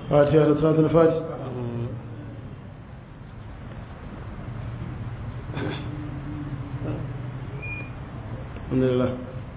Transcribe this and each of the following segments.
فاتحة صلاة الفاتح الحمد لله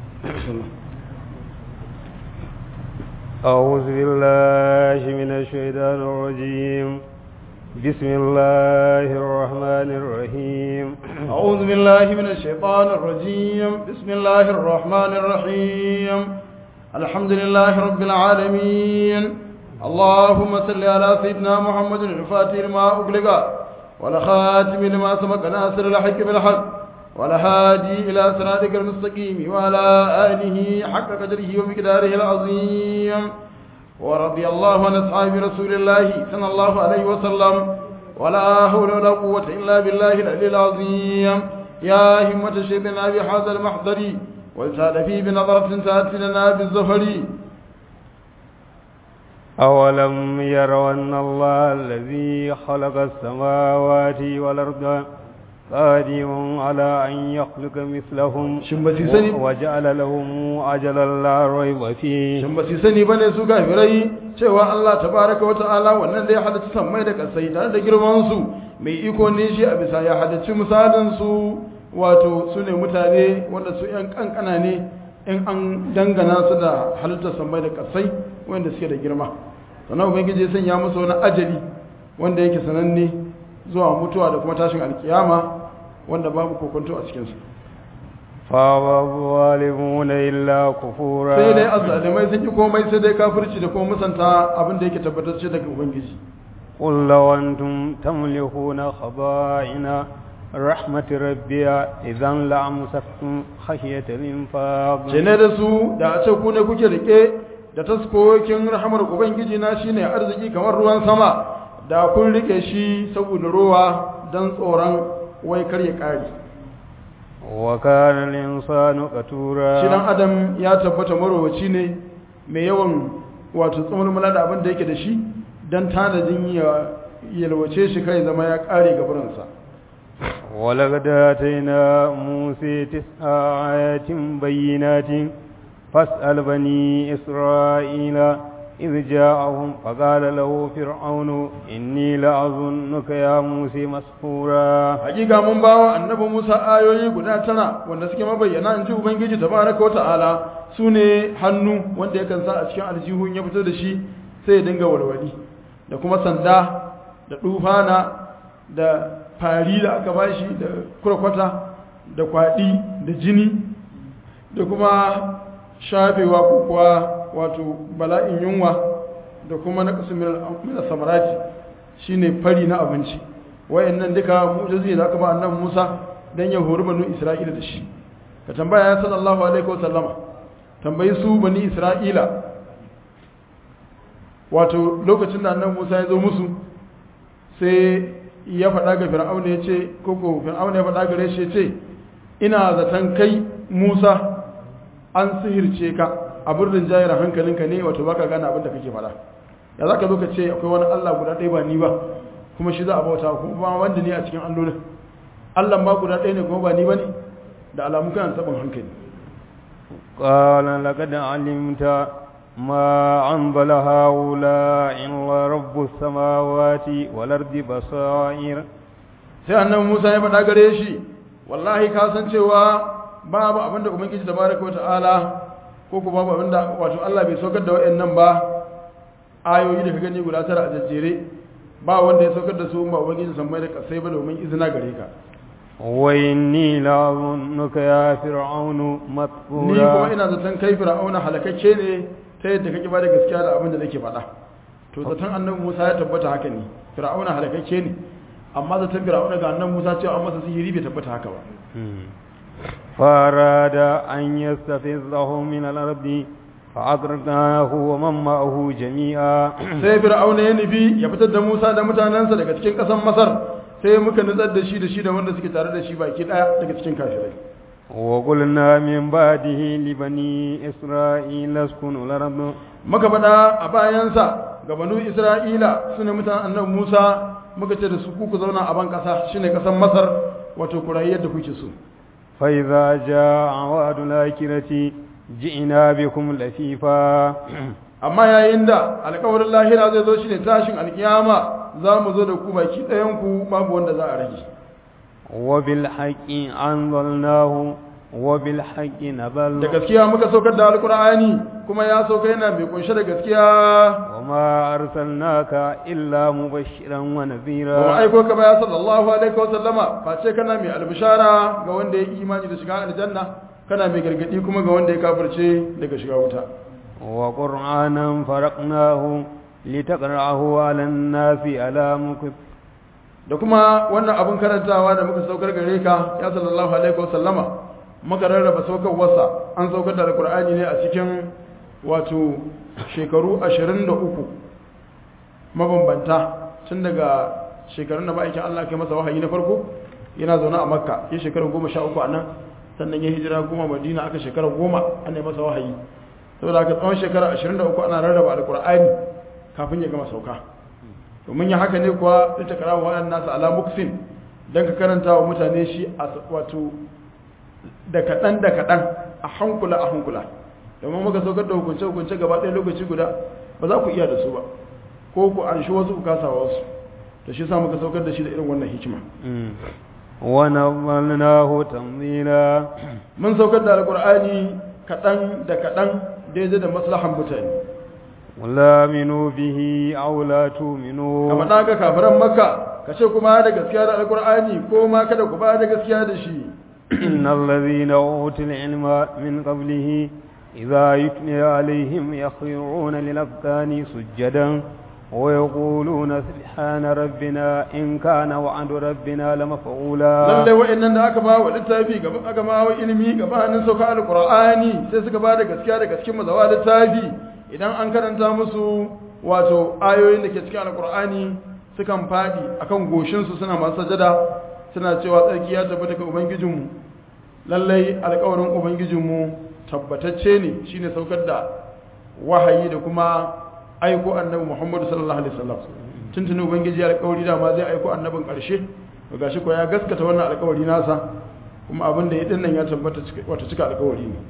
أعوذ بالله من الشيطان الرجيم بسم الله الرحمن الرحيم أعوذ بالله من الشيطان الرجيم بسم الله الرحمن الرحيم الحمد لله رب العالمين اللهم صل على سيدنا محمد الفاتح لما أغلق والخاتم لما سبق ناصر الحق بالحق والهادي إلى صراطك المستقيم وعلى آله حق قدره ومقداره العظيم ورضي الله عن أصحاب رسول الله صلى الله عليه وسلم ولا حول ولا قوة إلا بالله العلي العظيم يا همة شيخنا بهذا المحضر وزاد في بنظرة تأتي لنا بالزفر أولم يروا أن الله الذي خلق السماوات والأرض قادر على أن يخلق مثلهم Shin ba su sani- وجعل لهم أجلا لا ريب فيه shin ba su sani bane su kafirai cewa Allah tabaraka wa ta'ala wannan da ya halitta sammai da kasai tare da girman su mai iko ne shi a bisa ya halicci misalin su wato su ne mutane wanda su yan kankana ne in an dangana su da halittar sammai da kasai wanda suke da girma sannan ubangiji ya sanya musu wani ajali wanda yake sananne zuwa mutuwa da kuma tashin alkiyama wanda babu kokonto a cikinsu فأبى الظالمون إلا كفورا sai dai azzalimai sun ki komai sai dai kafirci da kuma musanta abin da yake tabbatacce daga ubangiji قل لو أنتم تملكون خبائن رحمة ربي إذا لأمسكتم خشية الإنفاق ce ne da su da a ce ku ne kuke rike da taskokin rahamar ubangiji na shine arziki kamar ruwan sama da kun rike shi saboda ruwa don tsoron wai kar ya kare وكان الإنسان shi dan قتورا adam ya tabbata marowaci ne mai yawan wato tsamulmula da abin da yake da shi don tanadin ya yalwace shi kai zama ya kare gaburansa ولقد آتينا موسى تسع آيات بينات فاسأل بني إسرائيل إذ جاءهم فقال له فرعون إني لأظنك يا موسى مسحورا hakika mun bawa annabi Musa ayoyi guda tara wanda suke mabayyana in ji Ubangiji tabaraka wa ta'ala su ne hannu wanda yakan sa a cikin aljihun ya fito da shi sai ya dinga walwali da kuma sanda da dufana da fari da aka bashi da kurkwata da kwaɗi da jini da kuma shafewa ko kuwa wato bala'in yunwa da kuma na kasu mina samarati shine fari na abinci wayannan duka mu'jizi da aka ba annabi Musa dan ya hori banu Isra'ila da shi ka tambaya ya sallallahu alaihi wasallama tambayi su bani Isra'ila wato lokacin da annabi Musa ya zo musu sai ya faɗa ga Fir'auna ya ce koko Fir'auna ya faɗa gare shi ya ce ina zaton kai Musa an sihirce ka abin rinjayar hankalinka ne wato baka gane abin da kake faɗa ya za ka zo ka ce akwai wani Allah guda ɗaya ba ni ba kuma shi za a bauta kuma ba wanda ne a cikin allolin Allah ma guda ɗaya ne kuma ba ni ba ne da alamun kan sabon hankali قال لقد علمت ما أنزل هؤلاء إلا رب السماوات والأرض بصائر sai annabi Musa ya faɗa gare shi wallahi ka san cewa babu abin da ubangiji tabaraka wa ta'ala ko kuma babu abin da wato Allah bai saukar da wayannan ba ayoyi da ka gani guda tara a jajjere ba wanda ya saukar da su in ba ubangiji san mai da kasai ba domin izina gare ka وإني لأظنك يا فرعون ni kuma مثبورا ina zaton kai fir'auna halakakke ne ta yadda kake ba da gaskiya da abin da nake faɗa to zaton annabi Musa ya tabbata haka ne fir'auna halakakke ne amma zaton fir'auna ga annabi Musa cewa an masa sihiri bai tabbata haka ba فأراد أن يستفزهم من الأرض فأغرقناه ومن معه جميعا sai fir'auna ya nufi ya fitar da Musa da mutanensa daga cikin ƙasar Masar sai muka nutsar da shi da shi da wanda suke tare da shi baki ɗaya daga cikin kafirai وقلنا من بعده لبني إسرائيل اسكنوا الأرض muka faɗa a bayansa ga banu Isra'ila sune mutanen annabi Musa muka ce da su ku ku zauna a ban ƙasa shine ƙasar Masar wato ku rayu yadda kuke so فإذا جاء وعد الآخرة جئنا بكم لفيفا amma yayin da alƙawarin lahira zai zo shine tashin alkiyama za mu zo da ku baki ɗayan ku babu wanda za a rage وبالحق أنزلناه وبالحق da نزل gaskiya muka saukar da alkur'ani kuma ya sauka yana mai kunshe da gaskiya وما أرسلناك إلا مبشرا ba mu ونذيرا aiko ka ba ya sallallahu alaihi wa sallama face kana mai albishara ga wanda ya yi imani da shiga aljanna kana mai gargadi kuma ga wanda ya kafirce daga shiga wuta وقرآنا فرقناه لتقرأه على الناس على مكث da kuma wannan abin karantawa da muka saukar gare ka ya sallallahu alaihi wa sallama muka rarraba saukar wasa an saukar da alkur'ani ne a cikin wato shekaru 23 mabambanta tun daga shekarun da ma'aikin Allah ke masa wahayi na farko yana zaune a makka ya shekarar goma sha uku a nan sannan ya hijira goma madina aka shekarar goma an yi masa wahayi saboda aka tsawon shekara 23 ana rarraba alkur'ani kafin ya gama sauka domin ya haka ne kuwa ita kara wa waɗannan nasu ala muksin don ka karanta wa mutane shi a wato da kaɗan da kaɗan a hankula a hankula domin muka saukar da hukunce-hukunce gaba ɗaya lokaci guda ba za ku iya da su ba ko ku an shi wasu ku kasa wasu da shi sa muka saukar da shi da irin wannan hikima ونظلناه تنظيلا mun saukar da alkur'ani kaɗan da kaɗan daidai da maslahan mutane ولا آمنوا به أو لا ka تؤمنوا faɗa ga kafiran makka ka ce kuma da gaskiya da alkur'ani ko ma kada ku ba da gaskiya da shi إن الذين أوتوا العلم من قبله إذا يتلى عليهم يخرون للأذقان سجدا ويقولون سبحان ربنا إن كان وعد ربنا لمفعولا lallai wa'annan da aka ba wa littafi gaba aka ba wa ilimi gabanin sauka alkur'ani sai suka ba da gaskiya daga cikin mazawa littafi idan an karanta musu wato ayoyin da ke cikin alkur'ani sukan faɗi akan goshinsu suna masu sajada suna cewa tsarki ya tabbata ga ubangijinmu lallai alkawarin ubangijinmu tabbatacce ne shine saukar da wahayi da kuma aiko annabi muhammadu sallallahu alaihi wasallam tuntuni ubangiji alkawari da ma zai aiko annabin ƙarshe to gashi ko ya gaskata wannan alkawari nasa kuma abin da ya dinnan ya tabbata cika- wata cika alkawari ne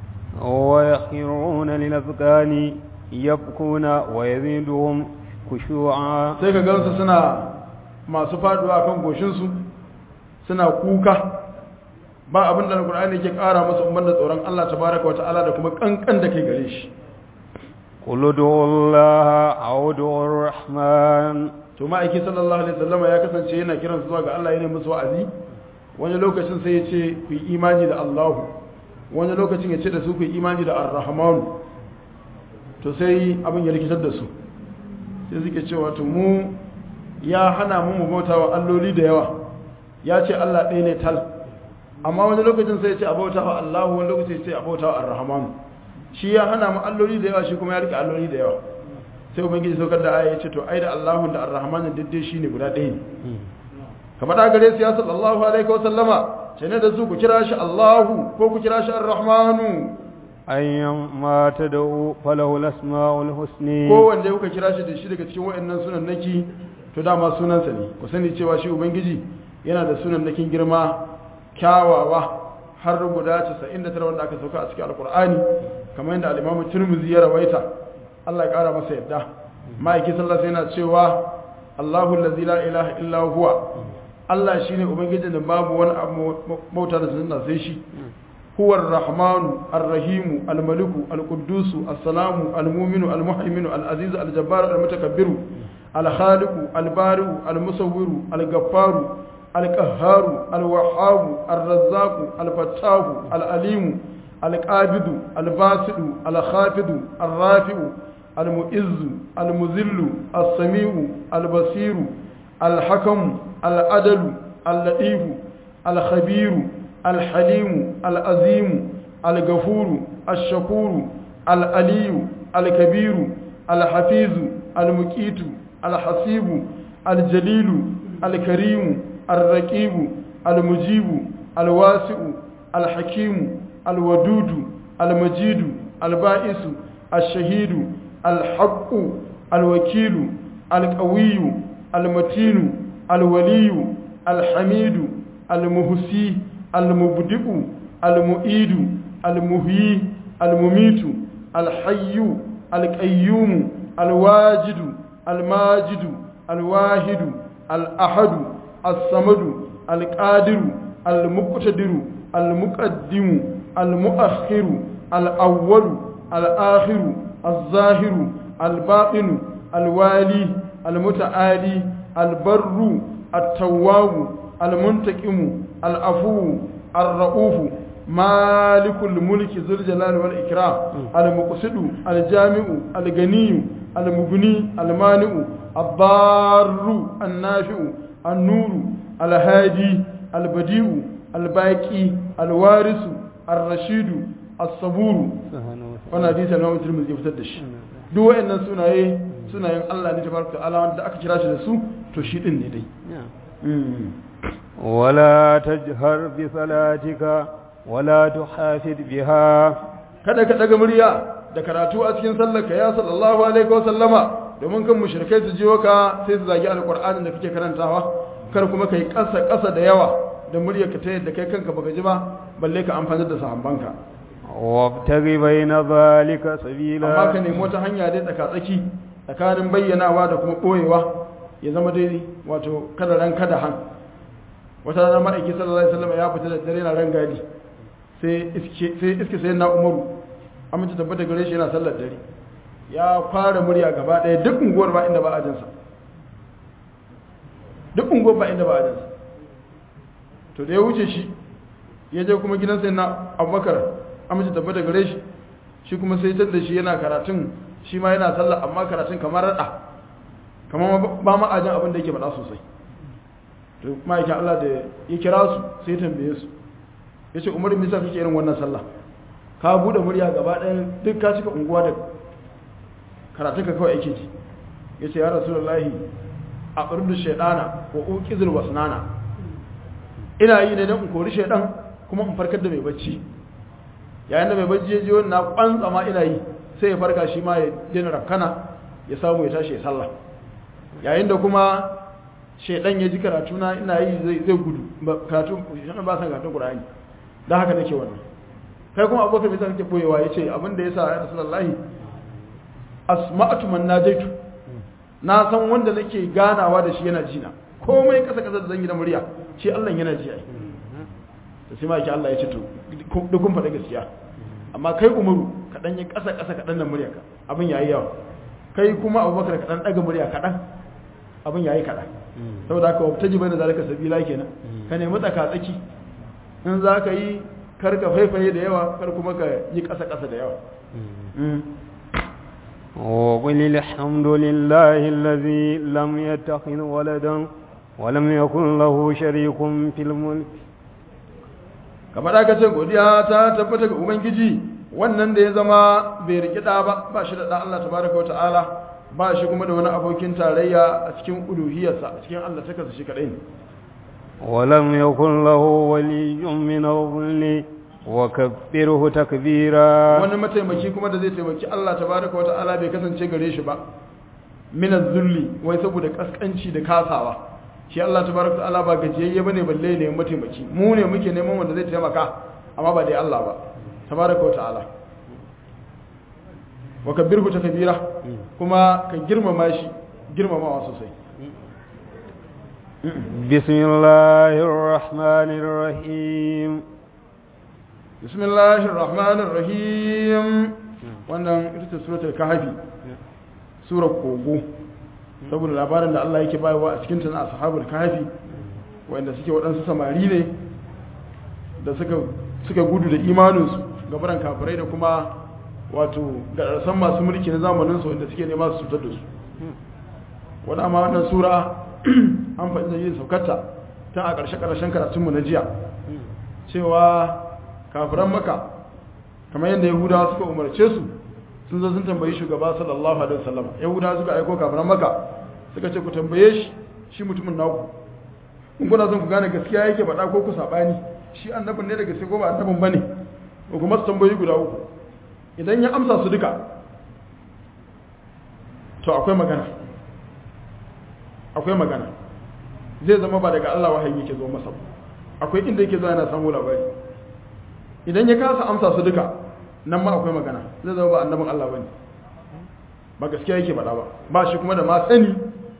ويخرون للأذقان يبكون ويزيدهم خشوعا sai ka gansu suna masu faduwa kan goshinsu suna kuka ba abin da alkur'ani ke kara musu umar da tsoron Allah tabaraka wa ta'ala da kuma kankan da kai gare shi قل ادعوا الله أو ادعوا الرحمن to ma'aiki sallallahu alaihi wasallama ya kasance yana kiran su zuwa ga Allah yana musu wa'azi wani lokacin sai ya ce ku yi imani da Allahu wani lokacin ya ce da su ku yi imani da Ar-Rahman to sai abin ya rikitar da su sai suke cewa to mu ya hana mu mu bauta wa alloli da yawa ya ce Allah ɗaya ne tal amma wani lokacin sai ya ce a bauta wa Allahu wani lokacin ya ce a bauta wa Ar-Rahman shi ya hana mu alloli da yawa shi kuma ya rike alloli da yawa sai ubangiji saukar da aya ya ce to ai da Allahun da Ar-Rahman daidai shine guda ɗaya ne kamar da gare su ya sallallahu alaihi wa sallama ce ne da su ku kira shi Allahu ko ku kira shi Ar-Rahmanu أيما تدعوا فله الأسماء الحسنى ko wanda kuka kira shi da shi daga cikin wayannan sunan naki to dama sunansa ne ku sani cewa shi ubangiji yana da sunan nakin girma kyawawa har guda 99 wanda aka sauka a cikin alkur'ani kamar yadda al-Imam Tirmidhi ya rawaita Allah ya kara masa yadda ma'aiki sallallahu alaihi yana cewa Allahu allazi la ilaha illa huwa Allah shine ubangijin da babu wani abu bauta da sunna sai shi هو الرحمن الرحيم الملك القدوس السلام المؤمن المهيمن العزيز الجبار المتكبر الخالق البارئ المصور الغفار القهار الوهاب الرزاق الفتاح العليم القابض الباسط الخافض الرافع المؤز المذل السميع البصير الحكم العدل اللطيف الخبير الحليم العظيم الغفور الشكور العلي الكبير الحفيظ المقيت الحسيب الجليل الكريم الرقيب المجيب الواسع الحكيم الودود المجيد البائس الشهيد الحق الوكيل القوي المتين الولي الحميد المهسي المبدئ المؤيد المهي المميت الحي القيوم الواجد الماجد الواحد الأحد الصمد القادر المقتدر المقدم المؤخر الأول الآخر الظاهر الباطن الوالي المتعالي البر التواب المنتقم العفو الرؤوف مالك الملك ذو الجلال والإكرام المقصد الجامع الغني المغني المانع الضار النافع النور الهادي البديع الباقي الوارث الرشيد الصبور wannan hadisi na Imam Tirmidhi ya fitar da shi duk wayannan sunaye sunayen Allah ne tabaraka ta'ala wanda aka kira shi da su to shi din ne dai ولا تجهر بصلاتك ولا تحافظ بها kada ka daga murya da karatu a cikin sallarka ya sallallahu alaihi wa sallama domin kan mushrikai su jiwo ka sai su zagi alqur'anin da kake karantawa kar kuma kai kasa kasa da yawa da muryarka ta yadda kai kanka baka ji ba balle ka amfani da sahabbanka وابتغ بين ذلك سبيلا amma ka nemi wata hanya dai tsaka-tsaki tsakanin bayyanawa da kuma ɓoyewa ya zama dai wato kada ran kada han wata rana ma'aiki sallallahu alaihi wasallam ya fita da dare na ran gadi sai iske sai iske sai na umaru amince tabbata gare shi yana sallar dare ya fara murya gaba ɗaya duk unguwar ba inda ba a jinsa duk unguwar ba inda ba a jinsa to da ya wuce shi ya je kuma gidan sai na abubakar amince tabbata gare shi shi kuma sai tar da shi yana karatun shi ma yana sallah amma karatun kamar rada kamar ba ma ajin abin da yake faɗa sosai to ma'aikin Allah da ya kira su sai ya tambaye su ya ce umaru misa kake irin wannan sallah ka buɗe murya gaba ɗaya duk ka cika unguwa da karatun ka kawai ake ji ya ce ya rasulullahi a ƙardu shaidana wa uƙizir wasnana ina yi ne don in kori shaidan kuma in farkar da mai bacci yayin da mai bacci ya ji wani na kwantsa ma ina yi sai ya farka shi ma ya jina rafkana ya samu ya tashi ya sallah yayin da kuma shaidan ya ji karatu na ina yi zai gudu karatu shaidan ba san karatun qur'ani dan haka nake wannan kai kuma abokan mai kake boyewa yace abin da yasa ya rasulullahi asma'atu man najaitu na san wanda nake ganawa da shi yana jina komai kasa kasa da zan yi da murya shi Allah yana ji ai da sai maki Allah ya ce to duk kun faɗa gaskiya amma kai umaru kaɗan yi ƙasa ƙasa kaɗan da murya ka abin yayi yawa kai kuma abubakar kaɗan ɗaga murya kaɗan abin yayi kaɗan saboda haka wata jibai da zalika sabila kenan ka nemi tsaka tsaki in za ka yi kar ka faifaye da yawa kar kuma ka yi ƙasa ƙasa da yawa وقل الحمد لله الذي لم يتخذ ولدا ولم يكن له شريك في الملك kamar aka ce godiya ta tabbata ga ubangiji wannan da ya zama bai riki da ba ba shi da da Allah tabaraka wata'ala ba shi kuma da wani abokin tarayya a cikin uluhiyarsa a cikin Allah ta kasa shi kadai ne ولم يكن له ولي من الظل وكبره تكبيرا wani mataimaki kuma da zai taimaki Allah tabaraka wata'ala bai kasance gare shi ba min zulli wai saboda kaskanci da kasawa shi Allah tabaraka ta'ala ba gajiyayye bane balle ne mataimaki mu ne muke neman wanda zai taimaka amma ba dai Allah ba tabaraka wa ta'ala wa kabbirhu takbira kuma ka girmama shi girmamawa sosai بسم الله الرحمن الرحيم bismillahir rahmanir rahim wannan ita ce suratul kahfi surar kogo saboda labarin da Allah yake bayarwa a cikin ta na ashabul kahfi wanda suke waɗansu samari ne da suka suka gudu da imaninsu gabaran kafirai da kuma wato gararsan masu mulki na zamanin su wanda suke nema su cutar da su wani amma wannan sura an faɗi da yin saukarta tun a ƙarshe-ƙarshen karatunmu na jiya cewa kafiran maka kamar yadda yahudawa suka umarce su sun zo sun tambayi shugaba sallallahu alaihi wasallam yahudawa suka aiko kafiran maka suka ce ku tambaye shi shi mutumin naku in kuna son ku gane gaskiya yake faɗa ko ku saɓani shi annabin ne da gaske ko ba annabin bane ko kuma su tambayi guda uku idan ya amsa su duka to akwai magana akwai magana zai zama ba daga Allah wahayi yake zo masa akwai inda yake zuwa yana samu labari idan ya kasa amsa su duka nan ma akwai magana zai zama ba annabin Allah bane ba gaskiya yake faɗa ba ba shi kuma da ma sani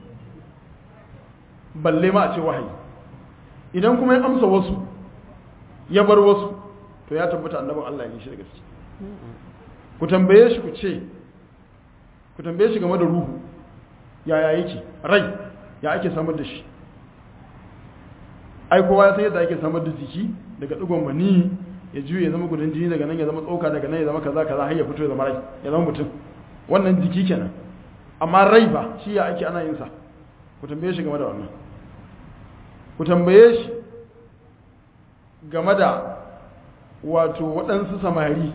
balle ma a ce wahayi idan kuma ya amsa wasu ya bar wasu to ya tabbata annabin Allah ne shi da gaske ku tambaye shi ku ce ku tambaye shi game da ruhu yaya yake rai ya ake samar da shi ai kowa ya san yadda ake samar da jiki daga digon mani ya juye ya zama gudun jini daga nan ya zama tsoka daga nan ya zama kaza kaza har ya fito ya zama rai ya zama mutum wannan jiki kenan amma rai ba shi ya ake ana yin sa ku tambaye shi game da wannan ku tambaye shi game da wato waɗansu samari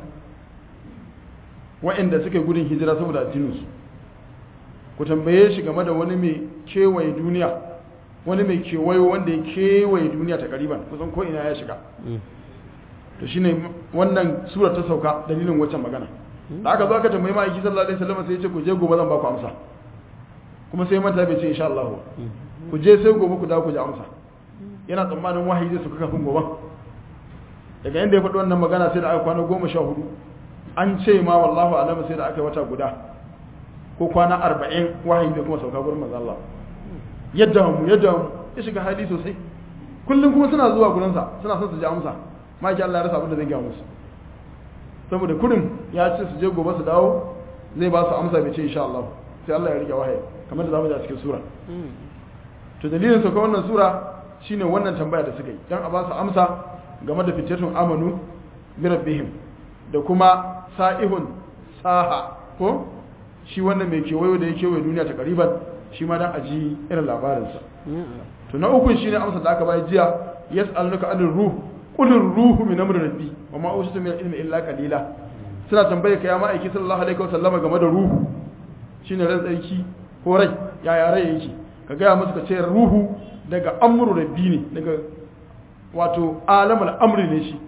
waɗanda suka yi gudun hijira saboda addininsu ku tambaye shi game da wani mai kewaye duniya wani mai kewayo wanda ya kewaye duniya ta ƙariban kusan ko ina ya shiga to shine wannan sura ta sauka dalilin waccan magana da aka zo aka tambayi ma'aiki sallallahu alaihi wasallam sai ya ce ku je gobe zan ba ku amsa kuma sai manta bai ce insha Allah ku je sai gobe ku dawo ku ji amsa yana tsammanin wahayi zai suka kafin gobe daga inda ya faɗi wannan magana sai da aka kwana goma sha hudu an ce ma wallahu alam sai da aka yi wata guda ko kwana arba'in wahayi bai kuma sauka gurin manzo Allah yadda mu yadda mu ya shiga hali sosai kullum kuma suna zuwa gurinsa suna son su ji amsa maki Allah ya rasa abin da zai gaya musu saboda kurin ya ce su je gobe su dawo zai ba su amsa bai ce insha Allah sai Allah ya rike wahayi kamar da zamu ji a cikin sura to dalilin sauka wannan sura shine wannan tambaya da suka yi dan a ba su amsa game da fitatun amanu bi rabbihim da kuma sa'ihun saha ko shi wannan mai kewayo da ya kewaye duniya ta kariban shi ma dan aji irin labarinsa to na uku shine amsa da aka bayar jiya yas'aluka anir ruh qul ruhu min amri rabbi wa ma usitu min ilmi illa qalila suna tambaye ka ya ma'aiki sallallahu alaihi wasallama game da ruhu shine ran tsarki ko rai yaya rai yake ka gaya musu ka ce ruhu daga amru rabbi ne daga wato alamul amri ne shi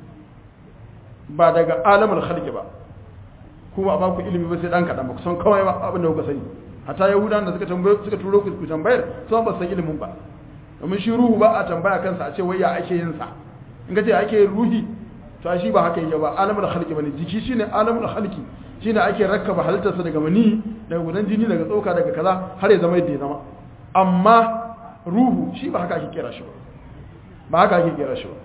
ba daga alamul khalqi ba kuma ba ku ilimi ba sai dan kadan ba ku san kawai ba abin da kuka sani hatta yahudan da suka tambaye suka turo ku ku tambayar sun ba san ilimin ba domin shi ruhu ba a tambaya kansa a ce wai ya ake yin sa in ka ce ake yin ruhi to shi ba haka yake ba alamul khalqi bane jiki shine alamul khalqi shine ake rakkaba halittarsa daga mani daga gudan jini daga tsoka daga kaza har ya zama yadda ya zama amma ruhu shi ba haka ake kira shi ba ba haka ake kira shi ba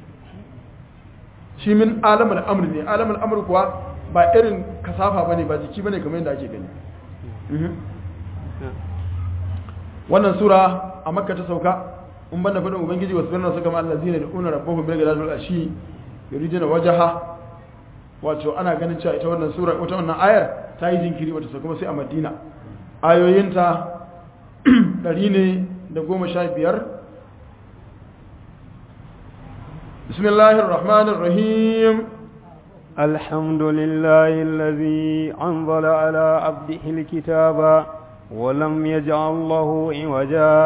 shi min alamul amri ne alamul amri kuwa ba irin kasafa bane ba jiki bane kamar yadda ake gani wannan sura a makka ta sauka in banda fadin ubangiji wasu birnin suka ma allazina da una rabbuhum bil ghadati wal ashi yuriduna wajha wato ana ganin cewa ita wannan sura wata wannan ayar ta yi jinkiri wata sauka kuma sai a madina ayoyinta ɗari ne da goma sha biyar bismillahir rahmanir rahim الحمد لله الذي أنزل على عبده الكتاب ولم يجعل له عوجا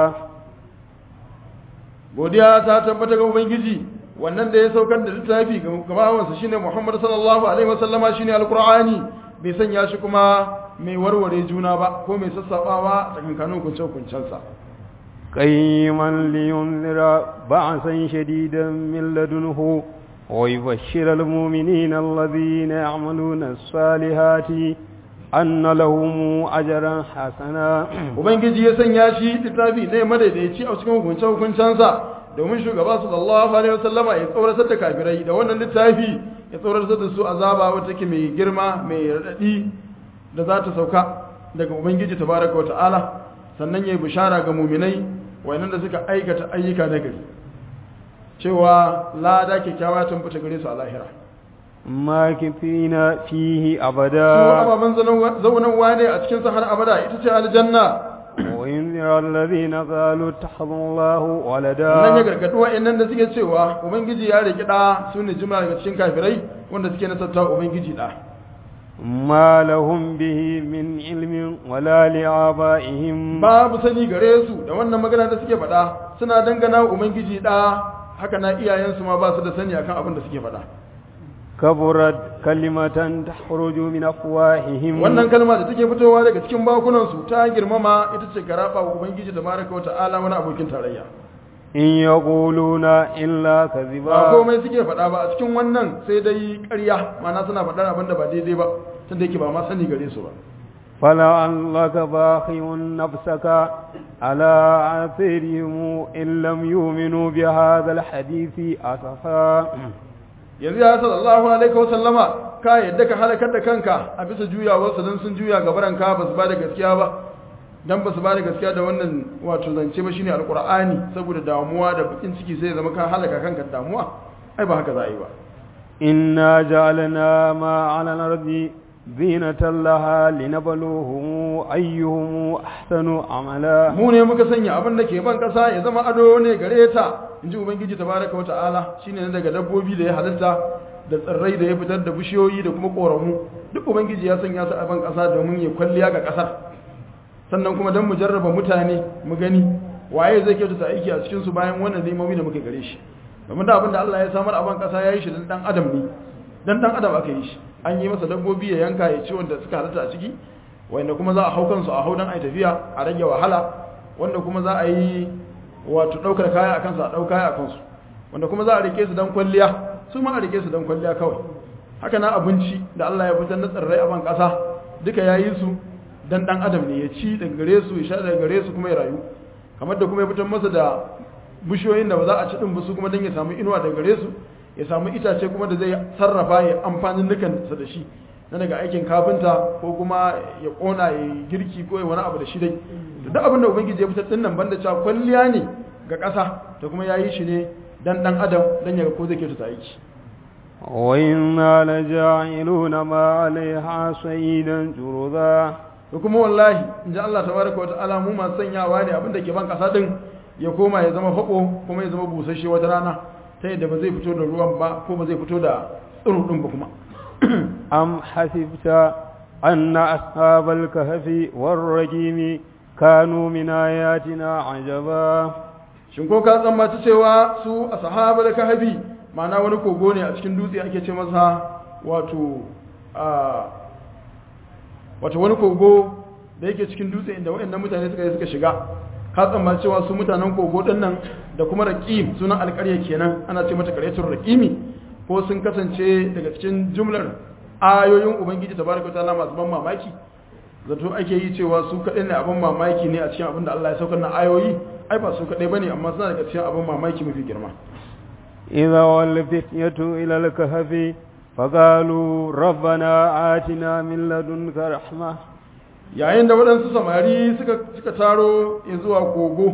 godiya ta tabbata ga ubangiji wannan da ya saukar da littafi ga gabawansa shine Muhammad sallallahu alaihi wasallama shine alqur'ani bai sanya shi kuma mai warware juna ba ko mai sassabawa tsakankanin kunce kuncensa قيما لينذر بعثا شديدا من لدنه ويبشر المؤمنين الذين يعملون الصالحات أن لهم أجرا حسنا ubangiji ya sanya shi littafi ne madaidaici a cikin hukunce hukuncensa domin shugaba sallallahu alaihi wasallama ya tsoratar da kafirai da wannan littafi ya tsoratar da su azaba wata take mai girma mai radadi da za ta sauka daga ubangiji tabaraka wa ta'ala sannan ya yi bishara ga muminai wayannan da suka aikata ayyuka na gari cewa lada kyakkyawa tun fita gare su a lahira ماكثين فيه su أبدا ababen zaunanwa ne a cikin har abada ita ce aljanna وينذر الذين قالوا اتخذ الله nan ya ولدا gargaɗi wa'annan da suke cewa ubangiji ya riki ɗa su ne jimla daga cikin kafirai wanda suke nasarta ubangiji ɗa ما لهم به من علم ولا لآبائهم babu sani gare su da wannan magana da suke faɗa suna dangana wa ubangiji ɗa haka na iyayensu ma ba su da sani akan abin da suke faɗa كبرت كلمة تخرج من أفواههم wannan kalma da take fitowa daga cikin bakunansu ta girmama ita ce garaba wa ubangiji da baraka wa ta'ala wani abokin tarayya إن يقولون إلا ba كذبا komai suke faɗa ba a cikin wannan sai dai ƙarya mana suna faɗar abin da ba daidai ba tunda yake ba ma sani gare su ba فلعلك باخع نفسك على آثارهم إن لم يؤمنوا بهذا الحديث أسفا yanzu ya sallallahu alaihi wa sallama ka yadda ka halakar da kanka a bisa juyawarsa don sun juya gabaranka ba su ba da gaskiya ba dan ba su ba da gaskiya da wannan wato zance ba shine alqur'ani saboda damuwa da bakin ciki sai zama ka halaka kanka da damuwa ai ba haka za a yi ba إنا جعلنا ما على الأرض زينة لها لنبلوهم أيهم أحسن عملا mu ne muka sanya abin da ke ban kasa ya zama ado ne gare ta inji ubangiji tabaraka wa ta'ala shine ne daga dabbobi da ya halitta da tsirrai da ya fitar da bishiyoyi da kuma koramu duk ubangiji ya sanya su a ban kasa domin ya kwalliya ga kasar sannan kuma don mu jarraba mutane mu gani waye zai kyautata aiki a cikin su bayan wannan nemomi da muka gare shi domin da abin da Allah ya samar a ban kasa ya yi shi dan dan adam ne dan dan adam aka yi shi an yi masa dabbobi ya yanka ya ci wanda suka halatta a ciki wanda kuma za a hau kansu a hau dan ai tafiya a rage wahala wanda kuma za a yi wato daukar kaya a kansu a dauka kaya a kansu wanda kuma za a rike su dan kwalliya su ma a rike su dan kwalliya kawai haka na abinci da Allah ya fitar na tsirrai a ban kasa duka ya yi su dan dan adam ne ya ci daga gare su ya sha daga gare su kuma ya rayu kamar da kuma ya fitar masa da bishiyoyin da ba za a ci din ba su kuma dan ya samu inuwa daga gare su ya samu itace kuma da zai sarrafa ya amfanin nukan sa da shi na daga aikin kafinta ko kuma ya kona ya girki ko ya wani abu da shi dai to duk abin da ubangiji ya fitar din nan banda cewa kwalliya ne ga ƙasa da kuma ya yi shi ne dan dan adam dan ya ga ko zai kyautata aiki وإنا لجاعلون ما عليها صعيدا جرذا da kuma wallahi in ji Allah tabaraka wata'ala mu masu sanyawa ne abin da ke ban kasa din ya koma ya zama fako kuma ya zama busasshe wata rana ta yadda ba zai fito da ruwan ba ko ba zai fito da tsiro din ba kuma أم حسبت أن أصحاب الكهف والرجيم كانوا من آياتنا عجبا shin ko ka tsammaci cewa su a sahaba da kahabi ma'ana wani kogo ne a cikin dutse ake ce masa wato a wato wani kogo da yake cikin dutse inda waɗannan mutane suka yi suka shiga ka tsammaci cewa su mutanen kogo ɗin nan da kuma raqim sunan alƙarya kenan ana ce mata ƙaryatul raqimi ko sun kasance daga cikin jumlar ayoyin ubangiji tabaraka ta'ala masu ban mamaki zato ake yi cewa su kaɗai ne abin mamaki ne a cikin abin da Allah ya saukar na ayoyi ai ba su kaɗai bane amma suna daga cikin abin mamaki mafi girma إذا والفتية إلى الكهف فقالوا ربنا آتنا من لدنك رحمة yayin da waɗansu samari suka suka taro ya zuwa kogo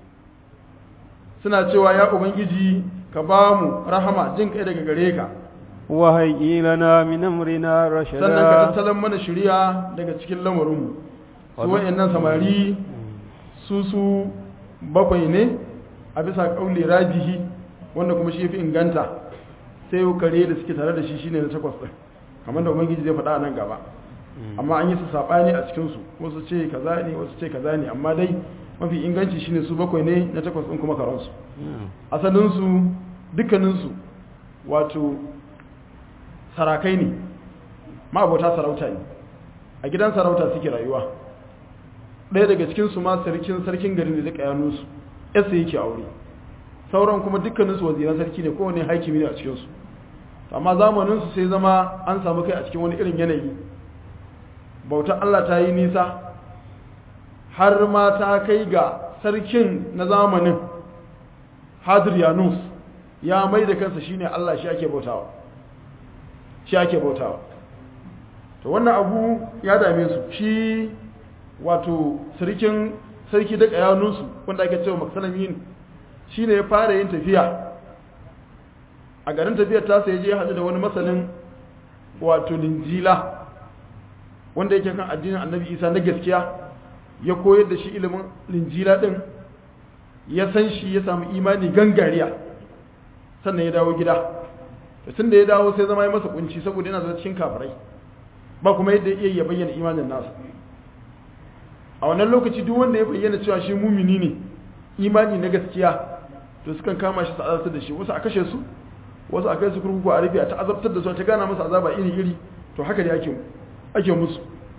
suna cewa ya ubangiji ka ba mu rahama jin kai daga gare ka وهيئ لنا من أمرنا sannan ka رشدا tattalin mana shirya daga cikin lamarinmu su wa'annan samari su su bakwai ne a bisa kauli rajihi wanda kuma shi fi inganta sai kare da suke tare da shi shine na takwas ɗin kamar da ubangiji zai faɗa a nan gaba amma an yi su saɓani a cikinsu wasu ce kaza ne wasu ce kaza ne amma dai mafi inganci shine su bakwai ne na takwas ɗin kuma karansu asalinsu dukkaninsu wato sarakai ne ma'abota sarauta ne a gidan sarauta suke rayuwa ɗaya daga cikinsu ma sarkin sarkin garin da duka yanusu yasa yake aure sauran kuma dukkaninsu waziran sarki ne kowane haikimi ne a cikinsu amma zamaninsu sai zama an samu kai a cikin wani irin yanayi bautar allah ta yi nisa har ma ta kai ga sarkin na zamanin hadrianus ya mai da kansa shine allah shi ake bautawa shi ake bautawa to wannan abu ya dame su shi wato sarkin sarki da kayanunsu wanda ake cewa maksalamin shi ne ya fara yin tafiya a garin tafiyar ta sai je haɗu da wani masanin wato linjila wanda yake kan addinin annabi isa na gaskiya ya koyar da shi ilimin linjila ɗin ya san shi ya samu imani gangariya sannan ya dawo gida da tun da ya dawo sai zama ya masa kunci saboda yana zama cikin kafirai ba kuma yadda iya ya bayyana imanin nasa a wannan lokaci duk wanda ya bayyana cewa shi mumini ne imani na gaskiya to sukan kama shi azabtar da shi wasu a kashe su wasu a kai su kurkuku a rufe a ta azabtar da su ta gana masa azaba iri iri to haka ne ake ake musu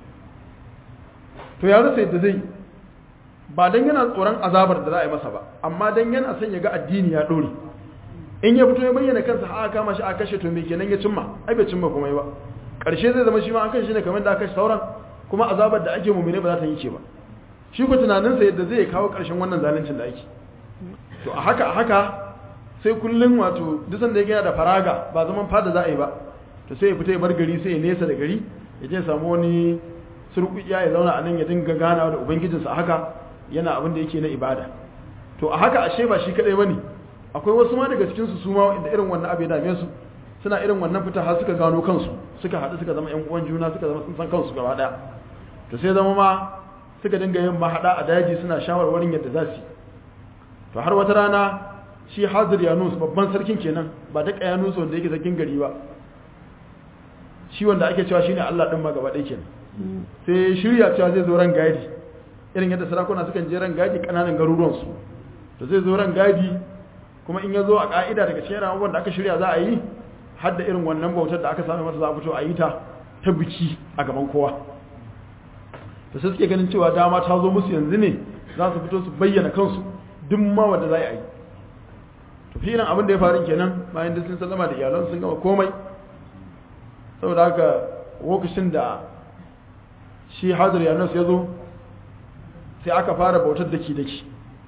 to ya rasa yadda zai ba dan yana tsoron azabar da za a yi masa ba amma dan yana son ya ga addini ya dore in ya fito ya bayyana kansa a kama shi a kashe to me kenan ya cimma ai bai cimma komai ba karshe zai zama shi ma an kashe ne kamar da aka kashe sauran kuma azabar da ake mumine ba za ta yanke ba shi ko tunaninsa yadda zai kawo ƙarshen wannan zaluncin da ake to a haka a haka sai kullum wato duk sanda ya gina da faraga ba zaman fada za a yi ba to sai ya fita ya bar gari sai ya nesa da gari ya je samu wani surkuya ya zauna a nan ya dinga ganawa da ubangijinsa a haka yana abin da yake na ibada to a haka ashe ba shi kadai bane akwai wasu ma daga cikin su su ma inda irin wannan abu ya dame su suna irin wannan fita har suka gano kansu suka haɗu suka zama ƴan uwan juna suka zama sun san kansu gaba ɗaya to sai zama ma suka dinga yin mahaɗa a daji suna shawarwarin yadda za su yi to har wata rana shi hazir yanus babban sarkin kenan ba da yanus wanda yake sarkin gari ba shi wanda ake cewa shine Allah din ma gaba ɗaya kenan sai shirya cewa zai zo ran gadi irin yadda sarakuna sukan je ran gadi kananan garuruwan su to zai zo ran gadi kuma in ya zo a ka'ida daga cikin abubuwan da aka shirya za a yi har da irin wannan bautar da aka sami masa za a fito a yi ta ta biki a gaban kowa to sai suke ganin cewa dama ta zo musu yanzu ne za su fito su bayyana kansu duk ma wanda za a yi to filin abin da ya faru kenan bayan duk sun sallama da iyalan sun gama komai saboda haka lokacin da shi hadir yanus ya zo sai aka fara bautar daki daki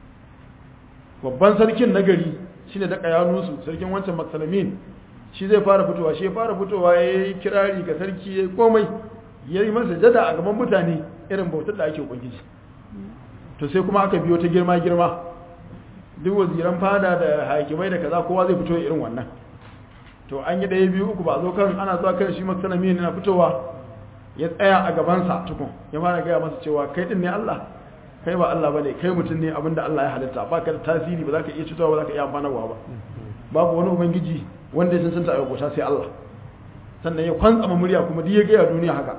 babban sarkin na gari shi ne daga yanusu sarkin wancan maksalamin shi zai fara fitowa shi ya fara fitowa ya yi kirari ga sarki ya yi komai ya yi masa jada a gaban mutane irin bautar da ake ubangiji to sai kuma aka biyo ta girma girma duk waziran fada da hakimai da kaza kowa zai fito irin wannan to an yi ɗaya biyu uku ba zo kan ana zuwa kan shi maksanami na fitowa ya tsaya a gabansa tukun ya fara gaya masa cewa kai din ne Allah kai ba Allah bane kai mutum ne abinda Allah ya halitta ba ka da tasiri ba za ka iya cutarwa ba za ka iya amfanarwa ba babu wani ubangiji wanda ya cancanta a yabota sai Allah sannan ya kwantsama murya kuma duk ya gaya duniya haka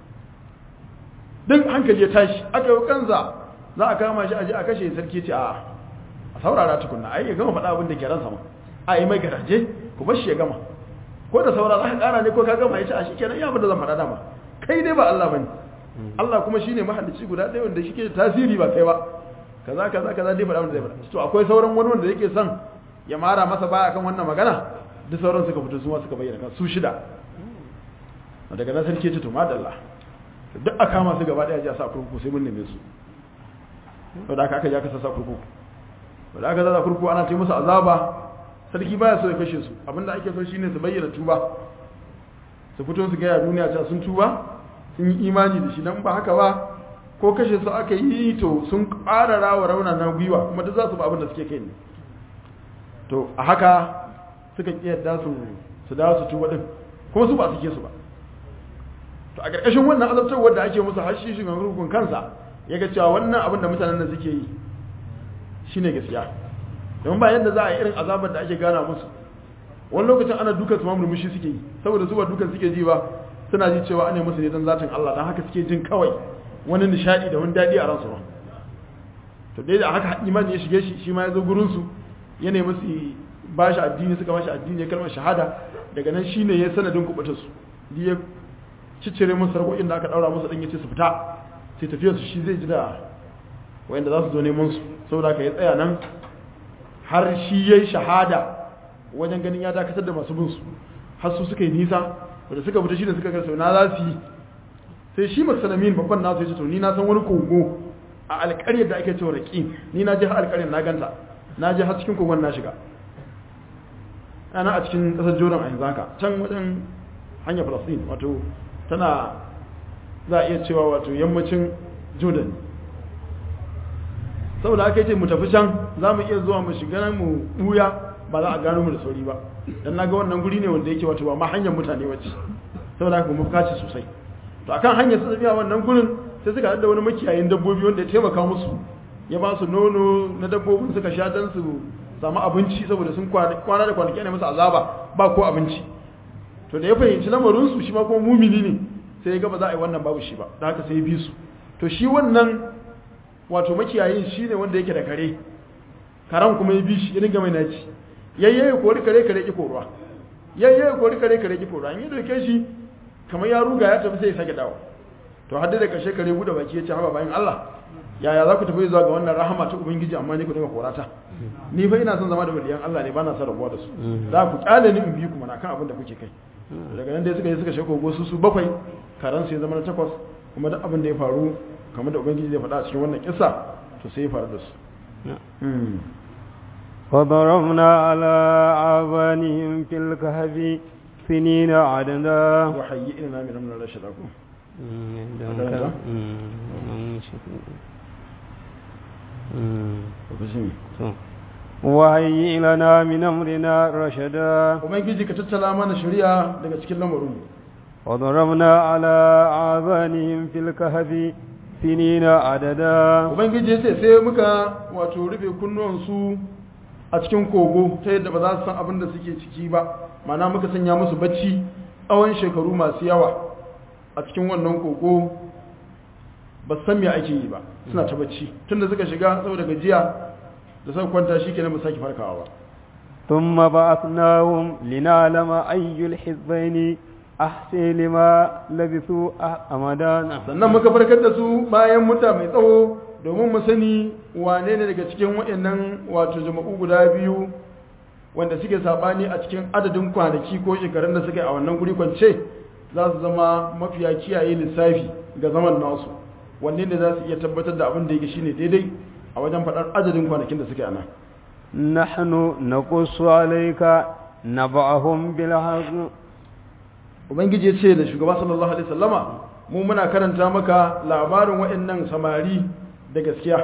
duk hankali ya tashi aka yi kanza za a kama shi a je a kashe sarki ce a a saurara tukunna ai ya gama faɗa abin da ke ransa ma a yi mai garaje ku bar shi ya gama ko da saura za ka ƙara ne ko ka gama ya ce a shi kenan ya abin da zan faɗa dama kai dai ba Allah bane Allah kuma shine mahalicci guda ɗaya wanda shi ke tasiri ba kai ba kaza kaza kaza dai faɗa wanda zai faɗa to akwai sauran wani wanda yake son ya mara masa baya kan wannan magana duk sauran suka fito su ma suka bayyana kan su shida daga nan sarki ce to madalla duk a kama su gaba ɗaya ji a sa kurkuku sai mun neme su wadda aka aka ja ka sassa kurkuku wadda aka zaza kurkuku ana ce musu azaba sarki baya so ya kashe su abinda ake so shine su bayyana tuba su fito su gaya duniya cewa sun tuba sun yi imani da shi dan ba haka ba ko kashe su aka yi to sun ƙarara wa rauna na gwiwa kuma duk za su ba abin da suke kai ne to a haka suka ƙi yadda su su dawo su tuba din kuma su ba su ke su ba to a ƙarƙashin wannan azabtarwar da ake musu har shi shugaban rukun kansa ya ga cewa wannan abin da mutanen nan suke yi shine gaskiya domin ba yadda za a yi irin azabar da ake gana musu wani lokacin ana dukan su ma murmushi suke yi saboda su ba dukan suke ji ba suna ji cewa ana musu ne don zatin Allah don haka suke jin kawai wani nishadi da wani daɗi a ransu ba to dai da haka imani ya shige shi shi ma ya zo gurin su ya nemi su ba shi addini suka ba shi addini ya kalmar shahada daga nan shine ya sanadin kubutar su ya ciccire musu sarƙoƙin da aka ɗaura musu ɗin ya ce su fita sai tafiya su shi zai ji da wayanda za su zo neman su saboda ka ya tsaya nan har shi ya yi shahada wajen ganin ya dakatar da masu bin su har su suka yi nisa da suka fita shi da suka karsa na za su yi sai shi masalamin babban nasu ya ce to ni na san wani kogo a alƙaryar da ake cewa raƙi ni na je har alƙaryar na ganta na je har cikin kogon na shiga ana a cikin ƙasar jordan a yanzu haka can wajen hanyar falastin wato tana za a iya cewa wato yammacin jordan saboda aka ce mu tafi can za mu iya zuwa mu shiga nan mu buya ba za a gano mu da sauri ba don na ga wannan guri ne wanda yake wato ba ma hanyar mutane wacce saboda haka mu kaci sosai to akan hanyar su tafiya wannan gurin sai suka haɗu da wani makiyayin dabbobi wanda ya taimaka musu ya ba su nono na dabbobin suka sha don su samu abinci saboda sun kwana da kwanaki ne musu azaba ba ko abinci to da ya fahimci lamarinsu shi ma kuma mumini ne sai ya gaba za a yi wannan babu shi ba da haka sai ya bi su to shi wannan wato makiyayin shi ne wanda yake da kare karan kuma ya bi shi ya dinga mai naci yayye ya kori kare kare ki koruwa yayye ya kori kare kare ki koruwa in ya doke shi kamar ya ruga ya tafi sai ya sake dawo to har da kashe kare bude baki ya ce haba bayan Allah yaya za ku tafi zuwa ga wannan rahama ta ubangiji amma ni ku dinga korata ni fa ina son zama da waliyan Allah ne ba na son rabuwa da su za ku kyale ni in bi ku mana kan abin da kuke kai daga nan dai suka yi suka sheko gosu su bakwai karan su ya zama na takwas kuma duk abin da ya faru kamar da ubangiji zai faɗa a cikin wannan kissa to sai ya faru da su Mm. فضربنا على آذانهم في الكهف سنين عددا وحيي لنا من أمرنا رشدا ko مم. مم. مم. lokacin to. وهيئ لنا من أمرنا رشدا ubangiji ka tattala mana shari'a daga cikin lamarin وضربنا على آذانهم في الكهف سنين عددا ubangiji ya ce sai muka wato rufe kunnuwansu a cikin kogo ta yadda ba za su san abin da suke ciki ba mana muka sanya musu bacci tsawon shekaru masu yawa a cikin wannan kogo ba su san me ake yi ba suna ta bacci tunda suka shiga saboda gajiya da suka kwanta shi kenan ba su sake farkawa ba ثم بعثناهم لنعلم أي الحزبين أحسن لما لبثوا أمدانا sannan muka farkar da su bayan muta mai tsawo domin mu sani wane ne daga cikin waɗannan wato jama'u guda biyu wanda suke sabani a cikin adadin kwanaki ko shekarun da suka yi a wannan guri kwance za su zama mafiya kiyaye lissafi ga zaman nasu wanne ne za su iya tabbatar da abin da yake shine daidai a wajen faɗar adadin kwanakin da suke a nan نحن نقص عليك نبعهم بالحق ubangiji ya ce da shugaba sallallahu alaihi wasallama mu muna karanta maka labarin waɗannan samari da gaskiya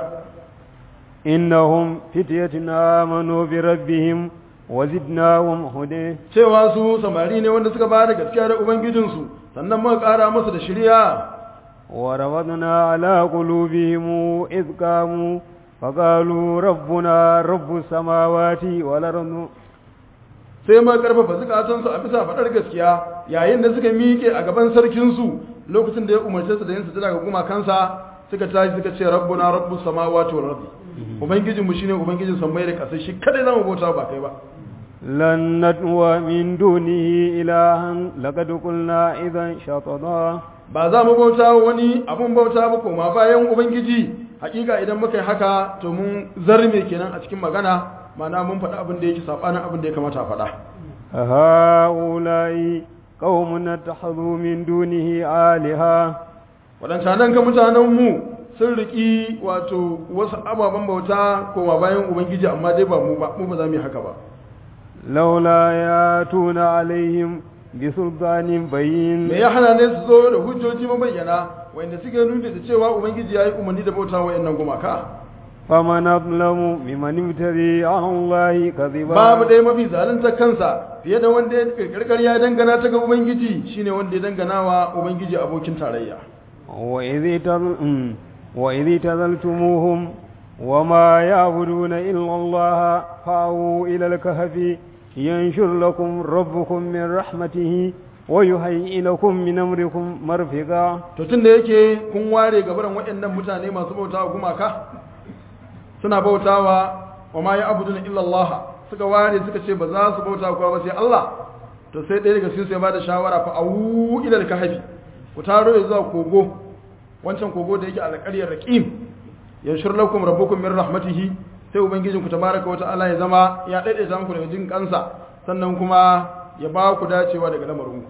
إنهم فتية آمنوا بربهم وزدناهم هدى cewa su samari ne wanda suka ba da gaskiya da ubangijinsu sannan muka ƙara masa da shirya وربطنا على قلوبهم إذ قاموا فقالوا ربنا رب السماوات والأرض sai ma karfafa zukatansu a bisa faɗar gaskiya yayin da suka miƙe a gaban sarkinsu lokacin da ya umarce su da yin sujada ga gumakansa suka tashi suka ce rabbuna rabbus samawati wal ardi ubangijin mu shine ubangijin sammai da ƙasai shi kadai zamu bauta ba kai ba لن ندعو من دونه إلها لقد قلنا إذا شططا ba za mu bauta wa wani abun bauta ba koma bayan ubangiji hakika idan muka yi haka to mun zarme kenan a cikin magana ma'ana mun faɗi abin da yake sabanin abin da ya kamata a faɗa هؤلاء قوم اتخذوا من دونه آلهة waɗancanan ga mutanenmu sun riƙi wato wasu ababen bauta koma bayan ubangiji amma dai ba mu ba mu ba za mu yi haka ba لولا ياتون عليهم بسلطان بين me ya hana ne su zo da hujjoji mabayyana wanda suke nuni da cewa ubangiji ya yi umarni da bauta wa yannan gumaka فمن أظلم ممن ابتغي على الله كذبا babu ɗaya mafi zalunta kansa fiye da wanda ya kirkirkar ya dangana ta ga ubangiji shine wanda ya dangana wa ubangiji abokin tarayya وإذ تظل- أمم. وإذ تذلتموهم وما يعبدون إلا الله فأووا إلى الكهف ينشر لكم ربكم من رحمته ويهيئ لكم من أمركم مرفقا to tunda yake kun ware gabaran waɗannan mutane masu bautawa gumaka suna bautawa wa ma ya abuduna illa Allah suka ware suka ce ba za su bauta kuwa ba sai Allah to sai ɗaya daga cikin su ya bada shawara fa awu ila al-kahfi ku taro ya zuwa kogo wancan kogo da yake a alƙaryar raqim yanshur lakum rabbukum min rahmatihi sai ubangijinku tabaraka wa ta'ala ya zama ya daidaita muku daga jin kansa sannan kuma ya ba ku dacewa daga lamarinku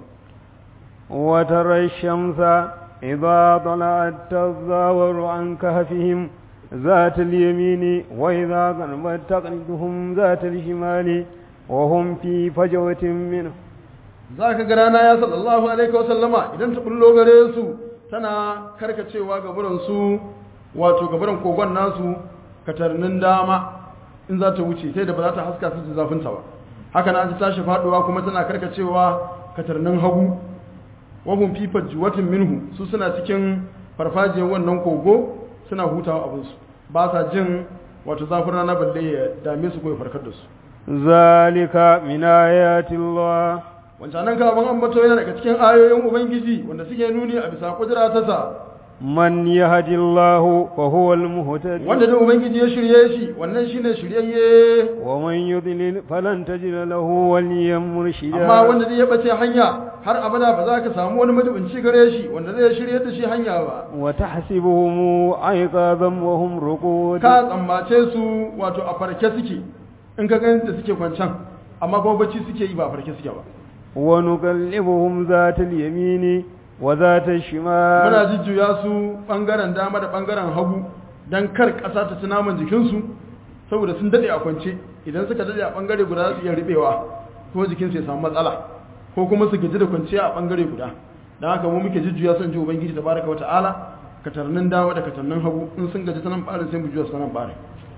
وترى الشمس إذا طلعت تزاور عن كهفهم ذات اليمين وإذا غربت تقلدهم ذات الشمال وهم في فجوة منه za ka ga rana ya sallallahu alaihi wasallama idan ta bullo gare su tana karkacewa gaburansu wato gaburan kogon nasu katarnin dama in za ta wuce sai da ba za ta haska su da zafinta ba haka na ta tashi faduwa kuma tana karkacewa katarnin hagu wahun fifar juwatin minhu su suna cikin farfajiyar wannan kogo suna hutawa abinsu ba sa jin wato zafin rana balle ya dame su ko ya farkar da su ذلك من آيات الله wancanan kafin ambato yana daga cikin ayoyin ubangiji wanda suke nuni a bisa kudura ta sa من يهد الله فهو المهتد wanda da ubangiji ya shirye shi wannan shine shiryayye ومن يضلل فلن تجد له وليا مرشدا amma wanda zai bace hanya har abada ba za ka samu wani madubinci gare shi wanda zai shirye da shi hanya ba وتحسبهم أيقاظا وهم رقود ka tsammace su wato a farke suke in ka ganin da suke kwancan amma kuma bacci suke yi ba a farke suke ba ونقلبهم ذات اليمين وذات الشمال muna jujjuya su bangaren dama da bangaren hagu don kar ƙasa ta ci naman jikinsu saboda sun daɗe a kwance idan suka daɗe a bangare guda za su iya riɓewa ko jikinsu ya samu matsala ko kuma su gaji da kwanciya a bangare guda don haka mu muke jujjuya son ji ubangiji tabaraka wa ta'ala katarnin dama da katarnin hagu in sun gaji ta nan ɓarin sai mu juya su ta nan ɓarin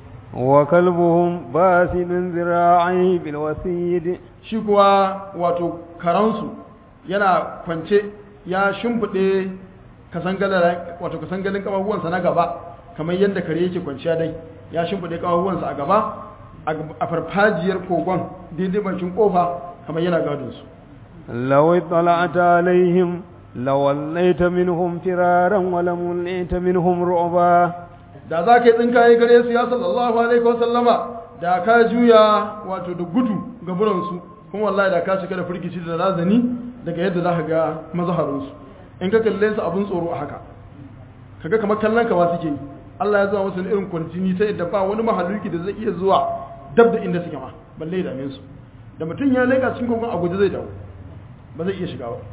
وكلبهم باسد ذراعيه بالوسيد shi kuwa wato karansu yana kwance ya shimfiɗe kasangalar wato kasangalin ƙafafuwansa na gaba kamar yadda kare yake kwanciya dai ya shimfiɗe ƙafafuwansa a gaba a farfajiyar kogon daidai bakin ƙofa kamar yana gadonsu لو اطلعت عليهم لوليت منهم فرارا ولملئت منهم رعبا da za ka yi tsinkaye gare su ya sallallahu alaihi wasallama da ka juya wato da gudu ga buransu kuma wallahi da ka shiga da firgici da razani daga yadda za ka ga mazaharinsu in ka kalle su abin tsoro a haka kaga kamar kallon ka ma suke yi Allah ya zuwa musu da irin kwarjini ta yadda ba wani mahaluki da zai iya zuwa dab da inda suke ma balle da su da mutum ya leka cikin kogon a guje zai dawo ba zai iya shiga ba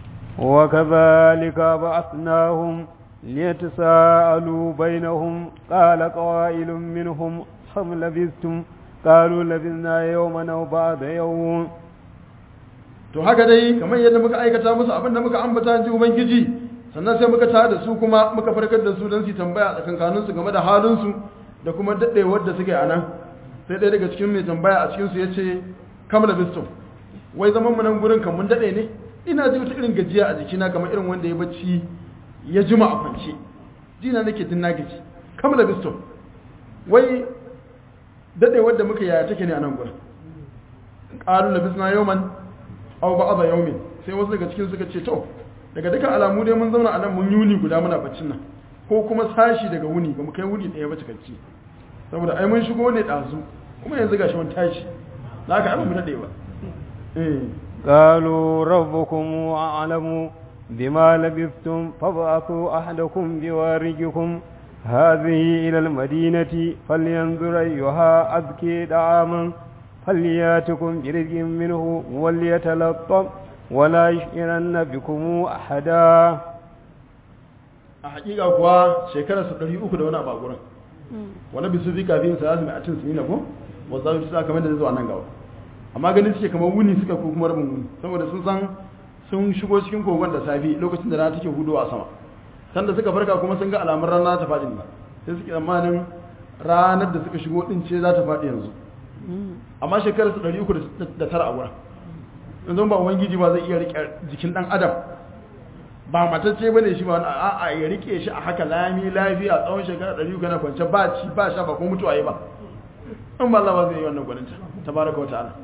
وكذلك بعثناهم ليتساءلوا بينهم قال قائل منهم كم لبثتم قالوا لبثنا يوما أو بعد يوم to haka dai kamar yadda muka aikata musu abin da muka ambata ji ubangiji sannan sai muka tada su kuma muka farkar da su don su tambaya tsakankanin su game da halin su da kuma daddewar da suke a nan sai ɗaya daga cikin mai tambaya a cikin su yace kam labistum wai zaman mu nan gurin kan mun dade ne ina ji wata irin gajiya a jikina kamar irin wanda ya bacci ya jima a kwance jina nake tun na gaji kamar biston wai daɗe wadda muka yaya take ne a nan gurin ƙalu na bisna yauman au ba aba yaumin sai wasu daga cikin suka ce to daga dukkan alamu dai mun zauna a nan mun yuni guda muna baccin nan ko kuma sashi daga wuni ba mu kai wuni ɗaya ba cikakki saboda ai mun shigo ne ɗazu kuma yanzu gashi mun tashi da haka ai ba mu daɗe ba eh قالوا ربكم أعلم بما لبثتم فابعثوا أحدكم بوارجكم هذه إلى المدينة فلينظر أيها أذكي دعاما فلياتكم برزق منه وليتلطف ولا يشعرن بكم أحدا a hakika kuwa shekarar su ɗari uku da wani abu a gurin wani bisu fi kafin sa yasu mai a cin sinina ko wasu zafi sa kamar da zai zuwa nan gaba amma ganin suke kamar wuni suka ko kuma rabin wuni saboda sun san sun shigo cikin kogon da safi lokacin da rana take hudowa a sama sanda suka farka kuma sun ga alamun rana ta faɗi ne sai suke tsammanin ranar da suka shigo din ce za ta faɗi yanzu amma shekarar su ɗari uku da tara a wurin yanzu ba ubangiji ba zai iya riƙe jikin ɗan adam ba matacce bane shi ba wani a'a ya rike shi a haka lami lafiya tsawon shekara ɗari uku na kwance ba ci ba sha ba ko mutuwa yi ba in ba Allah ba zai yi wannan gwaninta tabaraka wa ta'ala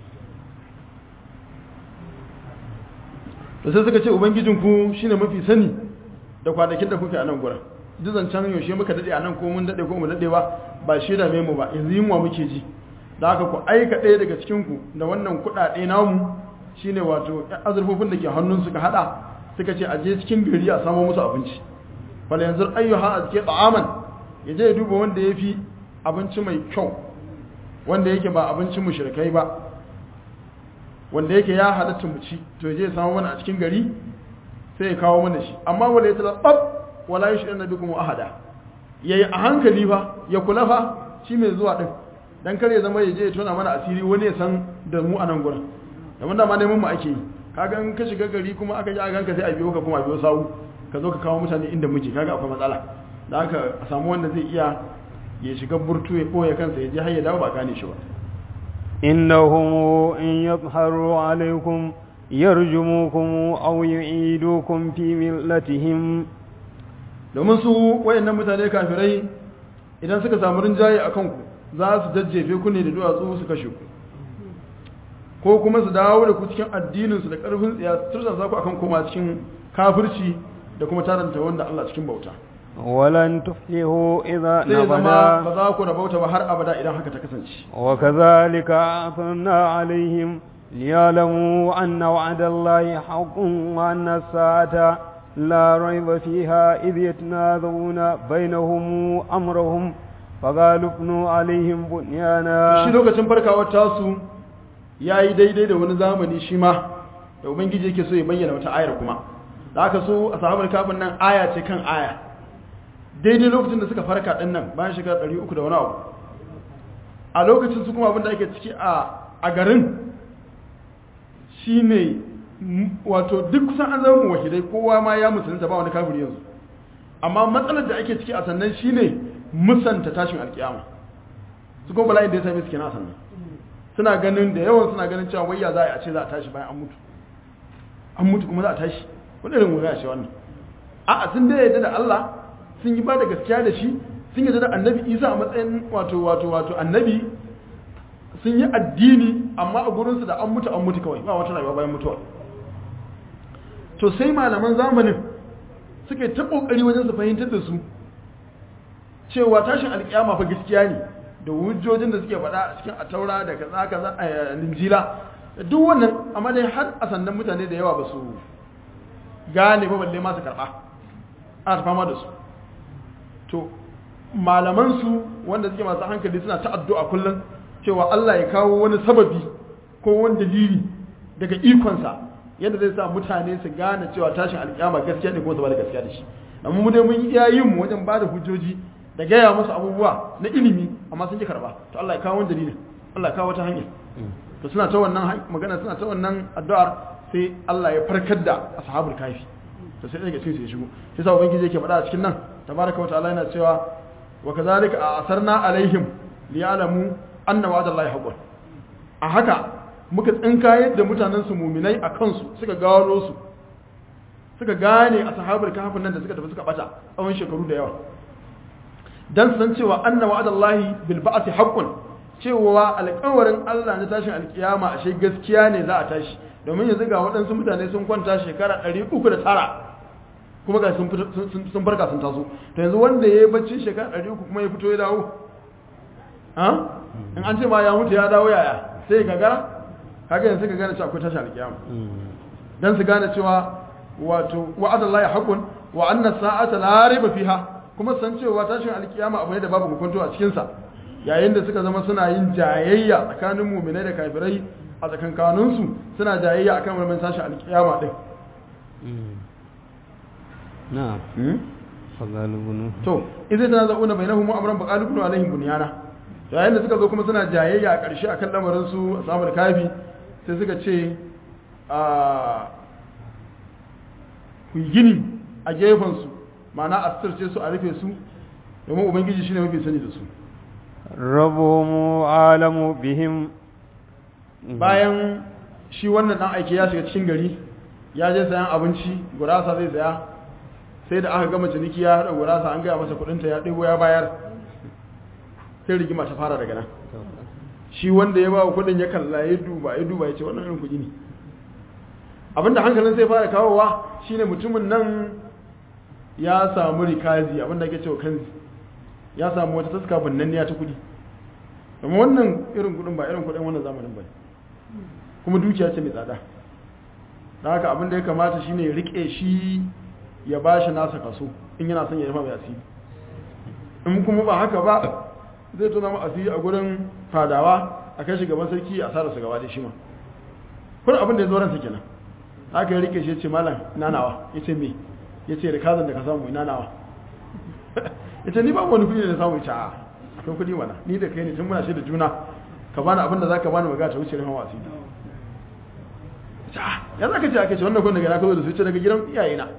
to sai suka ce ubangijinku shine mafi sani da kwanakin da kuke a nan gurin duk zancen yaushe muka dade a nan ko mun dade ko mu dade ba ba shi da mu ba yanzu yunwa muke ji da haka ku aika ɗaya daga cikin ku da wannan kuɗaɗe namu shine wato azurfofin da ke hannun suka hada suka ce a je cikin gari a samo musu abinci fal yanzu ayyuha azke ta'aman ya je ya duba wanda ya fi abinci mai kyau wanda yake ba abincin mushrikai ba wanda yake ya halatta mu ci to je samu mana a cikin gari sai ya kawo mana shi amma wala yatalabbab wala yushriku bikum ahada yayi a hankali fa ya kula fa shi mai zuwa din dan kar ya zama ya je ya tona mana asiri wani ya san da mu a nan gurin da wanda ma neman mu ake yi kaga in ka shiga gari kuma aka ji a ganka sai a biyo ka kuma a biyo sawu ka zo ka kawo mutane inda muke kaga akwai matsala da haka a samu wanda zai iya ya shiga burtu ya ɓoye kansa ya je har ya dawo ba gane shi ba إنهم إن يظهروا عليكم يرجموكم أو يعيدوكم في ملتهم domin su wayannan mutane kafirai idan suka samu rinjaye a kanku za su jajjefe ku ne da duwatsu su kashe ku ko kuma su dawo da ku cikin addininsu da ƙarfin tsiya su tursa ku akan koma cikin kafirci da kuma taranta wanda Allah cikin bauta ولن تفلحوا إذا sai zama نبدا ba za ku rabauta ba har abada idan haka ta kasance وكذلك أعثرنا عليهم ليعلموا أن وعد الله حق وأن الساعة لا ريب فيها إذ يتناظرون بينهم أمرهم فقالوا ابنوا عليهم shi بنيانا lokacin farkawar tasu ya yi daidai da wani zamani shi ma da ubangiji yake so ya bayyana wata ayar kuma da aka so a sahabar kafin nan aya ce kan aya daidai lokacin da suka farka din nan bayan shekara 300 da wani abu a lokacin su kuma abinda ake ciki a garin shine wato duk kusan an zama wahidai kowa ma ya musulunta ba wani kafiri yanzu amma matsalar da ake ciki a sannan shine musanta tashin alkiyama su kuma bala'in da ya same su kenan a sannan suna ganin da yawan suna ganin cewa wayya za a ce za a tashi bayan an mutu an mutu kuma za a tashi wani irin wuri a ce wannan a'a sun dai yadda da Allah sun yi ba da gaskiya da shi sun yadda da annabi Isa a matsayin wato wato wato annabi sun yi addini amma a gurinsu da an mutu an mutu kawai ba wata rayuwa bayan mutuwa to sai malaman zamanin suka yi ta kokari wajen su fahimtar da su cewa tashin alkiyama fa gaskiya ne da hujjojin da suke faɗa a cikin ataura da kaza kaza a linjila duk wannan amma dai har a sannan mutane da yawa ba su gane ba balle masu karɓa ana fama da su to malaman su wanda suke masu hankali suna ta addu'a kullum cewa Allah ya kawo wani sababi ko wani dalili daga ikonsa yadda zai sa mutane su gane cewa tashin alkiyama gaskiya ne kuma su ba da gaskiya da shi amma mu dai mun yi iyayen mu wajen ba da hujjoji da gaya musu abubuwa na ilimi amma sun ji karba to Allah ya kawo wani dalilin Allah ya kawo wata hanya to suna ta wannan magana suna ta wannan addu'ar sai Allah ya farkar da ashabul kafi to sai daga cikin su ya shigo sai sa ubangiji yake faɗa a cikin nan tabaraka wa ta'ala yana cewa wa kazalika asarna alaihim liya'lamu anna wa'dallahi haqqun a haka muka tsinka yadda mutanen su muminai a kansu suka gano su suka gane ashabul kafin nan da suka tafi suka bata tsawon shekaru da yawa dan san cewa anna wa'dallahi bil ba'thi haqqun cewa alƙawarin Allah na tashin alkiyama ashe gaskiya ne za a tashi domin yanzu ga waɗansu mutane sun kwanta shekara 309 kuma ga sun sun farka sun taso to yanzu wanda yayi bacci shekara 300 kuma ya fito ya dawo ha in an ce ma ya mutu ya dawo yaya sai gagara kaga yanzu ka gane cewa akwai tashin alkiyama dan su gane cewa wato wa'adallahi haqqun wa anna sa'ata la raiba fiha kuma san cewa tashin alkiyama abu ne da babu hukunto a cikinsa yayin da suka zama suna yin jayayya tsakanin muminai da kafirai a tsakankaninsu suna jayayya akan wannan tashin alkiyama din na'am fagalubunu to idan tana zauna bainahum amran baqalubunu alaihim bunyana yayin da suka zo kuma suna jayayya a ƙarshe akan lamarin su ashabul kafi sai suka ce a ku gini a gefen su ma'ana a sirce su a rufe su domin ubangiji shine mafi sani da su rabumu alamu bihim bayan shi wannan dan aiki ya shiga cikin gari ya je sayan abinci gurasa zai saya sai da aka gama ciniki ya haɗa gurasa an gaya masa kudinta ya ɗigo ya bayar sai rigima ta fara daga nan shi wanda ya ba wa kudin ya kalla ya duba ya duba ya ce wannan irin kuɗi ne abinda hankalin sai fara kawowa shine mutumin nan ya samu rikazi abinda ake cewa kanzi ya samu wata taska bannanniya ta kudi amma wannan irin kudin ba irin kudin wannan zamanin ba kuma dukiya ce mai tsada da haka abinda ya kamata shine ya rike shi ya ba shi nasa kaso in yana son ya rufa mai asiri in kuma ba haka ba zai tona mu asiri a gurin fadawa a kai shi gaban sarki a sararsa gaba da shi ma kuna abin da ya zo ransa kenan haka ya rike shi ya ce malam nanawa ya ce me ya ce da kazan da ka samu ina nawa ya ce ni ba wani kudi da samu ya ce a akwai kudi mana ni da kai ne tun muna shi da juna ka bani abin da za ka bani magana ta wuce rufin wasu ya za ka ce ake ce wannan kudin daga na ka zo da su ce daga gidan iyayena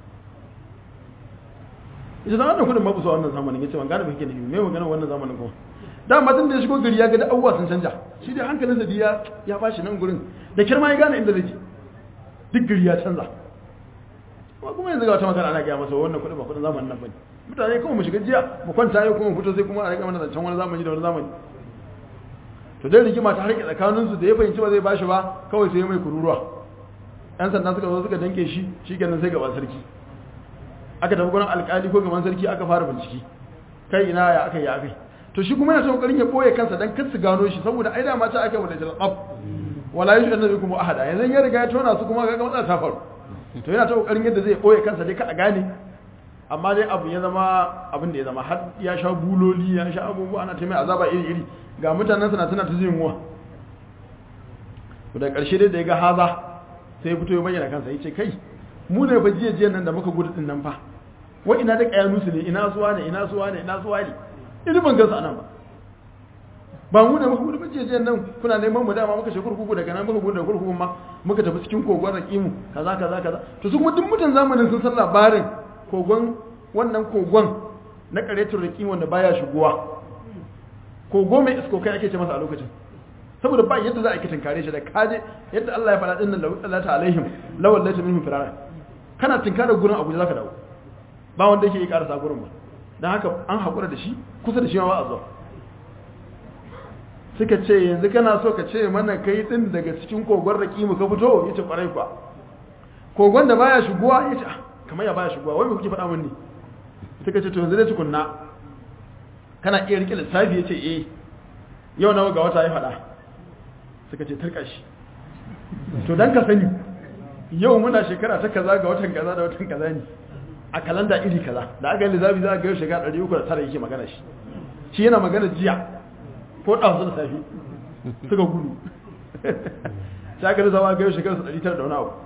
ya ce zama da kudin mabusa wannan zamanin ya ce ban gane ba kake nufi mai magana wannan zamanin kuma da matan da ya shigo gari ya ga da abubuwa sun canja shi dai hankalinsa da ya bashi nan gurin da kirma ya gane inda zai je duk gari ya canza kuma kuma yanzu ga wata magana ana gaya masa wannan kudin ba kudin zamanin nan bane mutane kuma mu shiga jiya mu kwanta yau kuma mu fito sai kuma a rika mana zancen wani zamani da wani zamani to dai rigima ta harke tsakanin su da ya fahimci ba zai bashi ba kawai sai mai kururuwa yan sanda suka zo suka danke shi shikenan sai gaban sarki aka tafi gurin alkali ko gaban sarki aka fara bincike kai ina ya aka yi akai to shi kuma yana ta kokarin ya boye kansa dan kar su gano shi saboda ai da ma ta aka wada jalab wala yushu annabikum ahada yanzu ya riga ya tona su kuma ga matsala ta faru to yana ta kokarin yadda zai boye kansa dai ka a gane amma dai abu ya zama abin da ya zama har ya sha buloli ya sha abubuwa ana ta mai azaba iri iri ga mutanen suna tana ta jin wa to da karshe dai da ya ga haza sai ya fito ya bayyana kansa ya ce kai mu ne fa jiya jiya nan da muka gudu din nan fa wa ina da kayanu su ne ina suwa ne ina suwa ne ina suwa ne ina ban gansu anan ba ba mu ne muka gudu ba jiya jiya nan kuna neman mu dama muka shekuru kurkuku daga nan muka gudu da kurkuku ma muka tafi cikin kogon rakimu kaza kaza kaza to su kuma duk mutan zamanin sun san labarin kogon wannan kogon na karetun rakimu wanda baya shigowa kogo mai isko kai ake ce masa a lokacin saboda ba yadda za a kitin kare shi da kaje yadda Allah ya faɗa din nan lawal Allah alaihim lawal lati minhum firara kana tinkara gurin Abuja zaka dawo ba wanda yake yi karasa gurin ba dan haka an hakura da shi kusa da shi ma ba a zo suka ce yanzu kana so ka ce mana kai din daga cikin kogon rakimu ka fito yace kwarai kwa kogon da baya shigowa yace ah kamar ya baya shigowa wai me kuke faɗa mun ne suka ce to yanzu dai tukunna kana iya rike lissafi yace eh yau nawa ga wata ya faɗa suka ce tarka shi to dan ka sani yau muna shekara ta kaza ga watan kaza da watan kaza ne a kalanda iri kaza da aka yi lissafi za a ga yau shekara 309 yake magana shi shi yana magana jiya ko ɗansu da safi suka gudu sai aka lissafa ga yau shekara 900 da wani abu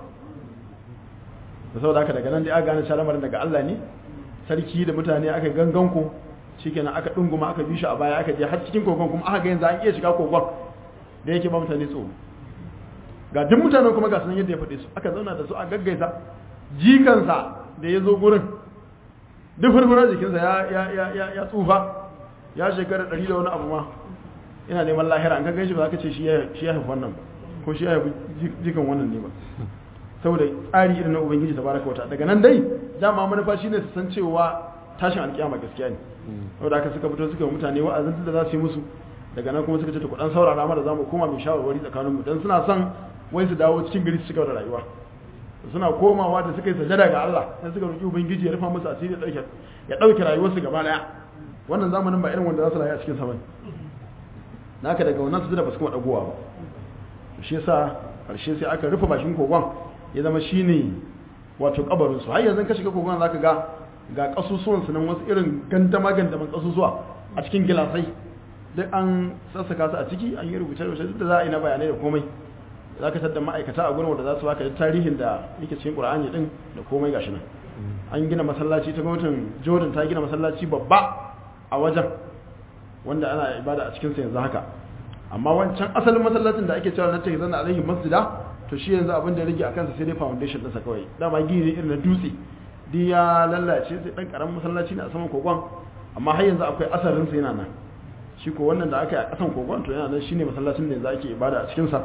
da sau da aka daga nan da aka gane shalamarin daga Allah ne sarki da mutane aka gangan ku shikenan aka dunguma aka bi shi a baya aka je har cikin kogon kuma aka ga yanzu an iya shiga kogon da yake ba mutane tsoro ga duk mutanen kuma ga sunan yadda ya faɗe su aka zauna da su a gaggaisa jikansa da ya zo gurin duk furfurar jikinsa ya ya ya ya ya tsufa ya shekara ɗari da wani abu ma ina neman lahira an gaggai shi ba za ka ce shi ya shi ya haifi wannan ba ko shi ya haifi jikan wannan ne ba saboda tsari irin na ubangiji tabaraka wata daga nan dai dama manufa shine su san cewa tashin alkiyama gaskiya ne saboda haka suka fito suka mutane wa'azin da za su yi musu daga nan kuma suka ce to kudan saurara mara zamu koma mai shawarwari tsakanin mu dan suna son wai su dawo cikin gari su cigaba da rayuwa suna komawa da suka yi sajada ga Allah sai suka roki ubangiji ya rufa musu asiri dauke ya dauke rayuwarsu gaba daya wannan zamanin ba irin wanda za su rayu a cikin sa bane naka daga wannan su da ba su kuma dagowa ba shi yasa karshe sai aka rufe bakin kogon ya zama shine wato kabarin su har yanzu ka shiga kogon zaka ga ga kasusuwan su nan wasu irin gandama gandaman kasusuwa a cikin gilasai duk an sassaka su a ciki an yi rubuce rubuce duk da za a yi na bayanai da komai za ka tattar ma'aikata a gurin wanda za su baka da tarihin da yake cikin qur'ani din da komai gashi nan an gina masallaci ta gwamnatin jordan ta gina masallaci babba a wajen wanda ana ibada a cikin sa yanzu haka amma wancan asalin masallacin da ake cewa na take zanna alaihi masjida to shi yanzu abin da rage akan sa sai dai foundation ɗinsa kawai dama gini irin na dutse duk ya lallace sai dan karamin masallaci ne a saman kogon amma har yanzu akwai asarin sa yana nan shi ko wannan da aka yi a kasan kogon to yana nan shine masallacin da yanzu ake ibada a cikin sa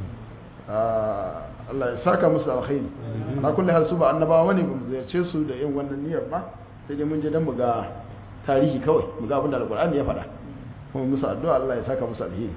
Allah ya saka musu alkhairi na kulli hal su ba annabawa ne mu ziyarce su da yin wannan niyyar ba sai dai mun je dan mu ga tarihi kawai mu ga abin da alqur'ani ya faɗa kuma musu addu'a Allah ya saka musu alheri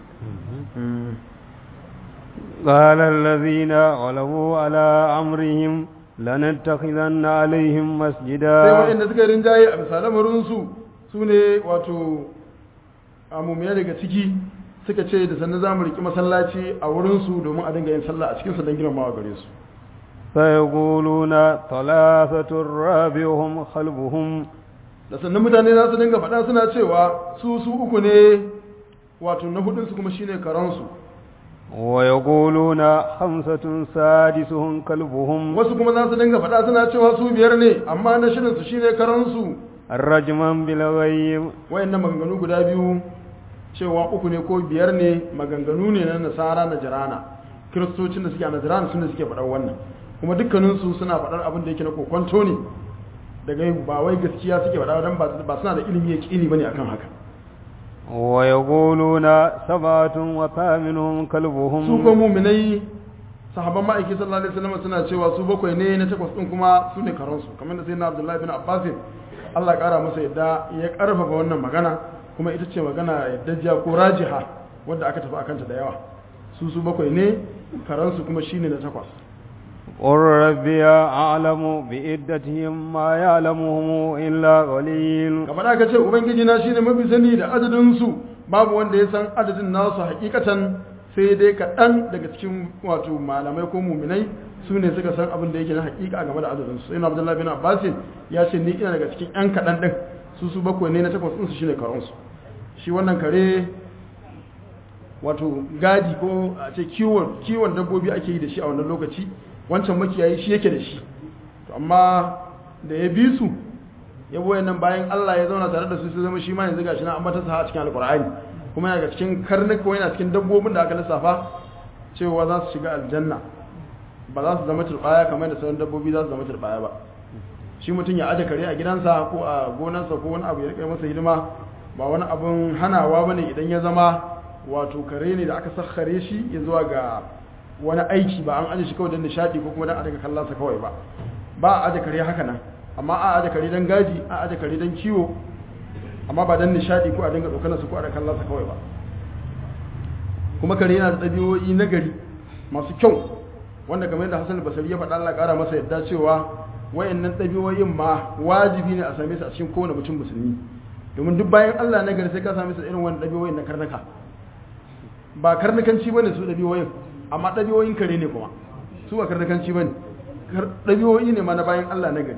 قال الذين غلبوا على أمرهم لنتخذن عليهم مسجدا sai waɗanda suka rinjaye a bisa lamarinsu su ne wato amumiya daga ciki suka ce da sannan za mu riƙi masallaci a wurinsu domin a dinga yin sallah a cikinsu don girmamawa gare su فيقولون ثلاثة رابعهم خلفهم da sannan mutane za su dinga faɗa suna cewa su su uku ne wato na hudunsu kuma shine karansu ويقولون خمسة سادسهم كلبهم wasu kuma za su dinga faɗa suna cewa su biyar ne amma na shirinsu shine karansu رجما بالغيب wayannan maganganu guda biyu cewa uku ne ko biyar ne maganganu ne na nasara na jirana kiristocin da suke a najirana sun da suke faɗar wannan kuma dukkaninsu suna faɗar abin da yake na kokwanto ne daga yin ba wai gaskiya suke faɗa don ba suna da ilimi ya ƙili ba ne akan haka ويقولون سبعة وثامنهم su كلبهم ko muminai sahaban ma'aiki sallallahu alaihi wasallam suna cewa su bakwai ne na takwas din kuma su ne karansu kamar da sai na abdullahi bin abbas Allah ya kara masa yadda ya karfafa wannan magana kuma ita ce magana yadda ko rajiha wadda aka tafi akanta da yawa su su bakwai ne karansu kuma shine na takwas قل ربي أعلم بعدتهم ما يعلمهم إلا قليل kamar aka ce ubangiji na shine mafi sani da adadin su babu wanda ya san adadin nasu hakikatan sai dai kaɗan daga cikin wato malamai ko muminai su ne suka san abin da yake na hakika game da adadin su ina abdullahi bin abbas ya ce ni ina daga cikin yan kaɗan ɗin su su bakwai ne na takwas ɗinsu shine karon su shi wannan kare wato gadi ko a ce kiwon kiwon dabbobi ake yi da shi a wannan lokaci wancan makiyayi shi yake da shi to amma da ya bi su ya boye nan bayan Allah ya zauna tare da su su zama shi ma yanzu gashi na an mata sa a cikin alkur'ani kuma yana ga cikin karnuka ko yana cikin dabbobin da aka lissafa cewa za su shiga aljanna ba za su zama turbaya kamar da sauran dabbobi za su zama turbaya ba shi mutum ya aje kare a gidansa ko a gonarsa ko wani abu ya rika masa hidima ba wani abun hanawa bane idan ya zama wato kare ne da aka sakhare shi ya zuwa ga wani aiki ba an aje shi kawai don nishadi ko kuma don a daga kallonsa kawai ba ba a aje kare haka nan amma a aje kare don gaji a aje kare don kiwo amma ba don nishadi ko a dinga tsokanarsa ko a daga kallonsa kawai ba kuma kare yana da ɗabi'o'i na gari masu kyau wanda kamar yadda Hassan Basari ya faɗa Allah ƙara masa yadda cewa wayannan ɗabi'o'in ma wajibi ne a same su a cikin kowane mutum musulmi domin duk bayan Allah na gari sai ka same su irin wannan ɗabi'o'in na karnuka ba karnukanci bane su ɗabi'o'in amma ɗabi'o'in kare ne kuma su ba karnukanci bane ɗabi'o'i ne ma na bayan Allah na gari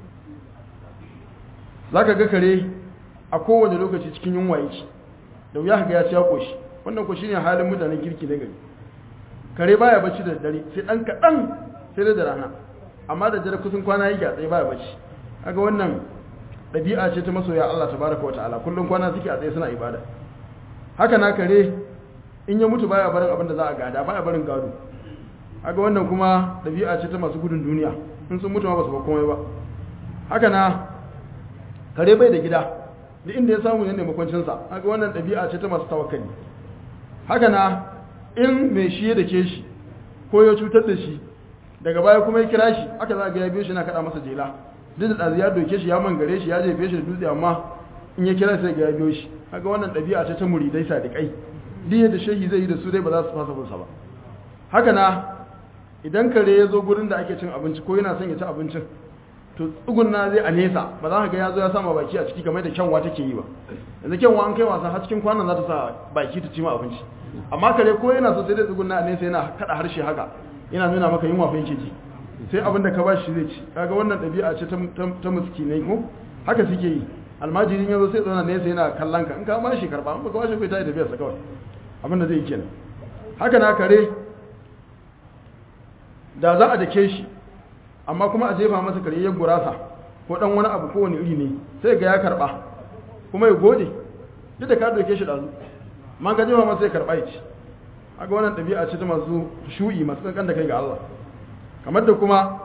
zaka ga kare a kowane lokaci cikin yunwa yake da wuya ga ya ci ya koshi wannan ko shine halin mutanen kirki na gari kare baya bacci da dare sai dan kadan sai da rana amma da dare kusan kwana yake a tsaye baya bacci kaga wannan dabi'a ce ta masoya Allah tabaraka wa ta'ala kullun kwana suke a tsaye suna ibada haka na kare in ya mutu baya barin abin da za a gada baya barin gado haka wannan kuma dabi'a ce ta masu gudun duniya in sun mutu ma ba su ba komai ba haka na kare bai da gida duk inda ya samu ne makwancinsa haka wannan dabi'a ce ta masu tawakkali haka na in mai shi da ke shi ko ya cutar da shi daga baya kuma ya kira shi aka za ga ya biyo shi na kada masa jela duk da ɗazu ya doke shi ya mangare shi ya jefe shi da dutse amma in ya kira sai ga ya biyo shi haka wannan ɗabi'a ce ta muridai sadiƙai duk yadda shehi zai yi da su dai ba za su fasa bunsa ba haka na idan kare ya zo gurin da ake cin abinci ko yana son ya ci abincin to tsugunna zai a nesa ba za ka ga ya zo ya sama baki a ciki kamar da kyanwa take yi ba yanzu kyanwa an kai wasa har cikin kwanan za ta sa baki ta ci ma abinci amma kare ko yana so sai dai tsugunna a nesa yana kada harshe haka yana nuna maka yunwa fa yake ji sai abin da ka ba shi zai ci kaga wannan ɗabi'a ce ta miskinai ko haka suke yi almajirin yanzu sai zauna nesa yana kallon ka in ka ba shi karba in ba ka ba shi kai ta yi tafiyarsa kawai abin da zai yi kenan haka na kare da za a dake shi amma kuma a jefa masa karyayyen gurasa ko dan wani abu ko wani iri ne sai ga ya karba kuma ya gode duk da ka doke shi dazu ma ga jefa masa ya karba ya ci aga wannan ɗabi'a ce ta masu shu'i masu kankan da kai ga Allah kamar da kuma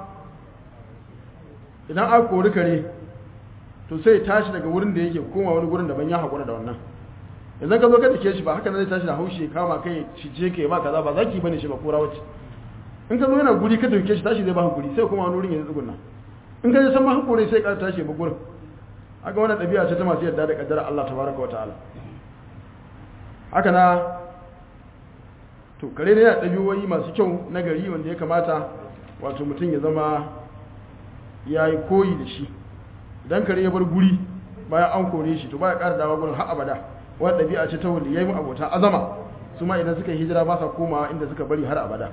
idan aka kori kare to sai tashi daga wurin da yake koma wani gurin daban ya haƙura da wannan idan ka zo ka dake shi ba haka zai tashi da haushi kama kai shi je kai ba kaza ba zaki bane shi ba kura wacce in ka zo yana guri ka dauke shi tashi zai ba guri sai kuma wani wurin ya tsugunna in ka je san ma hakuri sai ka tashi ba gurin haka wannan ɗabi'a ce ta masu yarda da kaddara Allah tabaraka wa ta'ala haka na to kare ne yana ɗabi'o'i masu kyau na gari wanda ya kamata wato mutum ya zama ya yi koyi da shi idan kare ya bar guri bayan an kore shi to baya ƙara dawa gurin har abada wani ɗabi'a ce ta wanda ya yi abota azama su ma idan suka yi hijira ba sa komawa inda suka bari har abada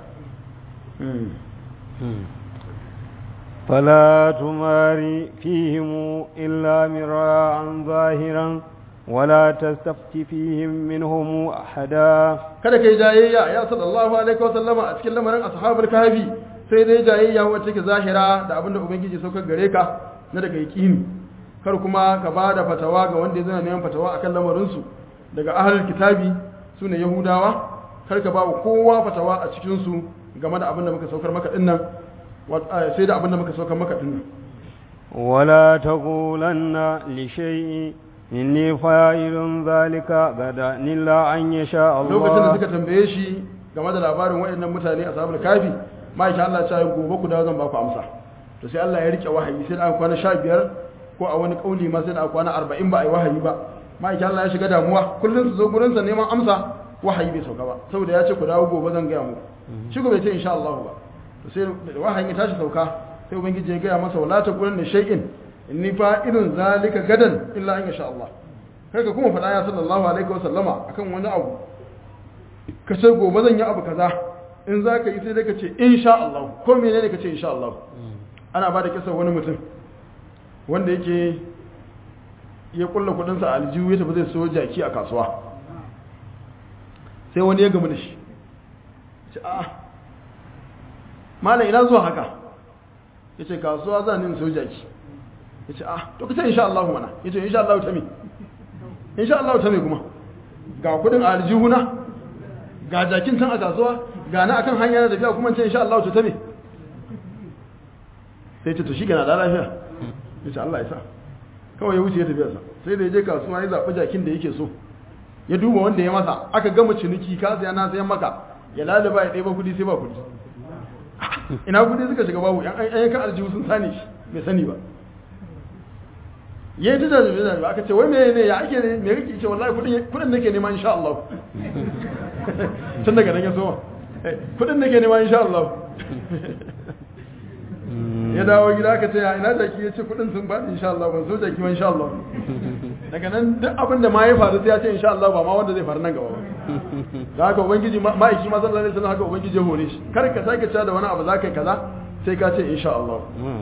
فلا تماري فيهم إلا مراء ظاهرا ولا تستفت فيهم منهم أحدا kada kai jayayya ya sallallahu alaihi wa sallama a cikin lamarin ashabul kahfi sai dai jayayya wacce ke zahira da abinda ubangiji saukar gare ka na daga yaqini kar kuma ka bada fatawa ga wanda zai neman fatawa akan lamarin su daga ahlul kitabi sune yahudawa kar ka ba kowa fatawa a cikin su game da abinda muka saukar maka dinnan sai da abinda muka saukar maka dinnan ولا تقولن لشيء inni fa'ilun zalika gada nilla an yasha Allah lokacin da suka tambaye shi game da labarin waɗannan mutane a sabon kafi ma'aikin Allah ya gobe ku dawo zan ba ku amsa to sai Allah ya rike wahayi sai da aka kwana 15 ko a wani kauli ma sai da aka kwana 40 ba a yi wahayi ba ma'aikin Allah ya shiga damuwa kullum su zo gurin sa neman amsa wahayi bai sauka ba saboda ya ce ku dawo gobe zan gaya muku shi bai ce insha Allah ba to sai wahayin ya tashi sauka sai ubangiji ya gaya masa wala ta gurin da shay'in inni fa'ilun zalika gadan illa an yasha Allah kai ka kuma faɗa ya sallallahu alaihi wa sallama akan wani abu ka ce gobe zan yi abu kaza in za ka yi sai dai ka ce insha Allah ko menene ka ce insha Allah ana ba da kisa wani mutum wanda yake ya kulla kudinsa a aljihu ya tafi zai so jaki a kasuwa sai wani ya gamu da shi ce a malam ina zuwa haka ya ce kasuwa za ni in sau jaki ya ce ah to ka ce insha Allah mana ya ce insha Allah ta me insha Allah ta me kuma ga kudin a aljihuna ga jakin can a kasuwa ga na akan hanya na tafiya kuma ce insha Allah ta me sai ce to shi gana da lafiya ya ce Allah ya sa kawai ya wuce ya tafiya sa sai da ya je kasuwa ya zaɓi jakin da yake so ya duba wanda ya masa aka gama ciniki ka saya na sayan maka ya lalaba ya ɗeba kudi sai ba kudi ina kudi suka shiga babu yan ayyakan aljihu sun sani shi bai sani ba ya yi ta jajabe jajabe aka ce wai me ne ya ake ne me kake ce wallahi kudin kudin nake nema insha Allah tun daga nan ya soma kudin nake nema insha Allah ya dawo gida aka ce ya ina jaki ya ce kudin sun bani insha Allah ban so jaki ba insha Allah daga nan duk abin da ma ya faru sai ya ce insha Allah ba ma wanda zai faru nan gaba ba da haka ubangiji ma'aiki ma sallallahu alaihi wasallam haka ubangiji ya hore shi kar ka sake cewa da wani abu za ka yi kaza sai ka ce insha Allah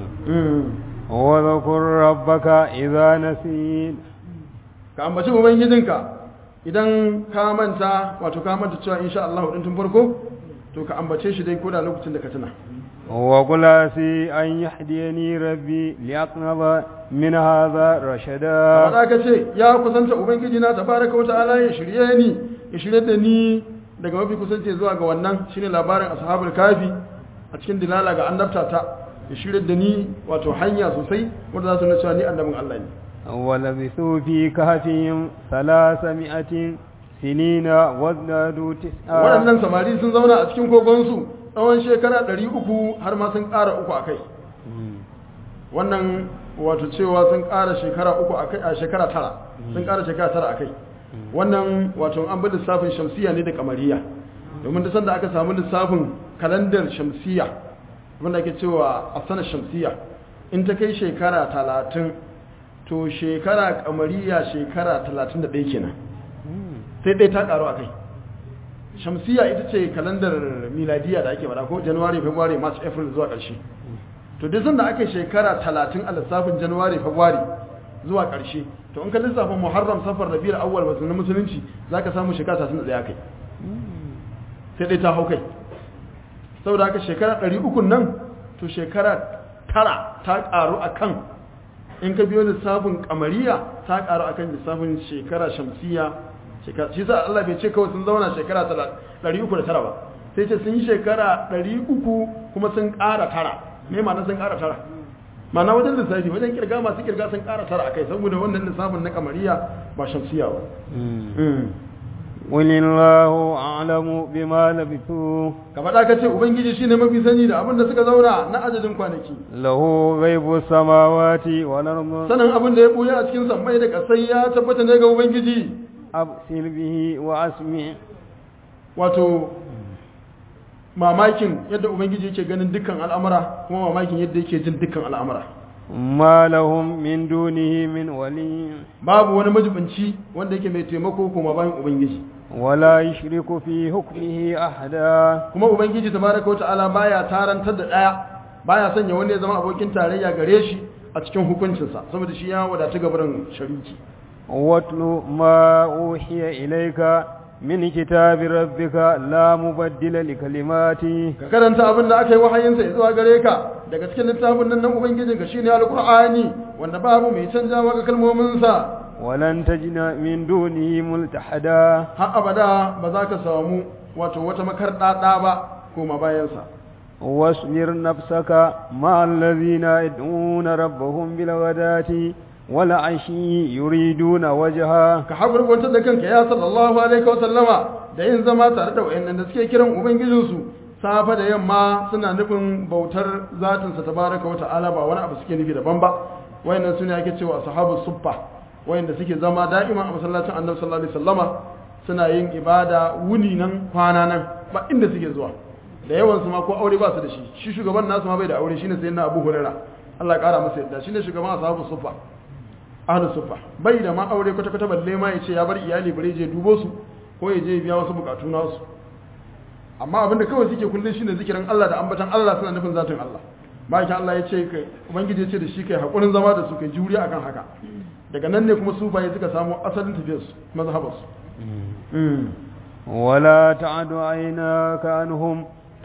واذكر ربك إذا نسيت ka ambaci ubangijinka idan ka manta wato ka manta cewa insha Allah din tun farko to ka ambace shi dai koda lokacin da ka tuna وقل عسي أن يهديني ربي لأقنض من هذا رشدا faɗa ka ce ya kusanta ubangiji na tabaraka wata'ala ya shirye ni ya shirye da ni daga mafi kusanci zuwa ga wannan shine labarin ashabul kafi a cikin dilala ga annabta ta ya shirye da ni wato hanya sosai wanda za su nuna cewa ni annabin Allah ne ولبثوا في كهفهم ثلاثمائة سنين وازدادوا تسعا waɗannan samari sun zauna a cikin kogonsu tsawon shekara ɗari uku har ma sun ƙara uku a kai wannan wato cewa sun ƙara shekara uku a kai a shekara tara sun ƙara shekara tara a kai wannan wato an bi lissafin shamsiya ne da kamariya domin da sanda aka samu lissafin kalandar shamsiya wanda ake cewa a sanar shamsiya in ta kai shekara talatin to shekara kamariya shekara talatin da ɗaya kenan sai ɗaya ta ƙaru a kai shamsiya ita ce kalandar miladiya da ake faɗa ko january february march april zuwa ƙarshe to duk sanda ake shekara talatin a lissafin january february zuwa ƙarshe to in ka lissafin muharram safar rabiul awwal wasu na musulunci za ka samu shekara talatin da ɗaya kai sai ɗaya ta hau kai saboda haka shekara ɗari uku nan to shekara tara ta ƙaru a kan in ka biyo lissafin kamariya ta ƙaru a kan lissafin shekara shamsiya shi sa Allah bai ce kawai sun zauna shekara 309 ba sai ce sun yi shekara 300 kuma sun ƙara tara me ma sun ƙara tara mana wajen lissafi wajen kirga masu kirga sun ƙara tara a kai saboda wannan lissafin na kamariya ba shamsiya ba قل الله أعلم بما لبثوا ka faɗa ka ce ubangiji shine mafi sani da abin da suka zauna na adadin kwanaki له غيب السماوات والأرض sanin abin da ya ɓuya a cikin sammai da ƙasai ya tabbata ne ga ubangiji أبصر به وأسمع wato mamakin yadda ubangiji yake ganin dukkan al'amura kuma mamakin yadda yake jin dukkan al'amura ما لهم من دونه من ولي babu wani majibinci wanda yake mai taimako kuma bayan ubangiji ولا يشرك في حكمه أحدا kuma ubangiji tabaraka wata'ala baya tarantar da daya baya sanya wanda ya zama abokin tarayya gare shi a cikin hukuncinsa saboda shi ya wadatu gabarin shariki واتل ما أوحي إليك من كتاب ربك لا مبدل لكلماته ka karanta abin da aka yi wahayinsa ya zuwa gare ka daga cikin littafin nan na ubangijinka shine alqur'ani wanda babu mai canjawa ga kalmominsa ولن تجد من دونه ملتحدا har abada ba za ka samu wato wata makarɗaɗa ba koma bayansa واصبر نفسك مع الذين يدعون ربهم بالغداة والعشي يريدون وجهه ka haɓurbantar da kanka ya sallallahu alaihi wa sallama da yin zama tare da wayannan da suke kiran ubangijinsu safa da yamma suna nufin bautar zatinsa tabaraka wa ta'ala ba wani abu suke nufi daban ba wayannan sune ake cewa ashabu suffa wayanda suke zama da'ima a masallacin annabi sallallahu alaihi wasallama suna yin ibada wuni nan kwana nan ba inda suke zuwa da yawan su ma ko aure ba su da shi shi shugaban nasu ma bai da aure shine sayyidina Abu Hurairah Allah ya kara masa yadda shine shugaban ashabu suffa ahlus suffa bai da ma aure kwata kwata balle ma yace ya bar iyali bare je dubo su ko ya je biya wasu bukatu nasu amma abinda kawai suke kullun shine zikirin Allah da ambatan Allah suna nufin zatin Allah bayan Allah ya ce kai ubangiji ya ce da shi kai hakurin zama da su kai juriya akan haka daga nan ne kuma sufaye suka samu asalin tafiyarsu mazhabarsu ولا تعد عيناك عنهم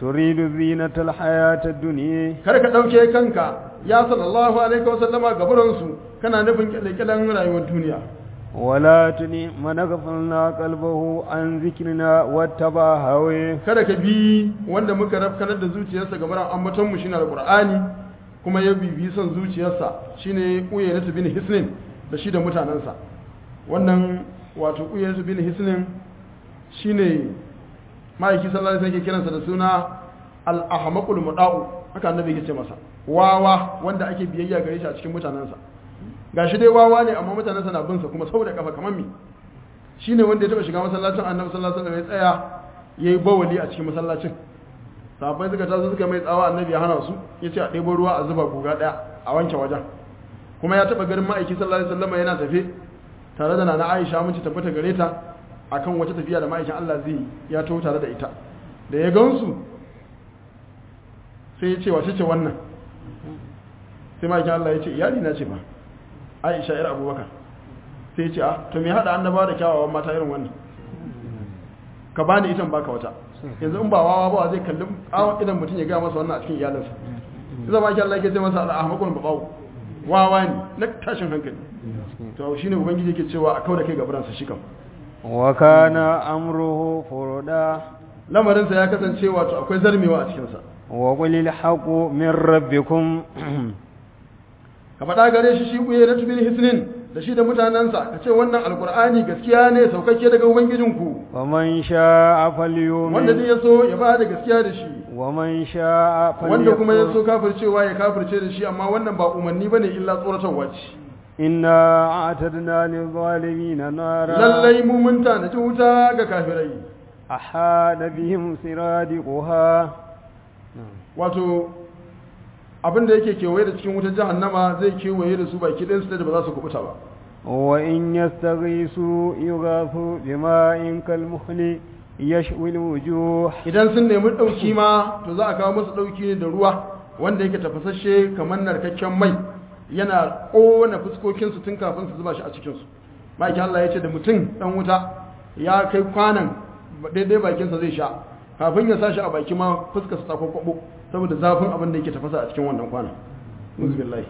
تريد زينة الحياة الدنيا kar ka ɗauke kanka ya sallallahu alaihi wa sallama gaburansu kana nufin kyalekyalen rayuwar duniya ولا تني من غفلنا قلبه عن ذكرنا واتبع هواه kada ka bi wanda muka rafkanar da zuciyarsa ga baran ambaton mu shine alqur'ani kuma ya bibi son zuciyarsa shine uyaynatu bin hisnin da shi da mutanansa wannan wato uyaynatu bin hisnin shine ma'aiki sallallahu alaihi wasallam ke kiransa da suna al-ahmaqul mudau haka annabi yake ce masa wawa wanda ake biyayya gare shi a cikin mutanansa gashi dai wawa ne amma mutanansa na bin sa kuma saboda kafa kamar me shine wanda ya taba shiga masallacin annabi sallallahu alaihi wasallam ya tsaya yayi bawali a cikin masallacin sahabbai suka taso suka mai tsawa annabi ya hana su yace a ɗebo ruwa a zuba guga ɗaya a wanke wajen kuma ya taba garin ma'aiki sallallahu alaihi wasallam yana tafe tare da nana Aisha mun ci tabbata gare ta akan wata tafiya da ma'aikin Allah zai yi, ya taho tare da ita da ya gansu sai ya ce wace ce wannan sai ma'aikin Allah ya ce iyali na ce ba Aisha yar Abubakar sai ya ce a to me hada annaba da kyawawan mata irin wannan ka bani itan baka wata yanzu in ba wawa ba zai kalli awon idan mutum ya gaya masa wannan a cikin iyalinsa sai zama ake Allah ke ce masa al'ahmakon babawo wawa ne na tashin hankali to shi ne ubangiji yake cewa a kau da kai gabaransa shi kam وكان أمره فردا lamarinsa ya kasance wato akwai zarmewa a cikinsa وقل الحق من ربكم ka faɗa gare shi shi ɓuye na tubin hisnin da shi da mutanensa ka ce wannan alkur'ani gaskiya ne saukakke daga ubangijinku ومن شاء wanda فليؤمن zai ya so ya ba da gaskiya da shi ومن شاء wanda kuma ya so فليكفر kafircewa ya kafirce da shi amma wannan ba umarni bane illa tsoratarwa ce إنا أعتدنا للظالمين نارا lallai mu mun tanaji wuta ga kafirai أحاط بهم سرادقها wato abin da yake kewaye da cikin wutar jahannama zai kewaye da su baki ɗayan su da ba za su kubuta ba وإن يستغيثوا يغاثوا بماء كالمهل يشوي الوجوه idan sun nemi ɗauki ma to za a kawo musu ɗauki ne da ruwa wanda yake tafasasshe kamar narkakken mai yana ƙona fuskokinsu tun kafin su zuba shi a cikinsu maki Allah ya ce da mutum ɗan wuta ya kai kwanan daidai bakinsa zai sha kafin ya sa shi a baki ma fuskarsa ta kwakwabo saboda zafin abin da yake tafasa a cikin wannan kwanan muzubillahi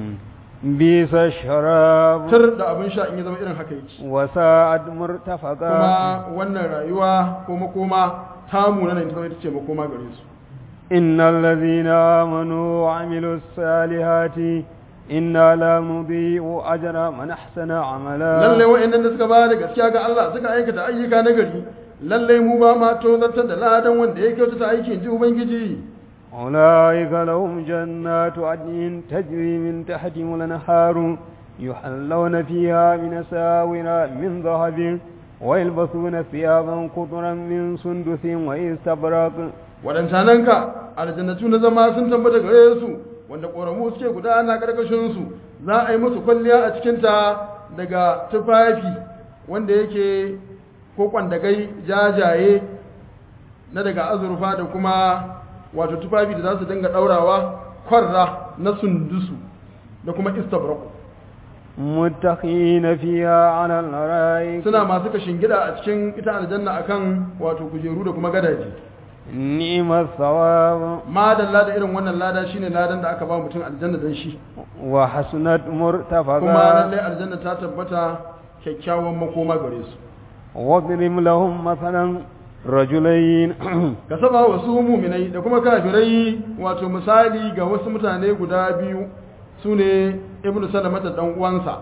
بئس الشراب tar da abin sha in ya zama irin haka yake وساءت مرتفقا kuma wannan rayuwa ko makoma tamu na nan ta zama ita ce makoma gare su إن الذين آمنوا وعملوا الصالحات إنا لا نضيع أجر من أحسن عملا lalle wa'annan da suka ba da gaskiya ga Allah suka aikata ayyuka na gari lalle mu ba ma tozartar da ladan wanda ya kyautata aikin ji ubangiji أولئك لهم جنات عدن تجري من تحتهم الأنهار يحلون فيها من ساور من ذهب ويلبسون ثيابا قطرا من سندس وإستبرق waɗancananka aljannatu na zama sun tabbata gare su wanda ƙoramu suke gudana ƙarƙashin su za a yi musu kwalliya a cikinta daga tufafi wanda yake ko kwandagai jajaye na daga azurfa da kuma wato tufafi da za su dinga ɗaurawa kwarra na sundusu da kuma istabraku متقين فيها على الأرائك suna masu kashin gida a cikin ita aljanna akan wato kujeru da kuma gadaji نعم الثواب madalla da irin wannan lada shine ladan da aka ba mutum aljanna dan shi وحسنت kuma مرتفقا lallai aljanna ta tabbata kyakkyawan makoma gare su واضرب لهم مثلا رجلين ka saba wa su muminai da kuma kafirai wato misali ga wasu mutane guda biyu su ne ibnu salamata dan uwansa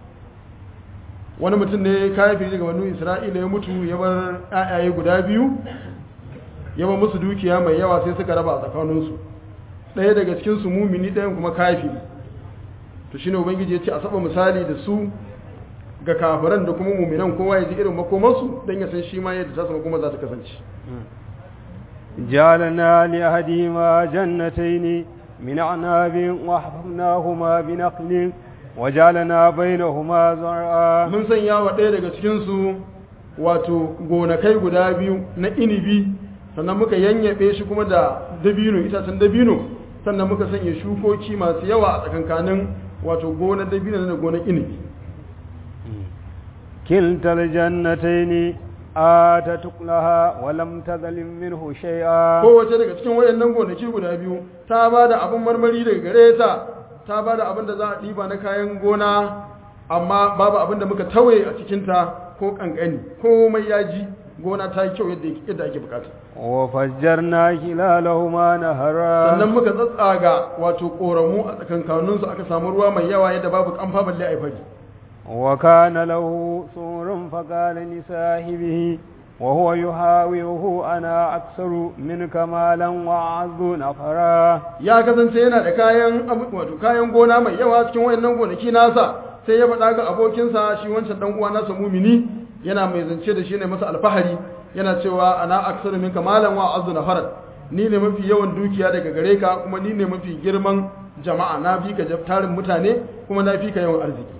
wani mutum ne kafiri daga wani isra'ila ya mutu ya bar ƴaƴaye guda biyu ya bar musu dukiya mai yawa sai suka raba a tsakaninsu ɗaya daga cikin su mumini ɗayan kuma kafiri to shine ubangiji ya ce a saba misali da su ga kafiran da kuma muminan kowa ya ji irin makomarsu don ya san shi ma yadda ta makoma za ta kasance جعلنا لأحدهما جنتين من أعناب وحفظناهما بنخل وجعلنا بينهما زرعا mun sanya wa ɗaya daga cikinsu wato gonakai guda biyu na inibi sannan muka yanyaɓe shi kuma da dabino itacen dabino sannan muka sanya shukoki masu yawa a tsakankanin wato gonar dabino da gonar inibi كلتا الجنتين آتت لها ولم تظلم منه شيئا kowace daga cikin wayannan gonaki guda biyu ta ba da abin marmari daga gare ta ta ba da abin da za a ɗiba na kayan gona amma babu abin da muka tawaye a cikinta ko ƙanƙani komai ya ji gona ta yi kyau yadda yadda ake bukata وفجرنا خلالهما نهرا sannan muka tsatsaga wato ƙoramu a tsakankaninsu aka samu ruwa mai yawa yadda babu kamfa balle a yi fari وكان له سور فقال لصاحبه وهو يحاوره أنا أكثر منك مالا وأعز نفرا ya kasance yana da kayan abu- wato kayan gona mai yawa cikin wayannan gonaki nasa sai ya faɗa ga abokinsa shi wancan dan uwa nasa mumini yana mai zance da shi ne masa alfahari yana cewa ana aksaru minka malan wa azzu nafarat ni ne mafi yawan dukiya daga gare ka kuma ni ne mafi girman jama'a na fi ka jab- tarin mutane kuma na fi ka yawan arziki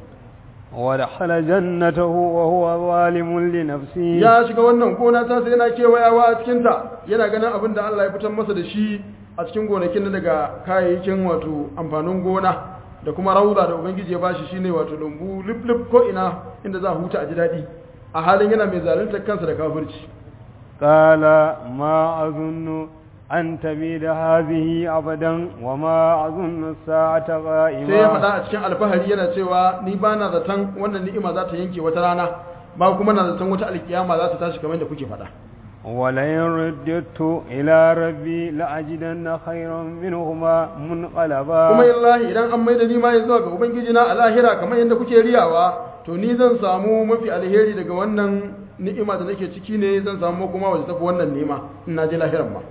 ودخل جنته وهو ظالم لنفسه ya shiga wannan gona ta sai yana kewayawa a cikinta yana ganin abin da Allah ya fitar masa da shi a cikin gonakin na daga kayayyakin wato amfanin gona da kuma rauza da ubangiji ya bashi shine wato lambu lip ko ina inda za a huta a ji daɗi a halin yana mai zaluntar kansa da kafirci قال ما أظن أن تبيد هذه أبدا وما أظن الساعة sai ya faɗa قائمة a cikin alfahari yana cewa ni ba na zaton wannan ni'ima za ta yanke wata rana ba kuma na zaton wata alkiyama za ta tashi kamar da kuke faɗa ولئن رددت إلى ربي لأجدن خيرا منهما منقلبا kuma illahi idan an maida ni ma ya zuwa ga ubangiji na a lahira kamar yadda kuke riyawa to ni zan samu mafi alheri daga wannan ni'ima da nake ciki ne zan samu kuma wajen tafi wannan nema in na je lahiran ma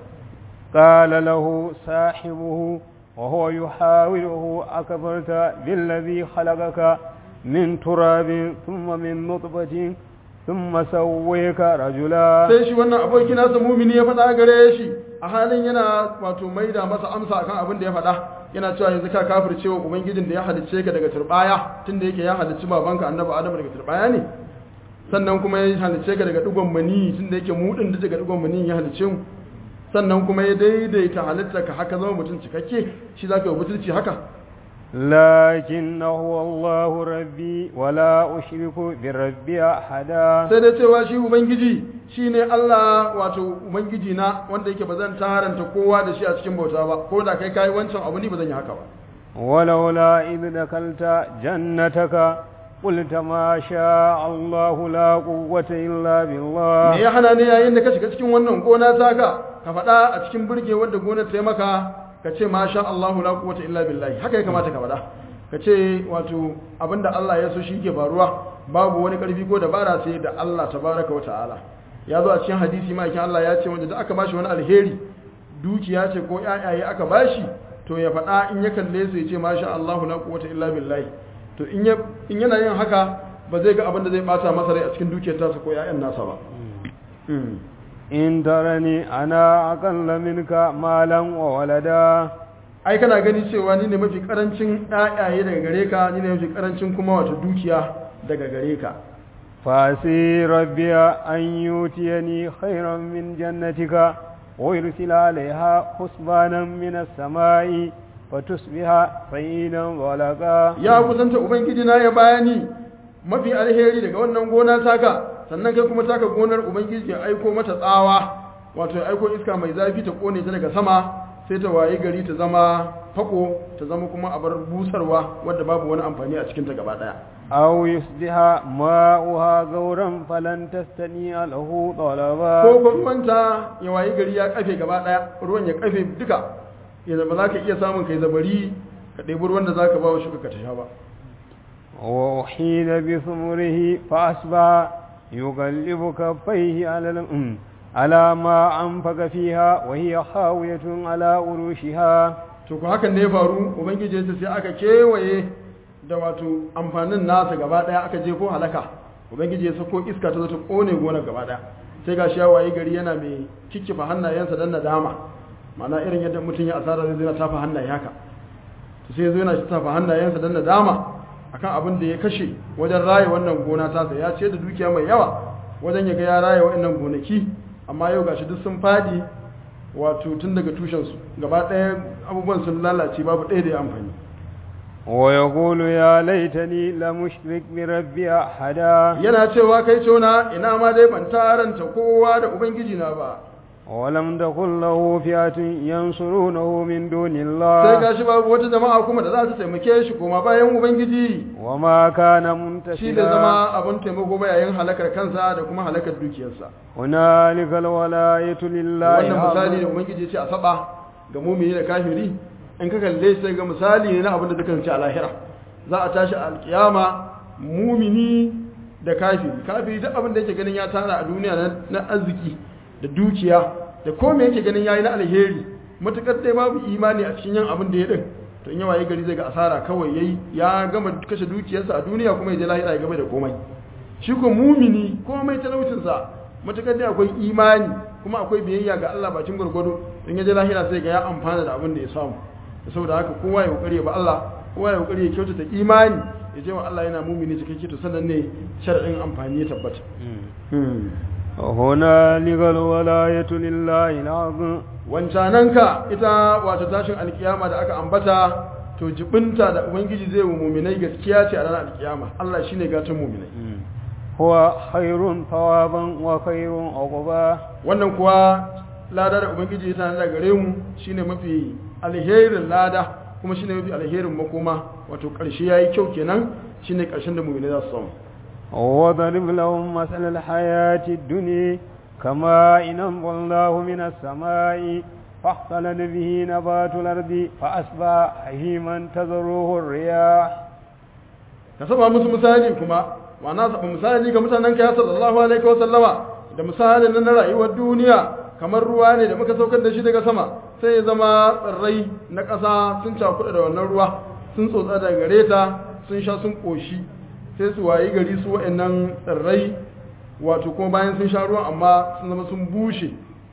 قال له صاحبه وهو يحاوره أكبرت بالذي خلقك من تراب ثم من نطفة ثم سويك رجلا sai shi wannan aboki nasa mumini ya faɗa gare shi a halin yana wato maida masa amsa akan abin da ya faɗa yana cewa yanzu ka kafirce wa ubangijin da ya halicce ka daga turbaya tunda yake ya halicci babanka annabi adamu daga turbaya ne sannan kuma ya halicce ka daga digon mani tunda yake mu din da daga digon mani ya halicce mu sannan kuma ya daidaita halitta ka haka zama mutum cikakke shi zaka yi butulci haka لكن هو الله ربي ولا أشرك بربي أحدا sai dai cewa shi ubangiji shine Allah wato ubangiji na wanda yake bazan taranta kowa da shi a cikin bauta ba ko da kai kai wancan abu ni bazan yi haka ba ولولا إذ دخلت جنتك قلت ما شاء الله لا قوة إلا me بالله ya hana ne yayin da ka shiga cikin wannan gona taka ka faɗa a cikin burge wadda gonar ta yi maka ka ce ma sha Allahu la quwwata illa billahi haka ya kamata ka faɗa ka ce wato abinda Allah ya so shi ke faruwa babu wani ƙarfi ko dabara sai da Allah tabaraka wa ta'ala ya zo a cikin hadisi ma Allah ya ce wanda da aka bashi wani alheri dukiya ce ko ƴaƴaye aka bashi to ya faɗa in ya kalle su ya ce ma sha Allahu la quwwata illa billahi to in ya in yana yin haka ba zai ga abin da zai bata masa rai a cikin dukiyar tasa ko ƴaƴan nasa ba إن ترني أنا أقل منك مالا وولدا ai kana gani cewa ni ne mafi karancin ƴaƴaye daga gare ka ni ne mafi karancin kuma wato dukiya daga gare ka فأسي ربي أن يؤتيني خيرا من جنتك ويرسل عليها حسبانا من السماء فتصبح صعيدا ولقا ya kusanta ubangiji na ya bayani mafi alheri daga wannan gona taka sannan kai kuma taka gonar ubangiji ya aiko mata tsawa wato ya aiko iska mai zafi ta kone ta daga sama sai ta waye gari ta zama fako ta zama kuma abar busarwa wadda babu wani amfani a cikinta gaba daya أو يصبح ماؤها غورا فلن تستنيع له طلبا ko ko ruwanta ya waye gari ya kafe gaba daya ruwan ya kafe duka ya zama za ka iya samun kai zabari ka ɗebi ruwan da za ka ba wa shuka ka ta sha ba وأحيل بثمره فأصبح يقلب كفيه على الأم على ما أنفق فيها وهي خاوية على عروشها to ku hakan ne ya faru ubangiji ya ce sai aka kewaye da wato amfanin nasa gaba daya aka jefo halaka ubangiji ya sako iska ta zo ta kone gonar gaba daya sai gashi ya waye gari yana mai kikkifa hannayensa dan nadama ma'ana irin yadda mutum ya asara zai zo yana tafa hannaye haka to sai zo yana tafa hannayensa dan nadama akan abin da ya kashe wajen raye wannan gona tasa ya ce da dukiya mai yawa wajen ya ga ya raye wa'annan gonaki amma yau gashi duk sun fadi wato tun daga tushensu gaba ɗaya abubuwan sun lalace babu ɗaya da ya amfani ويقول يا ليتني لم أشرك بربي أحدا yana cewa kai cona ina ma dai ban taranta kowa da ubangiji na ba ولم تكن له فئة ينصرونه من دون sai الله gashi babu wata jama'a kuma da za ta taimake shi koma bayan ubangiji وما كان shi da منتصرا zama abin taimako ba yayin halakar kansa da kuma halakar dukiyarsa هنالك الولاية لله wannan misali da العظيم. ubangiji ya ce a saba ga mumini da kafiri in ka kalle sai ga misali ne na abin da dukan ci a lahira za a tashi a alkiyama mumini da kafiri kafiri duk abin da yake ganin ya tara a duniya na- na arziki da dukiya da kome yake ganin yayi na alheri matukar dai babu imani a cikin yin abin da ya din to in yawa gari zai ga asara kawai yayi ya gama kashe dukiyarsa a duniya kuma ya je lahira ya gama da komai shi ko mumini komai talaucinsa matukar dai akwai imani kuma akwai biyayya ga Allah bakin gwargwado in ya je lahira sai ga ya amfana da abin da ya samu da saboda haka kowa ya kokari ba Allah kowa ya kokari ya kyautata imani ya je wa Allah yana mumini cikakke to sannan ne shar'in amfani ya tabbata هنالك الولاية لله العظيم wancananka ita wato tashin alkiyama da aka ambata to jibinta da ubangiji zai wa muminai gaskiya ce a ranar alkiyama Allah shine gatan muminai هو خير ثوابا وخير عقبا wannan kuwa lada da ubangiji ta da gare mu shine mafi alherin lada kuma shine mafi alherin makoma wato karshe yayi kyau kenan shine karshen da mu'mini za su samu وضرب لهم مثل الحياة الدنيا كما إن أنزلناه من السماء فاختلط به نبات الأرض فأصبح هيما تذروه الرياح ka saba musu misali kuma ma'ana saba misali ga mutanen ka sallallahu alaihi wa sallama da misalin na rayuwar duniya kamar ruwa ne da muka saukar da shi daga sama sai ya zama tsirrai na ƙasa sun cakuɗa da wannan ruwa sun tsotsa daga gare ta sun sha sun ƙoshi sai su wayi gari su wa'annan tsirrai wato kuma bayan sun sha ruwan amma sun zama sun bushe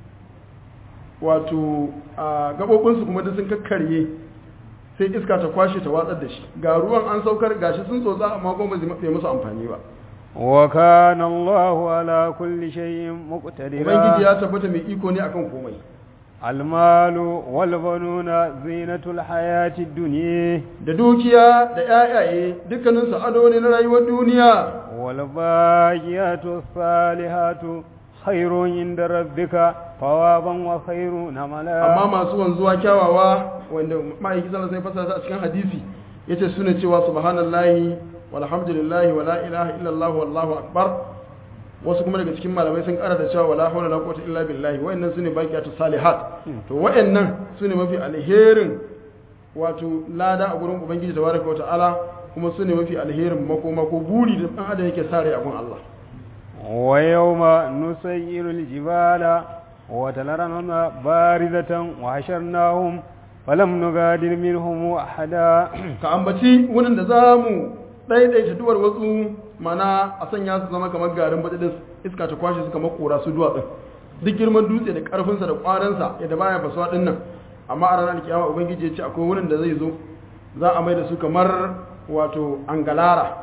wato a gaɓoɓinsu kuma duk sun kakkarye sai iska ta kwashe ta watsar da shi ga ruwan an saukar gashi sun tsotsa amma kuma bai musu amfani ba وكان الله على كل شيء ubangiji مقتدرا ya tabbata mai iko ne akan komai المال والبنون زينة الحياة الدنيا da dukiya da ƴaƴaye dukkanin su ado ne na rayuwar duniya والباقيات الصالحات خير عند ربك ثوابا وخير amma نملا masu wanzuwa kyawawa wanda ma'aiki sallallahu alaihi wasallam a cikin hadisi yace sune cewa subhanallahi walhamdulillahi wala ilaha illallah wallahu akbar wasu kuma daga cikin malamai sun kara da cewa wala hawla wala quwwata illa billahi wayannan sune baqiyatu salihat to wayannan sune mafi alherin wato lada a gurin ubangiji tabaraka wa ta'ala kuma sune mafi alherin makoma ko buri da dan adam yake sare a gun Allah ويوم نسير الجبال وتلرنها باردة وحشرناهم فلم نغادر منهم أحدا ka ambaci wurin da za mu ɗaiɗaita duwar wasu mana a sanya su zama kamar garin baɗaɗis iska ta kwashe su kamar kora su duwatsun duk girman dutse da ƙarfinsa da ƙwarinsa yadda baya fasuwa ɗin nan amma a ranar kiyama ubangiji ya ce akwai wurin da zai zo za a mai da su kamar wato angalara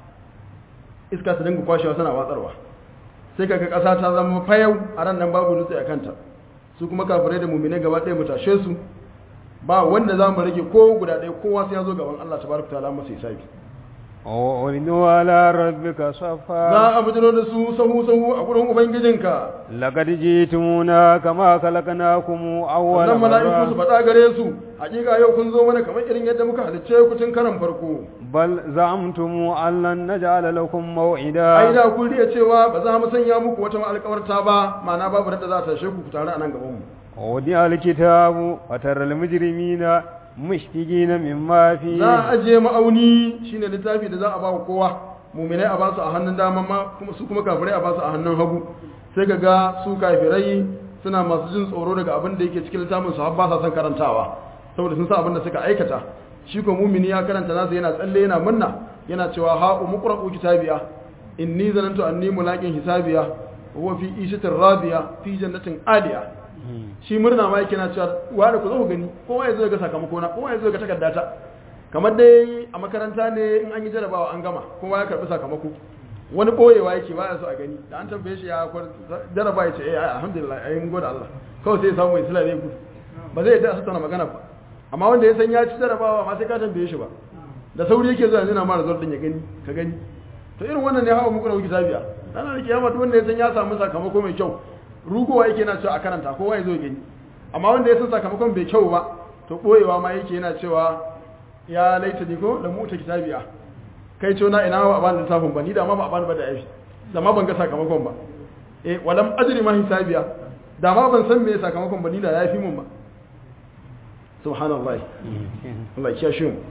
iska ta dinga kwashewa suna watsarwa sai kaga ƙasa ta zama fayau a ran nan babu dutse a kanta su kuma kafirai da muminai gaba ɗaya mu tashe su ba wanda za mu rage ko guda ɗaya kowa sai ya zo gaban Allah tabaraka ta'ala masa hisabi وأردوا على ربك صفا za a bujiro da su sahu sahu a gurin ubangijinka لقد جئتمونا كما خلقناكم أول wannan mala'iku su مرة faɗa gare su hakika yau kun zo mana kamar irin yadda muka halicce ku tun karan farko بل زعمتم أن لن نجعل لكم ai موعدا da kun riya cewa ba za mu sanya muku wata alƙawarta ba ma'ana babu da za ta tashe ku ku tare a nan gaban mu ووضع الكتاب وترى المجرمين مشفقين مما za a فيه ajiye ma'auni shine littafi da za a ba wa kowa muminai a ba su a hannun dama ma kuma su kuma kafirai a ba su a hannun hagu sai ka ga su kafirai suna masu jin tsoro daga abin da yake cikin littafin su har ba sa son karantawa saboda sun san abin da suka aikata shi ko mumini ya karanta nasa yana tsalle yana murna yana cewa ha umqra'u kitabiya inni zanantu anni mulaqin hisabiya wa huwa fi ishatin radiya fi jannatin aliya shi murna ma yake na cewa wa da ku zo ku gani kowa ya zo ga sakamako na kowa ya zo ga takardata kamar dai a makaranta ne in an yi jarabawa an gama kowa ya karbi sakamako wani boyewa yake baya so a gani da an tambaye shi ya kwar jaraba ya ce eh alhamdulillah ai mun gode Allah kawai sai ya samu mai sila ne gudu ba zai yadda a tattauna magana ba amma wanda ya san ya ci jarabawa ma sai ka tambaye shi ba da sauri yake zuwa yana ma result din ya gani ka gani to irin wannan ne hawa muku da kitabiya ranar da kiyama duk wanda ya san ya samu sakamako mai kyau rugowa yake yana cewa a karanta kowa ya zo gani amma wanda ya san sakamakon bai kyau ba to boyewa ma yake yana cewa ya laita ni ko da muta kitabiya kai ce na ina ba a bani littafin ba ni da ma ba a bani ba da yafi da ma ban ga sakamakon ba eh walam ajri ma hisabiya da ma ban san me sakamakon ba ni da yafi mun ba subhanallah Allah ya kiyashe mu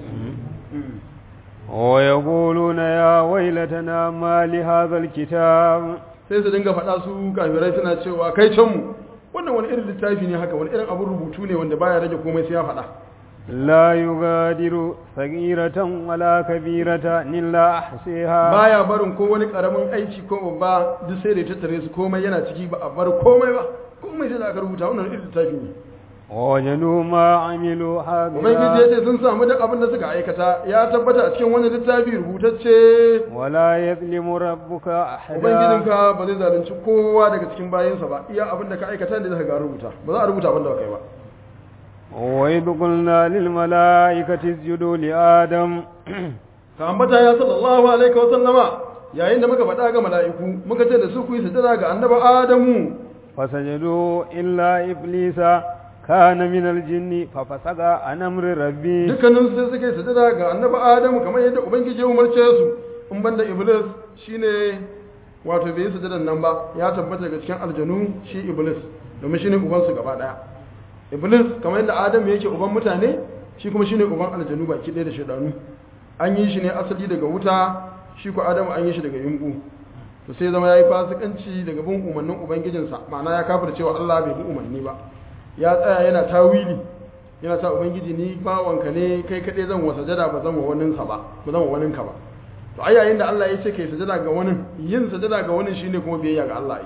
ويقولون يا ويلتنا ما لهذا الكتاب sai su dinga faɗa su kafirai suna cewa kai can mu wannan wani irin littafi ne haka wani irin abin rubutu ne wanda baya rage komai sai ya faɗa لا يغادر صغيرة ولا كبيرة إلا أحصيها baya barin ko wani karamin aiki ko babba duk sai da ya tattare su komai yana ciki ba a bar komai ba komai sai da aka rubuta wannan irin littafi ne ووجدوا ما عملوا ubangiji ya حاضرا ce sun samu duk abin da suka aikata ya tabbata a cikin wani littafi rubutacce ولا يظلم ربك أحدا ubangijinka ba zai zalunci kowa daga cikin bayinsa ba iya abin da ka aikata ne zaka ga an rubuta ba za a rubuta abin da baka yi ba وإذ قلنا للملائكة اسجدوا لآدم ka ambata ya sallallahu alaihi wa sallama yayin da muka faɗa ga mala'iku muka ce da su ku yi sujada ga annabi adamu فسجدوا إلا إبليس كان من الجن ففسق عن أمر ربي dukkanin su sai suka yi sujada ga annabi adamu kamar yadda ubangiji ya umarce su in banda iblis shine wato bai yi sujadan nan ba ya tabbata daga cikin aljanu shi iblis domin shine uban su gaba daya iblis kamar yadda adamu yake uban mutane shi kuma shine uban aljanu baki ɗaya da shaidanu an yi shi ne asali daga wuta shi ko adamu an yi shi daga yungu to sai zama yayi fasikanci daga bin umarnin ubangijinsa ma'ana ya kafir cewa Allah bai bi umarni ba ya tsaya yana tawili yana ta ubangiji ni bawanka ne kai kaɗai zan wa sajada ba zan wa waninsa ba ba zan wa waninka ba to ai yayin da Allah ya ce kai sajada ga wani yin sajada ga wani shine kuma biyayya ga Allah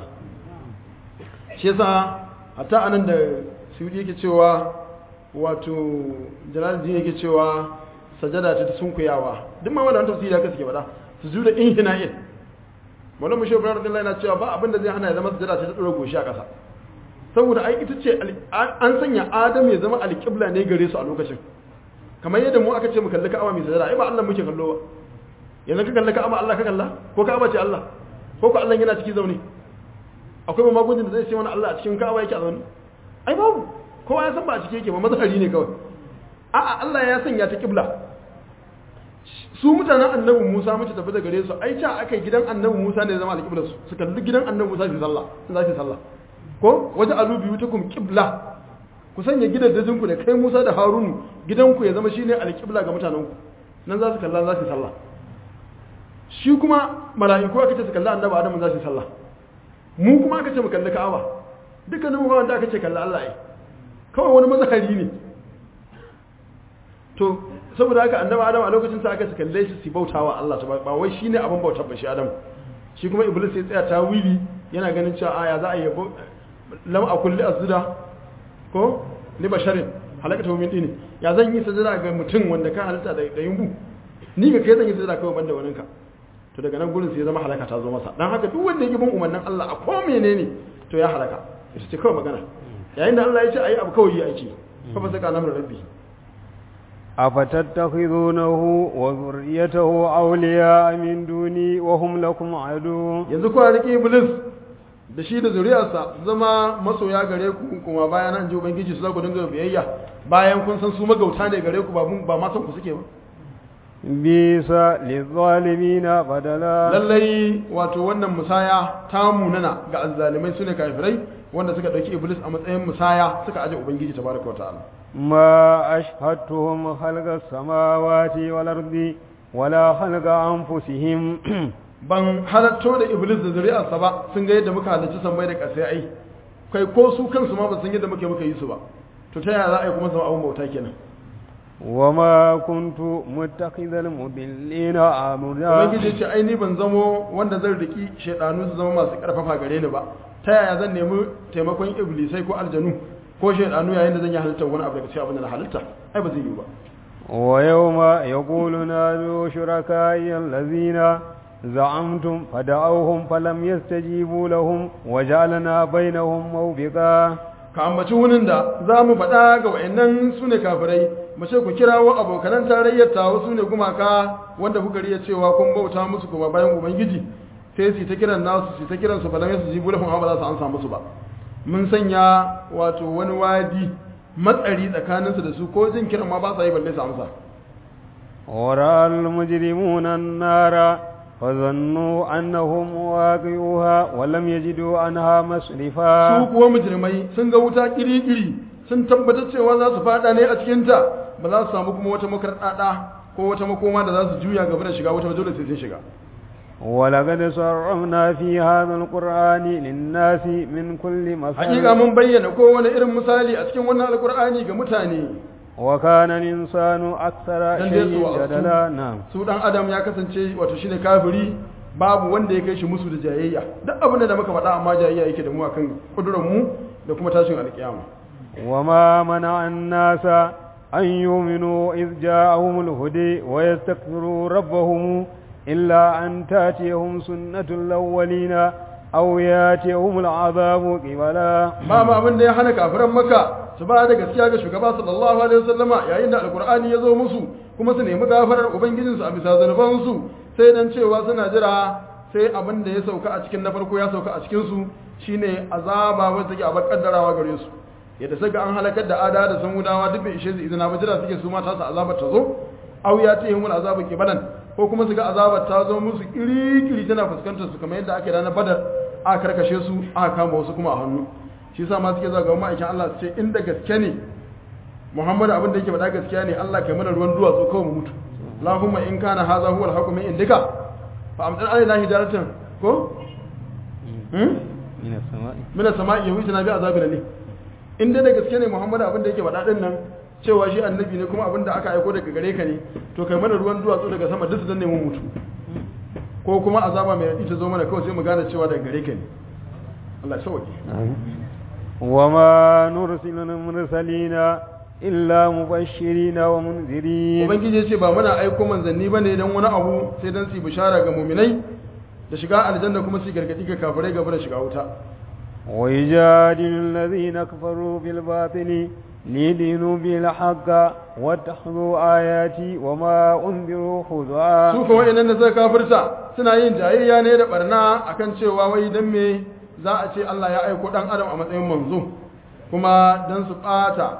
ai shi yasa hatta anan da Suyudi yake cewa wato Jalaluddin yake cewa sajada ce ta sunkuyawa duk ma wannan tafsiri haka suke faɗa sujuda inhina'in Maulana Mushe Ibrahim radiyallahu yana cewa ba abin da zai hana ya zama sajada ce ta dora goshi a ƙasa saboda ai ita ce an sanya Adam ya zama alƙibla ne gare su a lokacin kamar yadda mu aka ce mu kalli Ka'aba mai sajada ai ba Allah muke kallo ba yanzu ka kalli Ka'aba Allah ka kalla ko Ka'aba ce Allah ko ko Allah yana ciki zaune akwai magungunan da zai ce mana Allah a cikin Ka'aba yake a zaune ai babu kowa ya san ba a ciki yake ba mazhari ne kawai a'a Allah ya sanya ta kibla su mutanen annabi Musa mace tafi da gare su ai ca aka gidan annabi Musa ne zama alƙiblar su su kalli gidan annabi Musa su sallah su za su sallah ko waje alu biyu ta kum kibla ku sanya gidajen ku da kai Musa da Harunu gidanku ya zama shine alƙibla ga mutanen ku nan za su kalla za su sallah shi kuma mala'iku aka ce su kalli annabi Adamu za su sallah mu kuma aka ce mu kalli Ka'aba dukkanin mu ba wanda aka ce kalli Allah ai kawai wani mazahari ne to saboda haka annabi Adam a lokacin sa aka su kalle shi su bautawa Allah ta ba wai shine abin bautar ba shi Adam shi kuma Iblis ya tsaya ta wili yana ganin cewa aya za a yi lam a kulli azda ko li basharin halakata min dini ya zan yi sajada ga mutum wanda ka halitta da da yumbu ni ga kai zan yi sajada kawai banda waninka to daga nan gurin sai ya zama halaka ta zo masa dan haka duk wanda ya bin umarnin Allah a ko menene to ya halaka ita ce kawai magana yayin da Allah ya ce ayi abu kawai yi aiki fa ba saka namar rabbi أفتتخذونه وذريته أولياء من دوني وهم لكم عدو yanzu kuwa rike iblis da shi da zuriyarsa zama masoya gare ku kuma bayan an ji ubangiji su za ku dinga biyayya bayan kun san su magauta ne gare ku ba mun ba ma san ku suke ba بئس للظالمين بدلا lallai wato wannan musaya ta munana ga azzalimai sune kafirai wanda suka dauki iblis a matsayin musaya suka aje ubangiji tabaraka wa ta'ala ما أشهدتهم خلق السماوات والأرض ولا خلق أنفسهم ban halatto da iblis da zuriyarsa ba sun ga yadda muka halarci sammai da ƙasai ai kai ko su kansu ma ba san yadda muke muka yi su ba to ta yaya za a yi kuma zama abun bauta kenan وما كنت متخذ المضلين عمدا ubangiji ya ce ai ni ban zamo wanda zan riki shaidanu su zama masu karfafa gare ni ba ta yaya zan nemi taimakon iblisai ko aljanu ko shaidanu yayin da zan yi halittar wani abu daga cikin abin da na halitta ai ba zai yi ba ويوم يقول نادوا شركائي الذين زعمتم فدعوهم فلم يستجيبوا لهم وجعلنا بينهم موبقا ka ambaci wunin da za mu faɗa ga wa'annan su ne kafirai mu ce ku kirawo abokanan tarayyar tawo su ne gumaka wanda kuka riya cewa kun bauta musu kuma bayan ubangiji sai su ta kiran nasu su ta kiran su ba su ji bulafin ba za su ansa musu ba mun sanya wato wani wadi matsari tsakaninsu da su ko jin kiran ma ba sa yi balle su amsa ورأى المجرمون النار فظنوا أنهم واقعوها ولم يجدوا عنها su مصرفا kuwa mujrimai sun ga wuta kiri-kiri sun tabbatar cewa za su fada ne a cikinta ba za su samu kuma wata makarɗaɗa ko wata makoma da za su juya gaba da shiga wata ba dole sai sun shiga ولقد صرفنا في هذا القرآن للناس من كل hakika مثل mun bayyana kowane irin misali a cikin wannan alkur'ani ga mutane وكان الإنسان أكثر dan dai su شيء wa'azu. جدلا نعم su dan adam ya kasance wato shine kafiri babu wanda ya kai shi musu da jayayya duk abin da muka faɗa amma jayayya yake da mu akan kudurar mu da kuma tashin alkiyama وما منع الناس أن يؤمنوا إذ جاءهم الهدي ويستغفروا ربهم إلا أن تأتيهم سنة الأولين أو يأتيهم العذاب قبلا babu abin da ya hana kafiran maka su ba da gaskiya ga shugaba sallallahu alaihi wasallama yayin da alkur'ani ya zo musu kuma su nemi gafarar ubangijinsu a bisa zanubansu sai dan cewa suna jira sai abin da ya sauka a cikin na farko ya sauka a cikin su shine azaba wanda take abar kaddarawa gare su yadda saka an halakar da ada da samudawa duk bai ishe su izina ba jira suke su ma ta su azabar ta zo aw ya ta yimul azabu kibalan ko kuma su ga azabar ta zo musu kiri-kiri tana fuskantar su kamar yadda ake ranar badar aka karkashe su aka kama wasu kuma a hannu shi yasa ma suke zaga ma'aikin Allah su ce inda gaske ne Muhammadu abin da yake faɗa gaskiya ne Allah kai mana ruwan duwatsu kawai mu mutu Allahumma in kana hadha huwa al-haqqu min indika fa amtar alaina hijaratan ko hmm من السماء mina sama'i yawi tana bi azabina ne in dai da gaske ne Muhammadu abin da yake faɗa din nan cewa shi annabi ne kuma abin da aka aiko daga gare ka ne to kai mana ruwan duwatsu daga sama duk su danne mu mutu ko kuma azaba mai raɗi ta zo mana kawai sai mu gane cewa daga gare ka ne Allah ya sauke وما نرسل المرسلين إلا مبشرين ومنذرين ubangiji ya ce ba muna aiko manzanni bane dan wani abu sai dan su yi bishara ga muminai da shiga aljanna kuma su yi gargadi ga kafirai gaba da shiga wuta ويجادل الذين كفروا بالباطل ليدينوا بالحق واتخذوا آياتي وما أنذروا خذوا su kuma wa'annan da suka kafirta suna yin jayayya ne da barna akan cewa wai dan me za a ce Allah ya aiko dan adam a matsayin manzo kuma dan su bata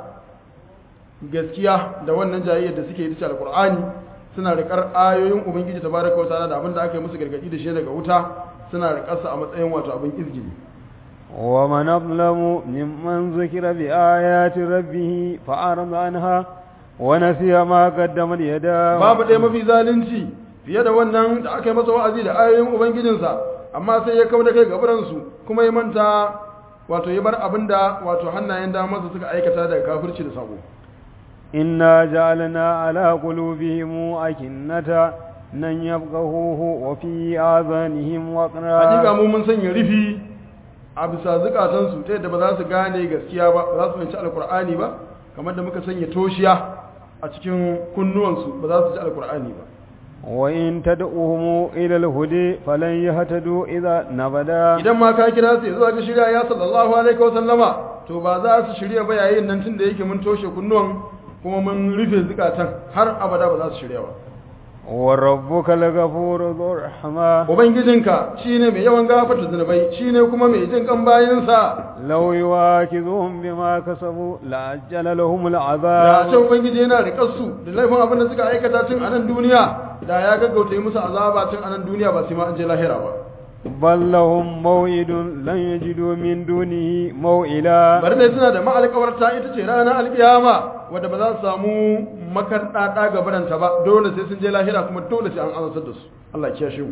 gaskiya da wannan jayayyar da suke yi ta alqur'ani suna rikar ayoyin ubangiji tabaraka wa ta'ala da abin da aka yi musu gargadi da shi daga wuta suna rikar sa a matsayin wato abin izgili ومن أظلم ممن ذكر بآيات ربه فأعرض عنها ونسي ما قدمت يداه babu ɗaya mafi zalunci fiye da wannan da aka yi masa wa'azi da ayoyin ubangijinsa amma sai ya kawo da kai gaburansu kuma ya manta wato ya bar abin da wato hannayen damarsa suka aikata daga kafirci da sabo إنا جعلنا على قلوبهم أكنة أن يفقهوه وفي آذانهم hakika وقرا mu mun sanya rufi a bisa zukatansu ta yadda ba za su gane gaskiya ba ba za su fahimci alkur'ani ba kamar da muka sanya toshiya a cikin kunnuwansu ba za su ji alkur'ani ba وإن تدعوهم إلى الهدى فلن يهتدوا إذا نبدا idan ma ka kira su zuwa ga shirya ya sallallahu alaihi wa sallama to ba za su shirya ba yayin nan tun da yake mun toshe kunnuwan kuma mun rufe zukatan har abada ba za su shirya ba وربك الغفور ذو الرحمة ubangijinka shine mai yawan gafarta zunubai shine kuma mai jin kan bayinsa لو يواكذهم بما كسبوا لعجل لهم da العذاب ce ubangiji yana riƙar su da laifin abin da suka aikata tun a nan duniya da ya gaggauta yi musu azaba tun a nan duniya ba sai ma an je lahira ba بل لهم موعد لن يجدوا من دونه موئلا bari dai suna da ma'alƙawarta ita ce ranar alƙiyama wadda ba za su samu makarɗaɗa ga baranta ba dole sai sun je lahira kuma dole sai an azantar da su Allah ya kiyashe mu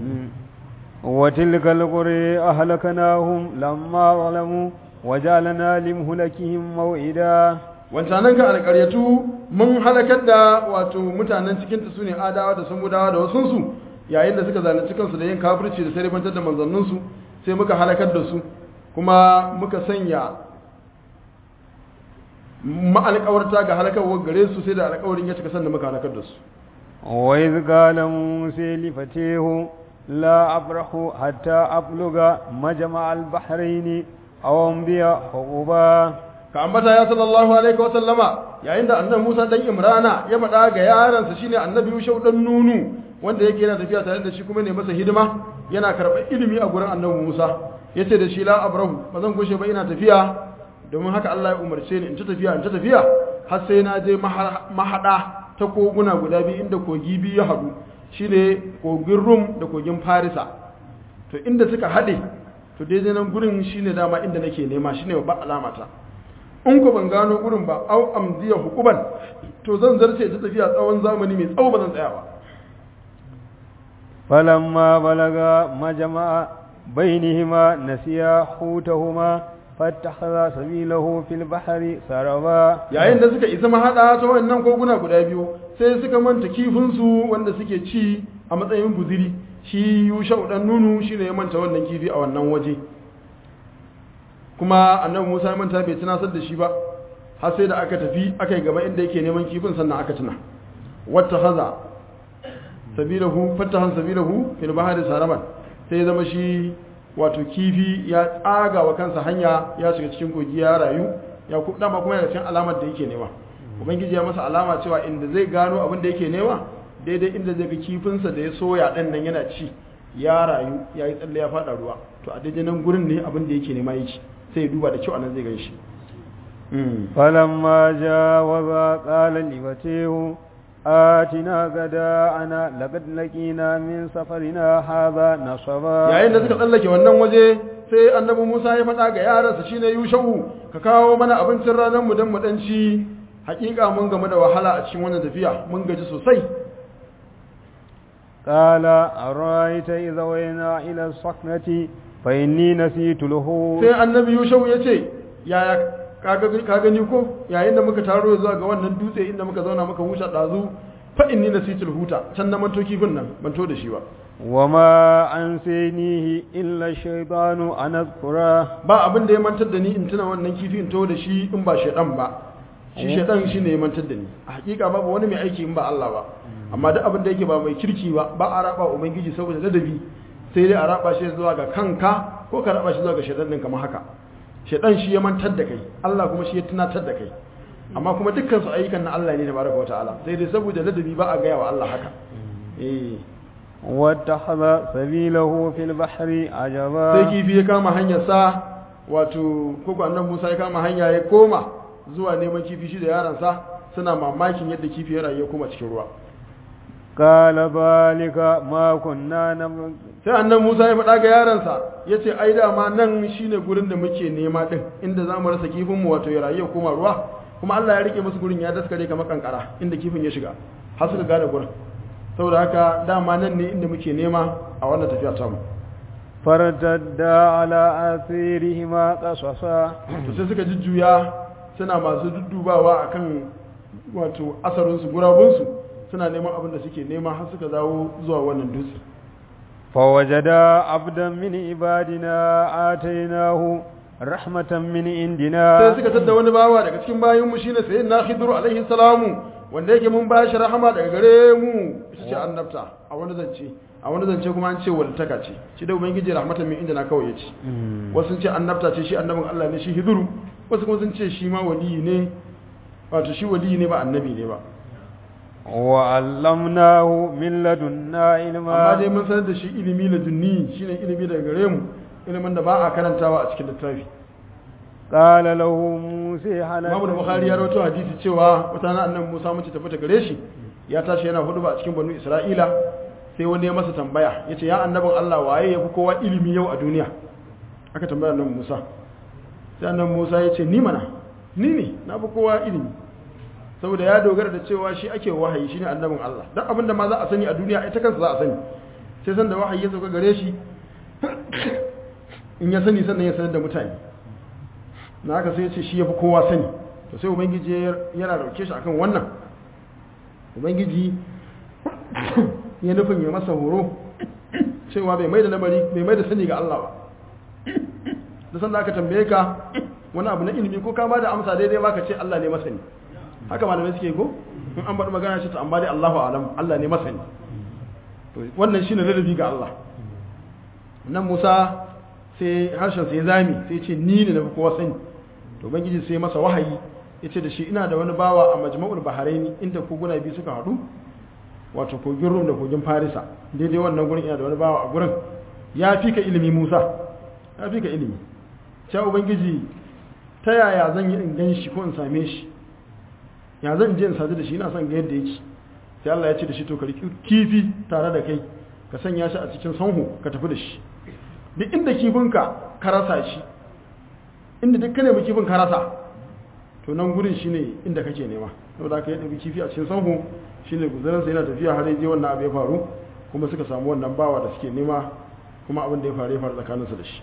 وتلك القرى أهلكناهم لما ظلموا وجعلنا لمهلكهم موئدا wancanan ka alƙaryatu mun halakar da wato mutanen cikin ta sune adawa da samudawa da wasunsu yayin da suka zalunci kansu da yin kafirci da sarrafantar da manzanninsu sai muka halakar da su kuma muka sanya ma'alƙawarta ga halakarwar gare su sai da alƙawarin ya cika sannan muka halakar da su وإذ قال موسى لفتيه لا أبرح حتى أبلغ مجمع البحرين أو أمضي حقوبا ka ambata ya sallallahu alaihi wa sallama yayin da annabi Musa dan Imrana ya faɗa ga yaransa shine annabi Yushau dan Nunu wanda yake yana tafiya tare da shi kuma ne masa hidima yana karɓar ilimi a gurin annabi Musa yace da shi la abrahu ba zan gushe ba ina tafiya domin haka Allah ya umarce ni in ta tafiya in ta tafiya har sai na je mahada ta koguna guda biyu inda kogi biyu ya haɗu shine kogin Rum da kogin Farisa to inda suka haɗe to daidai nan gurin shine dama inda nake nema shine babban alamata in ku ban gano gurin ba au amdiya hukuban to zan zarce ta tafiya tsawon zamani mai tsawo ba zan tsaya ba فلما بلغ مجمع بينهما نسيا حوتهما فاتخذ سبيله في البحر سربا yayin da suka isa mahada ta wannan koguna guda biyu sai suka manta kifinsu wanda suke ci a matsayin guziri shi yushau dan nunu shine ya manta wannan kifi a wannan waje kuma annabi Musa ya manta bai tunasar da shi ba har sai da aka tafi aka yi gaba inda yake neman kifin sannan aka tuna wata haza sabilahu fatahan sabilahu fil bahri saraman sai ya zama shi wato kifi ya tsaga wa kansa hanya ya shiga cikin kogi ya rayu ya ku dama kuma yana cikin alamar da yake nema ubangiji ya masa alama cewa inda zai gano abin da yake nema daidai inda zai ga kifinsa da ya soya dan nan yana ci ya rayu ya yi tsalle ya fada ruwa to a daidai nan gurin ne abin da yake nema yake sai ya duba da kyau anan zai gan shi فلما جاوز قال لفتيه آتنا غداءنا لقد لقينا من سفرنا هذا نصبا yayin da suka tsallake wannan waje sai annabi Musa ya faɗa ga yaransa shine Yushau ka kawo mana abincin ranar mu dan mu dan ci hakika mun gamu da wahala a cikin wannan tafiya mun gaji sosai قال أرأيت إذا وينا إلى الصخرة فإني نسيت له sai annabi Yushau ya ce yaya ka gani ko yayin da muka taro zuwa ga wannan dutse inda muka zauna muka huta ɗazu fa inni nasitul huta can na manto kifin nan manto da shi ba وما أنسينيه إلا الشيطان أن أذكره ba abin da ya mantar da ni in tuna wannan kifi in to da shi in ba shaidan ba shi shaidan shi ne ya mantar da ni a hakika babu wani mai aiki in ba Allah ba amma duk abin da yake ba mai kirki ba ba a raba ubangiji saboda ladabi sai dai a raba shi zuwa ga kanka ko ka raba shi zuwa ga shaidan din kamar haka shaidan shi ya mantar da kai Allah kuma shi ya tunatar da kai amma kuma dukkan su ayyukan na Allah ne tabaraka wa ta'ala sai dai saboda ladabi ba a gaya wa Allah haka eh واتخذ سبيله في البحر sai عجبا kifi ya kama hanyar sa wato koko annabi Musa ya kama hanya ya koma zuwa neman kifi shi da yaransa suna mamakin yadda kifi ya rayu ya koma cikin ruwa قال ذلك ما كنا نبغي sai annabi Musa ya faɗa ga yaransa ya ce ai dama nan shine gurin da muke nema din inda za mu rasa kifin mu wato ya rayu ya koma ruwa kuma Allah ya rike musu gurin ya daskare kamar kankara inda kifin ya shiga har suka gane gurin saboda haka dama nan ne inda muke nema a wannan tafiya ta mu فارتدا على آثارهما قصصا to sai suka jujjuya suna masu duddubawa akan wato asarinsu gurabunsu suna neman abin da suke nema har suka zawo zuwa wannan dutse فوجدا عبدا من عبادنا آتيناه رحمة من sai عندنا suka tadda wani bawa daga cikin bayinmu shine sayyidina khidr alaihi salamu wanda yake mun bashi rahama daga gare mu ita ce annabta a wani zance a wani zance kuma an ce walitaka ce shi da ubangiji rahmatan min inda na kawai yace wasu sun ce annabta ce shi annabin Allah ne shi hidru wasu kuma sun ce shi ma waliyi ne wato shi waliyi ne ba annabi ne ba وعلمناه من لدنا amma dai علما mun sanar da shi ilimi na dunni shine ilimi daga gare mu ilimin da ba a karantawa a cikin littafi قال له موسى Imam هل Bukhari ya rawaito hadisi cewa wata na annabi Musa mace tafi ta gare shi ya tashi yana hudu ba a cikin banu Isra'ila sai wani ya masa tambaya yace ya annabin Allah waye yafi kowa ilimi yau a duniya aka tambaya annabi Musa sai annabi Musa ya ce ni mana ni ne na fi kowa ilimi saboda ya dogara da cewa shi ake wahayi shine annabin Allah dan abin da ma za a sani a duniya ita kansa za a sani sai san da wahayi ya sauka gare shi in ya sani sannan ya sanar da mutane na haka sai ya ce shi ya fi kowa sani to sai ubangiji ya- yana dauke shi akan wannan ubangiji ya nufin ya masa horo cewa bai mai da lamari bai mai da sani ga Allah ba da sanda aka tambaye ka wani abu na ilimi ko ka ba da amsa daidai ba ka ce Allah ne masani haka malamai suke ko in an faɗi magana ce to amma dai Allahu alam Allah ne masani to wannan shine ladabi ga Allah nan Musa sai harshen sai zami sai ce ni ne na fi kowa sani to ubangiji sai masa wahayi ya ce da shi ina da wani bawa a majma'ul baharaini inda koguna biyu suka haɗu wato kogin rum da kogin farisa daidai wannan gurin ina da wani bawa a gurin ya fi ka ilimi musa ya fi ka ilimi cewa ubangiji ta yaya zan yi in gan shi ko in same shi ya zan je in sadu da shi ina son ga yadda yake sai Allah ya ce da shi to ka riƙi kifi tare da kai ka sanya shi a cikin sanho ka tafi da shi duk inda kifinka ka rasa shi inda duk ka nemi kifin ka rasa to nan gurin shine inda kake nema to da ka yi ɗabi kifi a cikin sanho shine guzarinsa yana tafiya har yaje wannan abu ya faru kuma suka samu wannan bawa da suke nema kuma abin da ya faru ya faru tsakaninsa da shi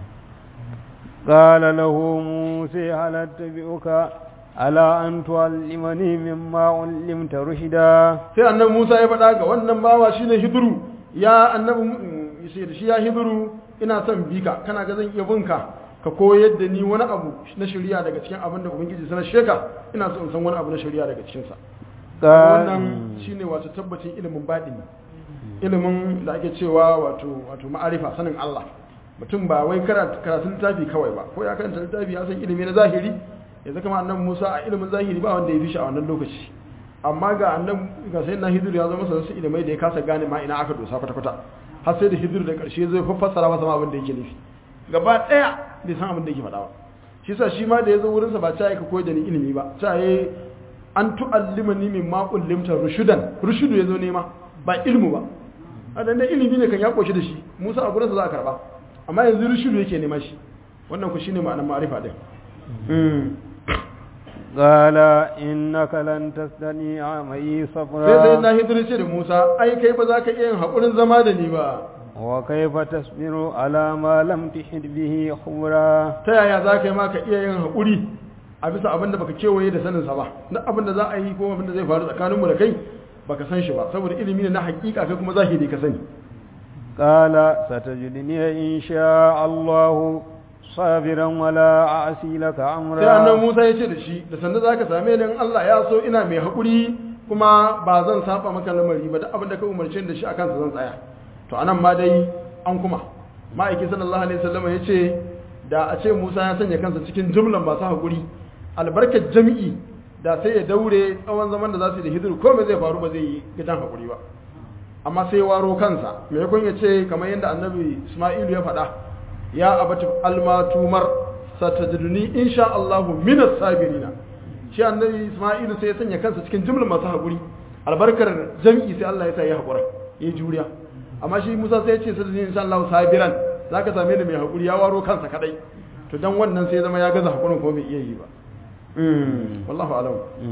قال له موسى هل اتبعك على أن تعلمني مما علمت رشدا sai annabi Musa ya faɗa ga wannan bawa shine Hidru ya annabi sai da shi ya Hidru ina son bika kana ga zan iya binka ka koyar da ni wani abu na shari'a daga cikin abin da ubangiji sanar sheka ina so in san wani abu na shari'a daga cikin sa wannan shine wato tabbacin ilimin baɗini ilimin da ake cewa wato wato ma'arifa sanin Allah mutum ba wai karatun littafi kawai ba ko ya karanta littafi ya san ilimi na zahiri ya zaka ma annabi Musa a ilimin zahiri ba wanda ya fi shi a wannan lokaci amma ga annabi ga sai na hidir ya zama masa wasu ilimai da ya kasa gane ma ina aka dosa kwata kwata har sai da hidir da karshe zai fassara masa ma abin da yake nufi gaba daya bai san abin da yake faɗa ba shi yasa shi ma da ya zo wurin sa ba ta ka koyar da ni ilimi ba ta yi an tu'allimani min ma ullimta rushudan rushudu ya zo nema ba ilmu ba a dan ilimi ne kan ya koshi da shi Musa a gurinsa za a karba amma yanzu rushudu yake nema shi wannan ku shine ma'anar ma'arifa din قال إنك لن تستطيع معي صبرا sai sai na hidir ce da Musa ai kai ba za ka iya yin haƙurin zama da ni ba وكيف تصبر على ما لم تحد به خبرا ta yaya za ka yi ma ka iya yin haƙuri a bisa abin da baka kewaye da saninsa ba na abin da za a yi ko abin da zai faru tsakaninmu da kai baka san shi ba saboda ilimi ne na hakika kai kuma zahiri ka sani قال ستجدني إن شاء الله صابرا ولا أعصي لك sai annabi أمرا Musa ya ce da shi da sanda zaka same ni in Allah ya so ina mai haƙuri kuma ba zan saba maka lamari ba duk abin da ka umarce ni da shi akan sa zan tsaya to anan ma dai an kuma ma'aiki sallallahu alaihi wasallam ya ce da a ce Musa ya sanya kansa cikin jumlan masu haƙuri albarkar jami'i da sai ya daure tsawon zaman da za su yi da hidir ko me zai faru ba zai yi gidan haƙuri ba amma sai ya waro kansa me yakon ya ce kamar yadda annabi Isma'ilu ya faɗa ya abati almatumar satajiduni insha Allahu minas sabirina shi annabi Isma'ilu sai ya sanya kansa cikin jumlar masu haƙuri albarkar jami'i sai Allah ya sa ya haƙura ya juriya amma shi Musa sai ya ce satajiduni insha Allahu sabiran zaka same ni mai haƙuri ya waro kansa kadai to dan wannan sai ya zama ya gaza haƙurin ko bai iya yi ba wallahu alam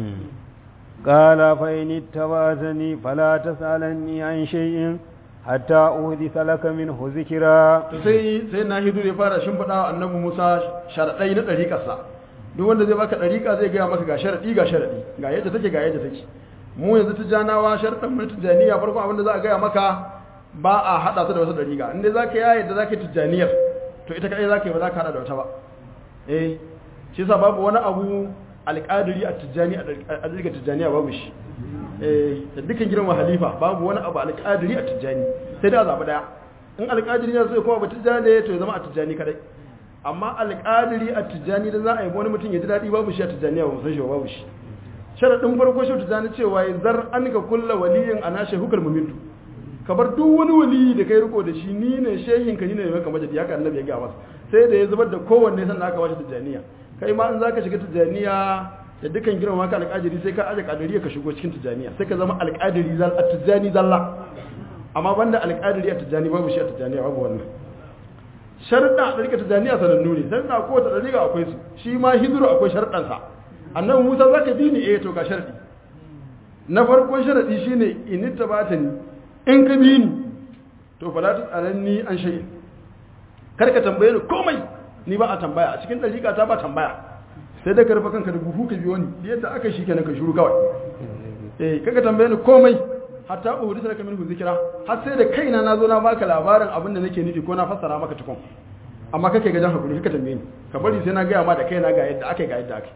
قال فإن اتبعتني فلا تسألني عن شيء حتى أحدث لك منه ذكرا to sai sai na hidu ya fara shimfiɗa wa annabi Musa sharaɗai na ɗariƙarsa duk wanda zai baka ɗariƙa zai gaya maka ga sharaɗi ga sharaɗi ga yadda take ga yadda take mu yanzu tijjanawa sharaɗin mu na tijjaniya farko abinda za a gaya maka ba a haɗa ta da wata ɗariƙa in dai za ka yaya da za ka yi tijjaniyar to ita kaɗai za ka yi ba za ka haɗa da wata ba eh shi yasa babu wani abu alƙadiri a tijjani a ɗariƙar tijjaniya babu shi eh da dukkan girma halifa babu wani abu alƙadiri a tijjani sai dai a zaɓi ɗaya in alƙadiri ne sai kuma ba tijjani to ya zama a tijjani kadai amma alƙadiri a tijjani da za a yi wani mutum ya ji daɗi babu shi a tijjani ba san shi ba babu shi sharaɗin farko shi tijjani cewa ya zar an ka kulla waliyin a nashe hukar mumintu ka bar duk wani waliyi da kai riko da shi ni ne shehin ka ni ne mai kamar da haka annabi ya ga masa sai da ya zubar da kowanne sannan aka bashi tijjaniya kai ma in zaka shiga tijjaniya da dukkan girma ka alƙadiri sai ka aje ƙadiriya ka shigo cikin tijjaniya sai ka zama alƙadiri zal a tijjani zalla amma banda alƙadiri a tijjani babu shi a tijjaniya babu wannan sharuɗa a ɗarika tijjaniya sanannu ne sharuɗa ko ta ɗarika akwai su shi ma hijiru akwai sharuɗansa annabi musa za ka bi ni eh to ga sharaɗi na farkon sharaɗi shine in ta ba ta ni in ka bi ni to fa la ta tsaranni an shayi kar ka tambaye ni komai ni ba a tambaya a cikin ɗarika ta ba tambaya sai da ka rufe kanka da buhu ka biyo ni yadda aka shi kenan ka shuru kawai eh kaga tambaye ni komai hatta uhudi sarka minhu zikira har sai da kaina na zo na baka labarin abin da nake nufi ko na fassara maka tukun amma kake gajan hakuri kaka tambaye ni ka bari sai na gaya ma da kaina ga yadda ake ga yadda ake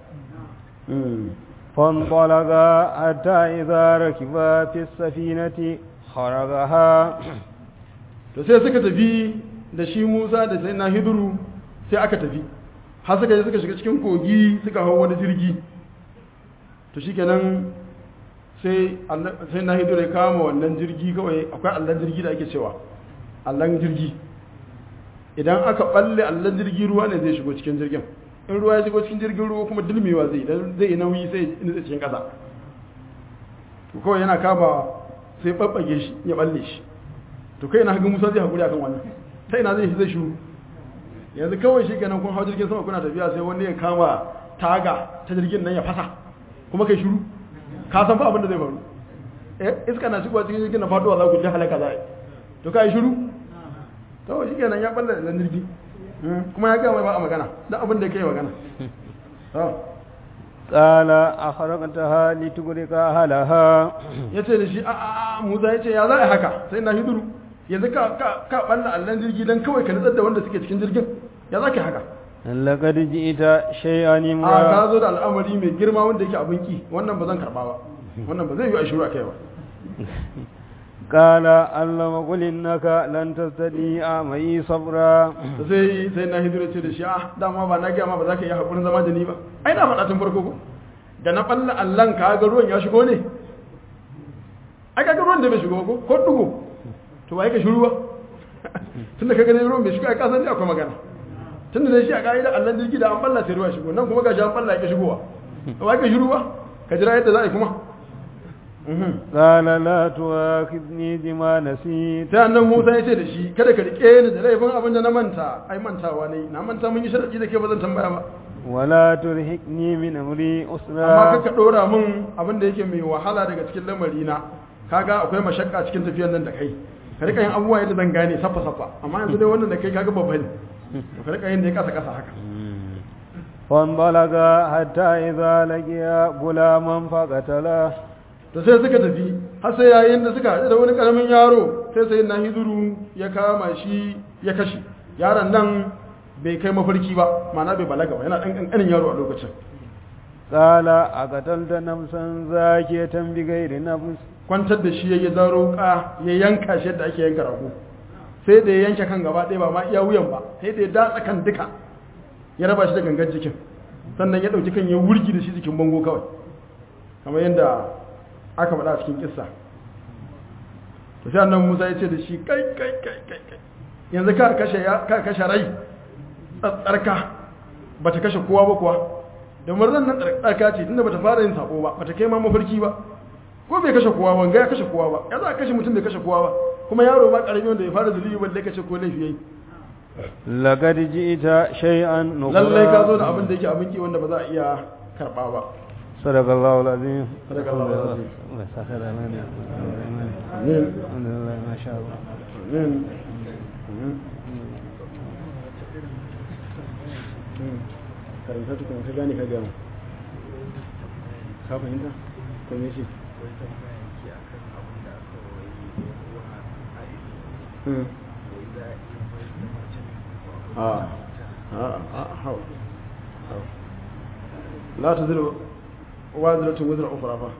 فانطلقا حتى إذا ركبا في السفينة خرقها to sai suka tafi da shi musa da sai na hiduru sai aka tafi har suka je suka shiga cikin kogi suka hau wani jirgi to shi kenan sai sai na hiduru ya kama wannan jirgi kawai akwai allon jirgi da ake cewa allon jirgi idan aka balle allon jirgi ruwa ne zai shigo cikin jirgin in ruwa ya shigo cikin jirgin ruwa kuma dulmewa zai idan zai yi nauyi sai nutsa cikin ƙasa to kawai yana kama sai babbage shi ya balle shi to kai na hagu musa zai haƙuri akan wannan ta ina zai zai shuru yanzu kawai shi kenan kun hau jirgin sama kuna tafiya sai wani ya kama taga ta jirgin nan ya fasa kuma kai shuru ka san fa abin da zai faru eh iska na shigowa cikin jirgin na faduwa za ku ji halaka za a yi to ka yi shuru kawai shi kenan ya balle da jirgi kuma ya gaya mai ba a magana da abin da ya kai magana قال أخرقتها لتغرق أهلها ya ce da shi a a musa ya ce ya za a yi haka sai na hiduru yanzu ka ka ka balla allan jirgi dan kawai ka nutsar da wanda suke cikin jirgin ya za ka yi haka لقد جئت شيئا a إمرا ka zo da al'amari mai girma wanda yake abin ki wannan ba zan karba ba wannan ba zai yi a shiru a kai ba قال اللهم قل إنك لن تستطيع معي صبرا da sai sai na hiduru ce da shi a dama ba na gaya ma ba za ka yi haƙurin zama da ni ba ai na faɗa tun farko ko da na balla allan ka ga ruwan ya shigo ne ai ka ga ruwan da bai shigo ba ko ko dugo to wai ka shiru ba tunda ka gani ruwan bai shigo ai ka san dai akwai magana tunda dai shi a ka'ida allan jirgi da an balla sai ruwa ya shigo nan kuma ga shi an balla ya ki shigowa wai ka shiru ba ka jira yadda za a yi kuma Mhm. قال لا تؤاخذني بما نسيت sai annan Musa ya ce da shi kada ka rike ni da laifin abin da na manta ai mantawa ne na manta mun yi sharadi da ke ba zan tambaya ba ولا ترهقني من أمري amma أسرا kaka dora min abin da yake mai wahala daga cikin lamari na kaga akwai mashakka cikin tafiyar nan da kai ka rika yin abubuwa yadda zan gane saffa saffa amma yanzu dai wannan da kai kaga babba ne to ka rika yin da ya kasa kasa haka فانطلقا حتى إذا لقيا غلاما فقتله to sai suka tafi har sai yayin da suka haɗu da wani ƙaramin yaro sai sai na hiduru ya kama shi ya kashe yaron nan bai kai mafarki ba ma'ana bai balaga ba yana ɗan ƙanƙanin yaro a lokacin قال أقتلت نفسا زاكية بغير نفس kwantar da shi ya yi zaro ka ya yanka shi yadda ake yanka rago sai da ya yanke kan gaba ɗaya ba ma iya wuyan ba sai da ya datsa kan duka ya raba shi da gangan jikin sannan ya ɗauki kan ya wurgi da shi jikin bango kawai kamar yadda aka faɗa a cikin kissa to sai annabi Musa ya ce da shi kai kai kai kai kai yanzu ka kashe ya ka kashe rai tsatsarka bata kashe kowa ba kuwa da murnan nan tsarka ce tunda bata fara yin sako ba bata kai ma mafarki ba ko bai kashe kowa ba ga ya kashe kowa ba ya za a kashe mutum bai kashe kowa ba kuma yaro ma karami wanda ya fara zulubi balle kashe ko laifi yayi لقد جئت شيئا lallai ka zo da نكرا abin da yake abin ki wanda ba za a iya karba ba صدق الله العظيم صدق الله العظيم. الله يسخر لنا amin الحمد لله ما شاء الله amin amin karanta tukun ka gane ka gama ka fahimta ko me shi Hmm. a a a hau hau la ta zira waziratun wazira ukura fa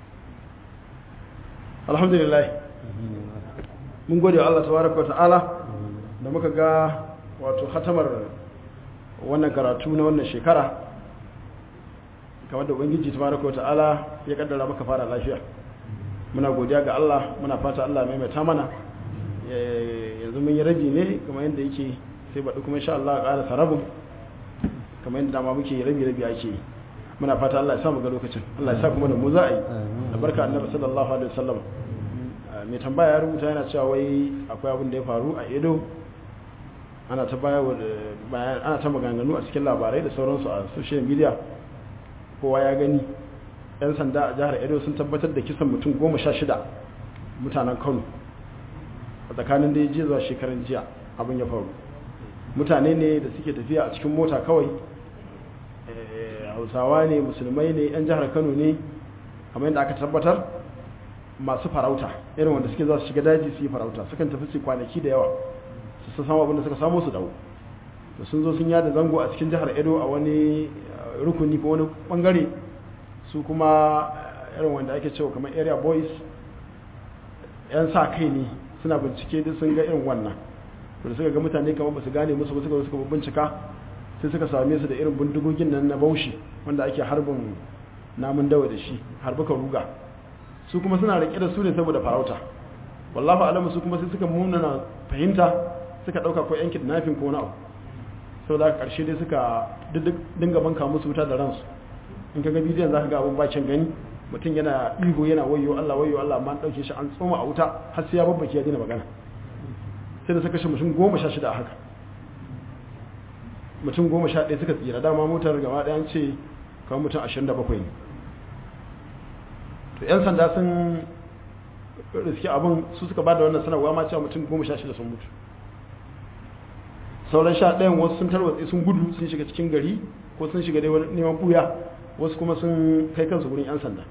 alhamdulillah mun gode wa Allah tabaraka wa ta'ala da muka ga wato hatamar wannan karatu na wannan shekara kamar da ubangiji tabaraka wa ta'ala ya kaddara maka fara lafiya muna godiya ga Allah muna fata Allah mai maimaita mana Eh, yanzu mun yi rabi ne kamar yadda yake sai baɗi kuma insha Allah ƙara sarabin kamar yadda dama muke rabi rabi ake yi muna fata Allah ya sa mu ga lokacin Allah ya sa kuma da mu za a yi albarka annabi sallallahu alaihi wasallam Ah, mai tambaya ya rubuta yana cewa wai akwai abin da ya faru a Edo ana ta baya wa bayan ana ta maganganu a cikin labarai da sauransu a social media kowa ya gani yan sanda a jihar Edo sun tabbatar da kisan mutum goma sha shida mutanen Kano a tsakanin da ya je zuwa shekaran jiya abin ya faru mutane ne da suke tafiya a cikin mota kawai Eh, hausawa ne musulmai ne yan jihar kano ne kamar yadda aka tabbatar masu farauta irin wanda suke za su shiga daji su yi farauta sukan tafi su kwanaki da yawa su san samu abinda suka samu su dawo da sun zo sun yada zango a cikin jihar edo a wani eh, rukuni ko wani bangare su kuma eh, irin wanda ake cewa kamar area boys yan sa kai ne suna bincike duk sun ga irin wannan to da suka ga mutane kamar ba su gane musu ba suka zo suka bincika sai suka same su da irin bindigogin nan na baushi wanda ake harbin namun dawa da shi harbuka ruga su kuma suna rike da su ne saboda farauta wallahu alamu su kuma sai suka munana fahimta suka dauka ko yan kidnapping ko wani abu sau da karshe dai suka dinga banka musu wuta da ransu in ka ga bidiyon za ka ga abin bacin gani mutum yana ihu yana wayo Allah wayo Allah amma an dauke shi an tsoma a wuta har sai ya babbake ya dina magana sai da suka shi mutum goma sha shida a haka mutum goma sha ɗaya suka tsira dama motar gaba ɗaya ce kawai mutum ashirin da bakwai ne to 'yan sanda sun riski abin su suka ba da wannan sanarwa ma cewa mutum goma sha shida sun mutu sauran sha ɗayan wasu sun tarwatse sun gudu sun shiga cikin gari ko sun shiga dai wani neman buya wasu kuma sun kai kansu wurin 'yan sanda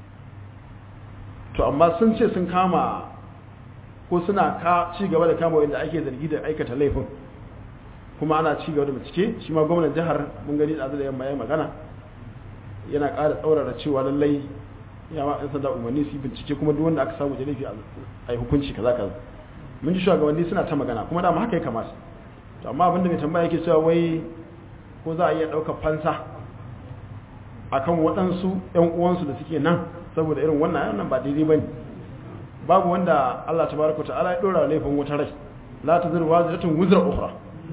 to amma sun ce sun kama ko suna ka ci gaba da kama wanda ake zargi da aikata laifin kuma ana ci gaba da bincike shi ma gwamnan jihar mun gani da da yamma ya magana yana ƙara tsaurara cewa lallai ya ma 'yan sanda umarni su bincike kuma duk wanda aka samu da laifi a yi hukunci kaza kaza mun ji shugabanni suna ta magana kuma dama haka ya kamata to amma abinda mai tambaya yake cewa wai ko za a iya ɗaukar fansa akan waɗansu 'yan uwansu da suke nan saboda irin wannan nan ba daidai ba ne babu wanda Allah tabaraka ta'ala ya dora laifin wata rai la tazru waziratun wuzra ukhra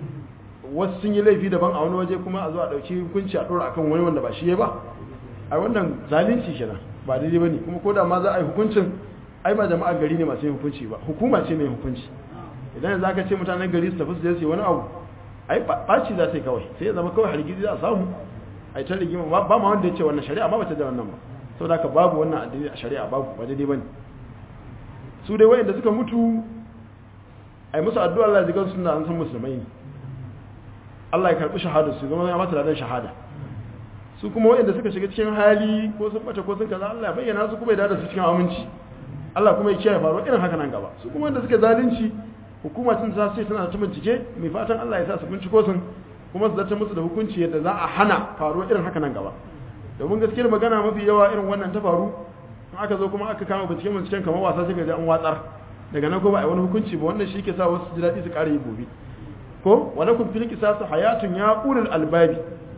wasu sun yi laifi daban a wani waje kuma a zo a dauki hukunci a dora akan wani wanda ba shi ba a wannan zalunci kenan ba daidai bane kuma ko da ma za a yi hukuncin ai ba jama'ar gari ne masu yin hukunci ba hukuma ce mai hukunci idan za ka ce mutanen gari su tafi su je su yi wani abu ai baci za ta yi kawai sai ya zama kawai hargitsi za a samu ai ta rigima ba ma wanda ya ce wannan shari'a ma ba ta da wannan ba saboda haka babu wannan addini a shari'a babu ba daidai bane su dai wayanda suka mutu ai musu addu'a Allah ya ji suna an san musulmai ne Allah ya karbi shahada su zama ya mata ladan shahada su kuma wayanda suka shiga cikin hali ko sun bata ko sun kaza Allah ya bayyana su kuma ya dada su cikin aminci Allah kuma ya kiyaye faruwa irin haka nan gaba su kuma wanda suka zalunci hukuma sun sa sai tana ta bincike mai fatan Allah ya sa su binciko sun kuma su zata musu da hukunci yadda za a hana faruwa irin haka nan gaba domin gaskiyar magana mafi yawa irin wannan ta faru aka zo kuma aka kama binciken binciken kamar wasa sai ga an watsar daga nan ko ba a wani hukunci ba wannan shi ke sa wasu ji daɗi su ƙara yi gobe ko wala kun fil qisasu hayatun ya ulul albabi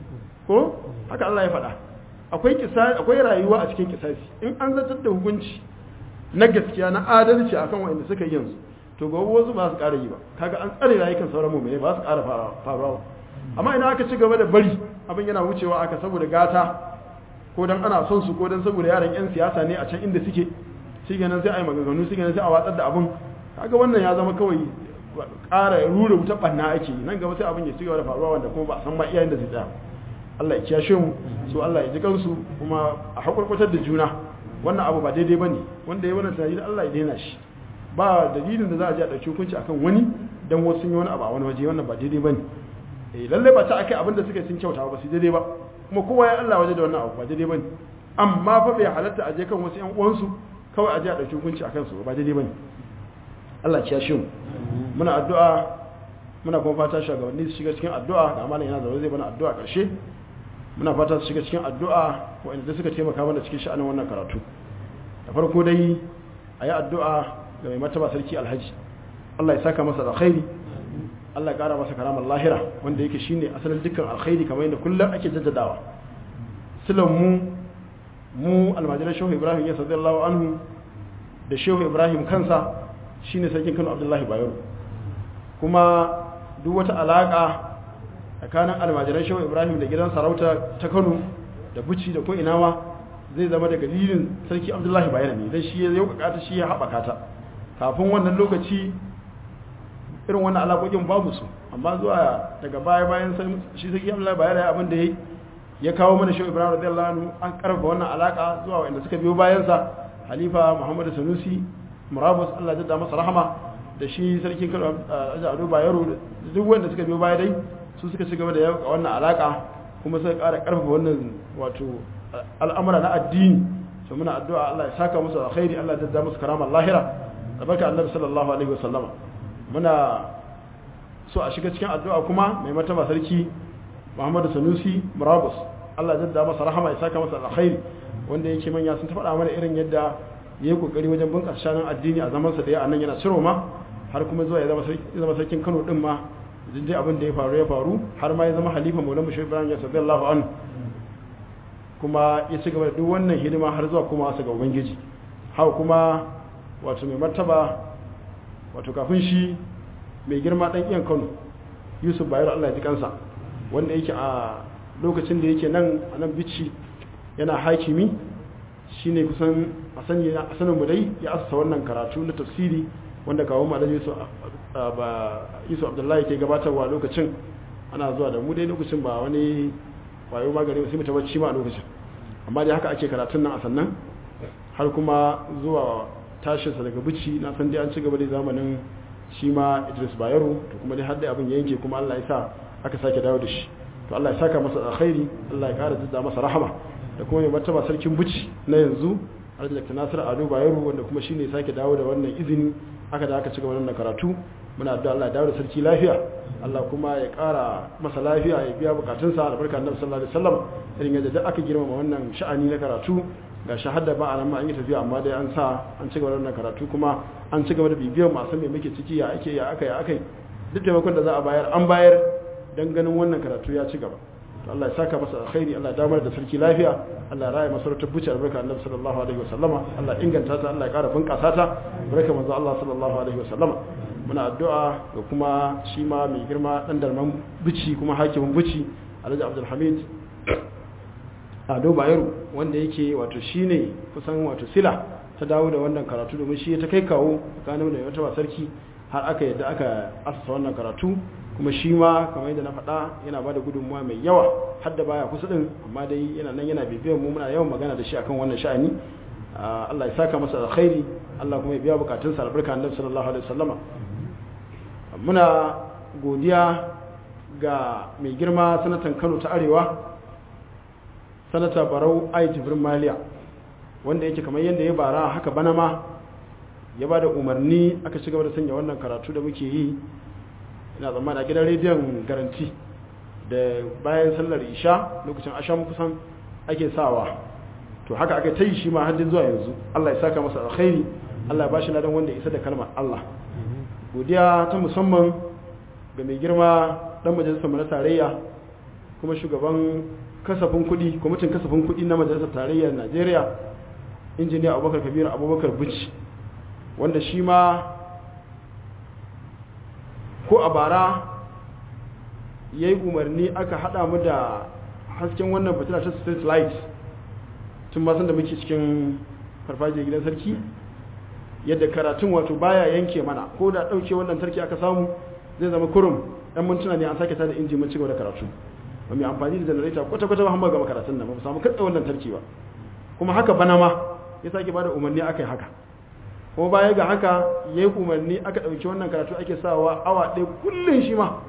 ko haka Allah ya faɗa akwai kisa akwai rayuwa a cikin kisasi in an zartar da hukunci na gaskiya na adalci akan wanda suka yi yanzu to gobe wasu ba su ƙara yi ba kaga an tsare rayukan sauran mu'mini ba su ƙara faruwa amma idan aka ci gaba da bari abin yana wucewa aka saboda gata ko dan ana son su ko dan saboda yaran yan siyasa ne a can inda suke shi ganin sai a yi maganganu shi ganin sai a watsar da abin kaga wannan ya zama kawai ƙara rura wuta ɓanna ake nan gaba sai abin ya ci gaba da faruwa wanda kuma ba a san ma iyayen da zai tsaya Allah ya kiyashe mu su Allah ya ji kansu kuma a hakurkutar da juna wannan abu ba daidai bane wanda ya wannan tunani da Allah ya daina shi ba dalilin da za a je a ɗauki hukunci akan wani dan wasu sun yi wani abu a wani waje wannan ba daidai bane eh lalle ba ta akai abin da suka sun kyauta ba su daidai ba kuma kowa ya Allah waje da wannan abu ba daidai bane amma fa bai halatta a je kan wasu ƴan uwansu kawai a je a ɗauki hukunci akan su ba daidai bane Allah ya shi mu muna addu'a muna kuma fata shugabanni su shiga cikin addu'a da malam yana zaune zai bana addu'a ƙarshe muna fata su shiga cikin addu'a waɗanda suka taimaka mana cikin sha'anin wannan karatu da farko dai a yi addu'a ga mai mataba sarki alhaji Allah ya saka masa alkhairi Allah ya ƙara masa karamar lahira wanda yake shine asalin dukkan alkhairi kamar yadda kullum ake jaddadawa silan mu mu almajiran shehu ibrahim ya sallallahu anhu da shehu ibrahim kansa shine sarkin kano abdullahi bayero kuma duk wata alaka tsakanin almajiran shehu ibrahim da gidan sarauta ta kano da buci da ko inawa zai zama daga dalilin sarki abdullahi bayero ne dan shi ya yaukaka ta shi ya haɓaka ta kafin wannan lokaci irin wannan alaƙoƙin babu su amma zuwa daga baya bayan shi sarki abdullahi bayero ya abin da ya ya kawo mana shehu ibrahim radiyallahu anhu an karfa wannan alaka zuwa wanda suka biyo bayansa halifa muhammadu sanusi murabus allah jadda masa rahama da shi sarkin kano ado bayero duk wanda suka biyo baya dai su suka ci gaba da yau wannan alaka kuma suka ƙara ƙarfafa wannan wato al'amura na addini to muna addu'a Allah ya saka musu alkhairi Allah ya jadda musu karama lahira tabaraka annabi sallallahu alaihi wasallama muna so a shiga cikin addu'a kuma mai mataba sarki Muhammadu Sanusi Murabus Allah ya jadda masa rahama ya saka masa alkhairi wanda yake manya sun ta faɗa mana irin yadda ya yi kokari wajen bunƙasa shanin addini a zamansa da ya anan yana ciro ma har kuma zuwa ya zama sarkin Kano din ma dai abin da ya faru ya faru har ma ya zama halifa Maulana Shehu Ibrahim ya sallallahu anhu kuma ya ci gaba da duk wannan hidima har zuwa kuma su ga ubangiji haka kuma wato mai martaba wato kafin shi mai girma dan iyan Kano Yusuf Bayero Allah ya ji kansa wanda yake a lokacin da yake nan a nan bici yana hakimi shine kusan a sanin mu dai ya asasa wannan karatu na tafsiri wanda kawo malam Yusuf ba Yusuf Abdullahi ke gabatarwa lokacin ana zuwa da mu dai lokacin ba wani wayo magani sai mu tabbaci ma a lokacin amma dai haka ake karatun nan a sannan har kuma zuwa tashinsa daga bici na san dai an ci gaba da zamanin shi ma Idris Bayero to kuma dai har dai abin yanke kuma Allah ya sa aka sake dawo da shi to Allah ya saka masa alkhairi Allah ya kara jidda masa rahama da kuma mai martaba sarkin buci na yanzu Alhaji Dr. Nasir Ado Bayero wanda kuma shine sake dawo da wannan izini aka da aka ci gaba da karatu muna addu'a Allah ya dawo da sarki lafiya Allah kuma ya kara masa lafiya ya biya bukatunsa albarka Annabi sallallahu alaihi wasallam irin yadda duk aka girmama wannan sha'ani na karatu ga shahada ba a nan ma an yi tafiya amma dai an sa an ci gaba da wannan karatu kuma an ci gaba da bibiyar masu me muke ciki ya ake ya aka ya aka duk taimakon da za a bayar an bayar dan ganin wannan karatu ya ci gaba to Allah ya saka masa alkhairi Allah ya damar da sarki lafiya Allah ya raya masarautar buci albarka Annabi sallallahu alaihi wasallama Allah ya inganta ta Allah ya kara bunkasa ta barka manzo Allah sallallahu alaihi wasallama muna addu'a ga kuma shi ma mai girma dan darman buci kuma hakimin buci Alhaji Abdul Hamid Ado Bayero wanda yake wato shine kusan wato sila ta dawo da wannan karatu domin shi ta kai kawo tsakanin da wata sarki har aka yadda aka asasa wannan karatu kuma shi ma kamar yadda na faɗa yana ba da gudunmuwa mai yawa har da baya kusa ɗin amma dai yana nan yana bibiyar mu muna yawan magana da shi akan wannan sha'ani Allah ya saka masa alkhairi Allah kuma ya biya bukatun sa albarka annabi sallallahu alaihi wasallama muna godiya ga mai girma sanatan Kano ta Arewa sanata Barau Ai Jibrin Maliya wanda yake kamar yadda ya bara haka bana ma ya ba da umarni aka ci gaba da sanya wannan karatu da muke yi ina zama a gidan rediyon garanti da bayan sallar isha lokacin asham kusan ake sawa to haka aka ta yi shi ma haddin zuwa yanzu Allah ya saka masa alkhairi Allah ya bashi ladan wanda isa da kalmar Allah godiya ta musamman ga mai girma dan majalisar mu na tarayya kuma shugaban kasafin kuɗi kwamitin kasafin kuɗi na majalisar tarayyar Najeriya injiniya Abubakar Kabiru Abubakar Buci wanda shi ma ko a bara ya yi umarni aka haɗa mu da hasken wannan fitila ta street light tun masan da muke cikin farfajiyar gidan sarki yadda karatun wato baya yanke mana ko da ɗauke wannan sarki aka samu zai zama kurum ɗan mintuna ne an sake tada inji mun cigaba da karatu ba mai amfani da janareta kwata-kwata ba hamma gama karatun nan ba mu samu katsa wannan sarki ba kuma haka bana ma ya sake bada umarni aka yi haka kuma baya ga haka ya yi umarni aka ɗauki wannan karatu ake sawa awa ɗaya kullum shi ma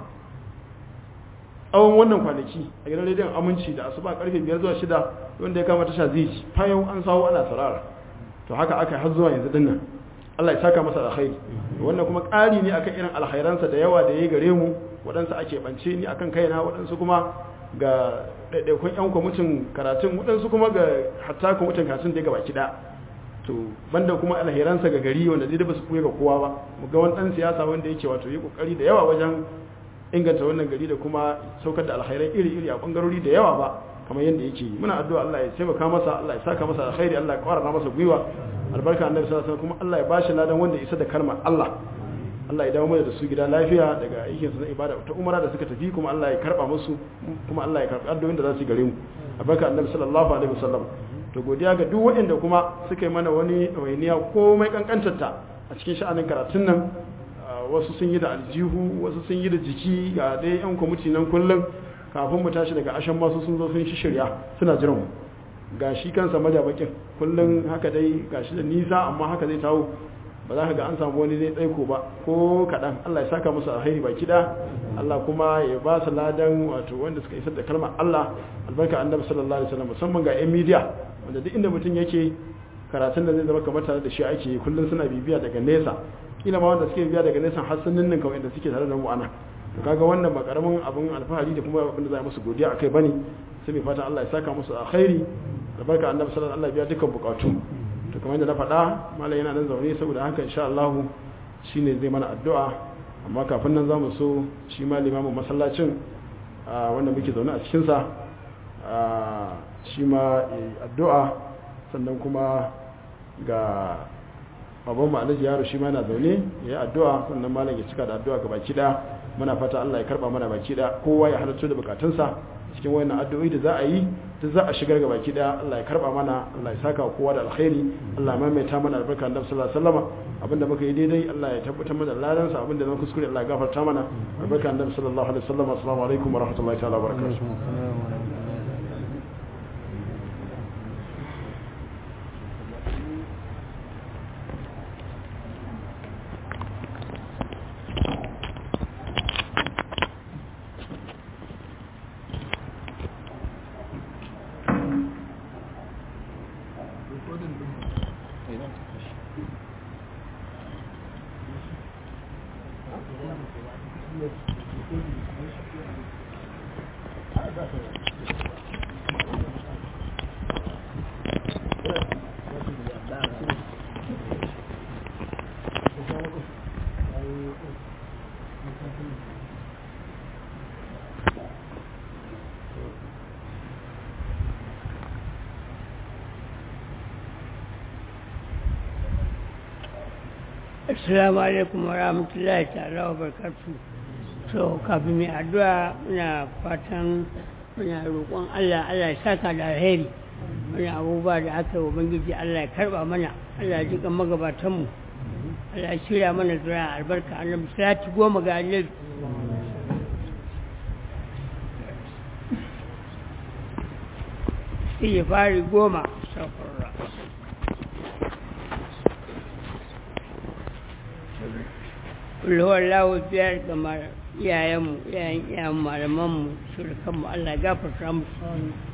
tsawon wannan kwanaki a gidan rediyon aminci da asuba karfe biyar zuwa shida wanda ya kama tasha zai ci fayon an sawo ana sarara to haka aka har zuwa yanzu dinnan Allah ya saka masa alkhairi wannan kuma ƙari ne akan irin alkhairansa da yawa da ya gare mu waɗansu ake bance ni akan kaina waɗansu kuma ga ɗaiɗaikun 'yan kwamitin karatun waɗansu kuma ga hatta kwamitin karatun da ya gaba kiɗa to banda kuma alheransa ga gari wanda zai ba su kuye ga kowa ba mu ga wani dan siyasa wanda yake wato yi kokari da yawa wajen inganta wannan gari da kuma saukar da alkhairai iri-iri a bangarori da yawa ba kamar yadda yake yi muna addu'a Allah ya taimaka masa Allah ya saka masa alkhairi Allah ya kwarara masa gwiwa albarka annabi sallallahu alaihi wasallam kuma Allah ya bashi ladan wanda isa da kalmar Allah Allah ya dawo mana da su gida lafiya daga aikin su na ibada ta umara da suka tafi kuma Allah ya karba musu kuma Allah ya karbi addu'o'in da za su gare mu albarka annabi sallallahu alaihi wasallam to godiya ga duk waɗanda kuma suka yi mana wani ɗawainiya komai ƙanƙantarta a cikin sha'anin karatun nan wasu sun yi da aljihu wasu sun yi da jiki ga dai yan kwamiti nan kullum kafin mu tashi daga ashan masu sun zo sun shirya suna jiran mu ga shi kansa majabakin kullum haka dai ga shi da nisa amma haka zai tawo ba za ka ga an samu wani zai tsaiko ba ko kaɗan Allah ya saka musu alheri baki da Allah kuma ya ba su ladan wato wanda suka isar da kalmar Allah albarka annabi sallallahu alaihi wasallam musamman ga yan media wanda duk inda mutum yake karatun da zai zama kamar tare da shi ake kullum suna bibiya daga nesa kila ma wanda suke bibiya daga nesa har sun ninnin kawai da suke tare da mu ana to kaga wannan ba karamin abin alfahari da kuma abin da za a musu godiya akai bane sai mai fatan Allah ya saka musu alkhairi albarka annabi sallallahu alaihi wasallam biya dukkan bukatu to kamar yadda na faɗa malam yana nan zaune saboda haka insha Allah shine zai mana addu'a amma kafin nan za mu so shi ma limamin masallacin wanda muke zaune a cikinsa shi ma addu'a sannan kuma ga babban ma'alaji yaro shi ma yana zaune ya yi addu'a sannan malam ya cika da addu'a ga baki ɗaya muna fata Allah ya karba mana baki ɗaya kowa ya halarci da bukatunsa cikin wayannan addu'o'i da za a yi duk za a shigar ga baki ɗaya Allah ya karba mana Allah ya saka kowa da alkhairi Allah ya maimaita mana albarka annabi sallallahu alaihi wasallam abinda muka yi daidai Allah ya tabbatar mana ladan sa abinda na kuskure Allah ya gafarta mana albarka annabi sallallahu alaihi wasallam assalamu alaikum wa rahmatullahi ta'ala wa barakatuh assalamu alaikum wa rahmatullahi ta'ala wa barkatu so kafin mai addu'a muna fatan muna roƙon Allah Allah ya saka da alheri wani abubuwa da aka yi wa bangiji Allah ya karba mana Allah ya jiƙa magabatanmu Allah ya shirya mana zura albarka annabi salati goma ga annabi iya fari goma safarra kulhuwar lawo biyar ga iyayenmu iyayen iyayen malamanmu surukanmu Allah gafarta musu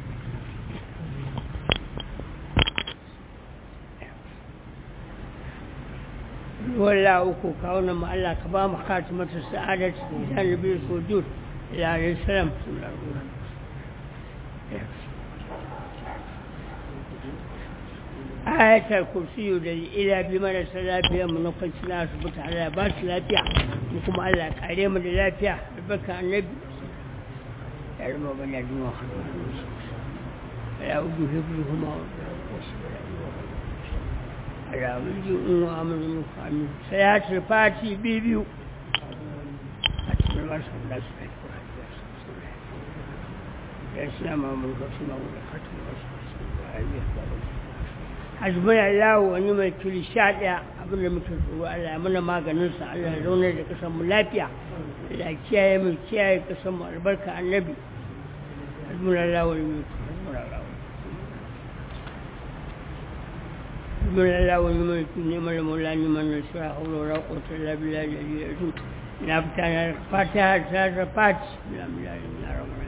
wala uku kawunan mu Allah ka ba mu khatimatu sa'adat da nabi sujud ila alayhi salam ayatul kursiyu da ila bi mana lafiya mu na kwanci na asibiti Allah ya ba su lafiya mu kuma Allah ya kare mu da lafiya da baka annabi ya rama bana duma ya ubu hibru kuma ala wulji in wa amanu mu fami sayatul fati bibiyu a cikin wasu da su kai ya suna mamuru ka suna wula katin wasu hasbuna Allah wani mai tuli sha ɗaya abin da muke tsoro Allah ya mana maganinsa Allah ya zaunar da ƙasar mu lafiya Allah ya kiyaye mu kiyaye ƙasar mu albarka annabi hasbuna Allah wani mai tuli hasbuna Allah wani mai tuli neman da maula neman da sura haula wa quwwata illa billah da ya zu na fita na fatiha ta ta fati bila bila na ramar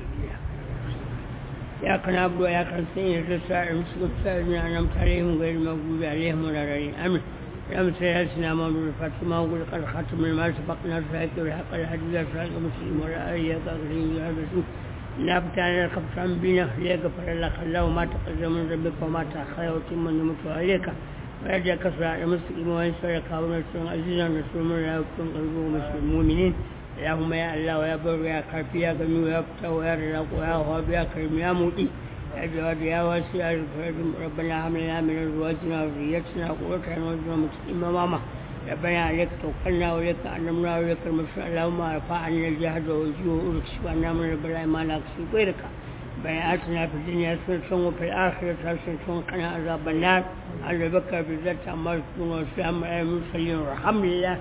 إياك نعبد وإياك نستعين اهدنا الصراط المستقيم أنعمت عليهم غير المغضوب عليهم ولا الضالين آمين اللهم صل على سيدنا محمد الفاتح ما أقول قد ختم ما سبقنا في الحق والحق الحديث صراط المسلم ولا آله كافرين يا رسول إنا فتحنا لك فتحا بنا ليغفر لك الله ما تقدم من ذنبك وما تأخر وتم نعمته عليك ويرجعك صراط المستقيم وينصرك ونصر عزيزا نصر من لا يكون قلبه مسلم المؤمنين اللهم يا الله ويا بر يا كافي يا غني ويا فتى ويا رزاق ويا وهاب يا كريم يا مؤتي يا جواد يا واسع الفرد ربنا هب لنا من ازواجنا وذريتنا قرة اعين واجعلنا متقين امامه ربنا عليك توكلنا واليك انمنا واليك المسر اللهم ارفع عنا الجهد والجوع واكشف عنا من البلاء ما لا يكشف غيرك ربنا اتنا في الدنيا حسنة وفي الآخرة حسنة وقنا عذاب النار على بكر بالذات عما يكون والسلام على المرسلين والحمد لله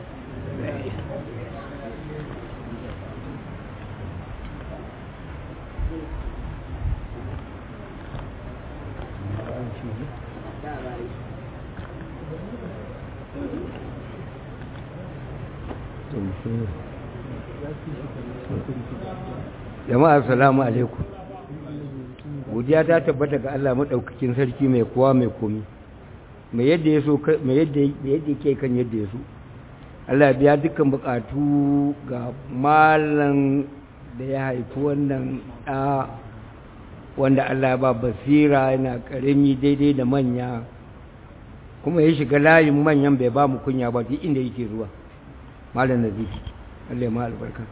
jama'a assalamu alaikum godiya ta tabbata ga Allah madaukakin sarki mai kowa mai komi mai yadda ya so mai yadda yadda yake kan yadda ya so Allah biya dukkan bukatu ga malam da ya haifi wannan da wanda Allah ba basira yana karami daidai da manya kuma ya shiga layin manyan bai ba mu kunya ba duk inda yake zuwa malam nazifi Allah ya ma albarka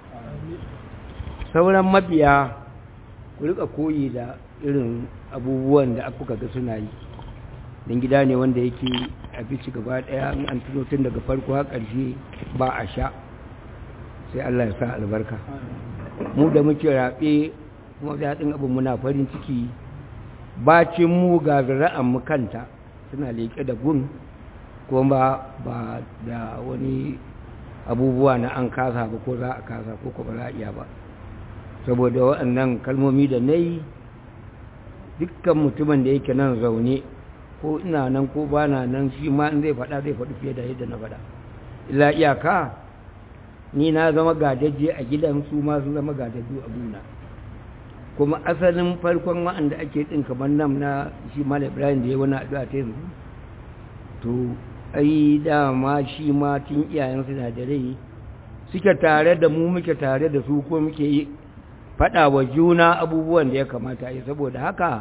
sauran mabiya ku rika koyi da irin abubuwan da kuka ga suna yi don gida ne wanda yake abinci gaba daya in an tuno tun daga farko har ƙarshe ba a sha sai Allah ya sa albarka mu da muke raɓe kuma daɗin abin muna farin ciki bacin mu ga zira'an mu kanta suna leƙe da gun kuma ba da wani abubuwa na an kasa ba ko za a kasa ko ko ba za a iya ba saboda waɗannan kalmomi da na yi dukkan mutumin da yake nan zaune ko ina nan ko ba na nan shi ma in zai faɗa zai faɗi fiye da yadda na faɗa illa iyaka ni na zama gadaje a gidan su ma sun zama gadaju a buna kuma asalin farkon wa'anda ake ɗin kamar nan na shi malam ibrahim da ya wani addu'a ta yanzu to ai dama shi ma tun iyayen suna da rai suke tare da mu muke tare da su ko muke yi faɗa wa juna abubuwan da ya kamata yi saboda haka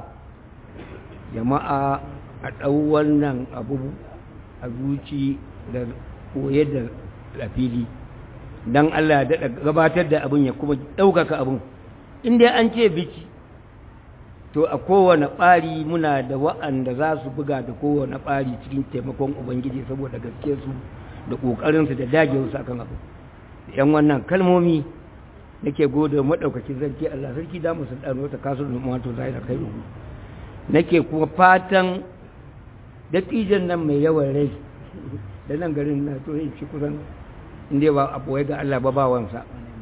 jama'a a ɗau wannan abu a zuci da koye da lafili don Allah daɗa gabatar da abin ya kuma ɗaukaka abin inda an ce biki to a kowane ɓari muna da wa'anda za su buga da kowane ɓari cikin taimakon ubangiji saboda gaske su da ƙoƙarinsu da dagewarsu akan abu yan wannan kalmomi nake gode maɗaukakin sarki Allah sarki da musu ɗano ta kasu da mato zai da kai rubu nake kuma fatan dattijan nan mai yawan rai da nan garin na to yin shi kusan inda ba a ɓoye ga Allah ba bawansa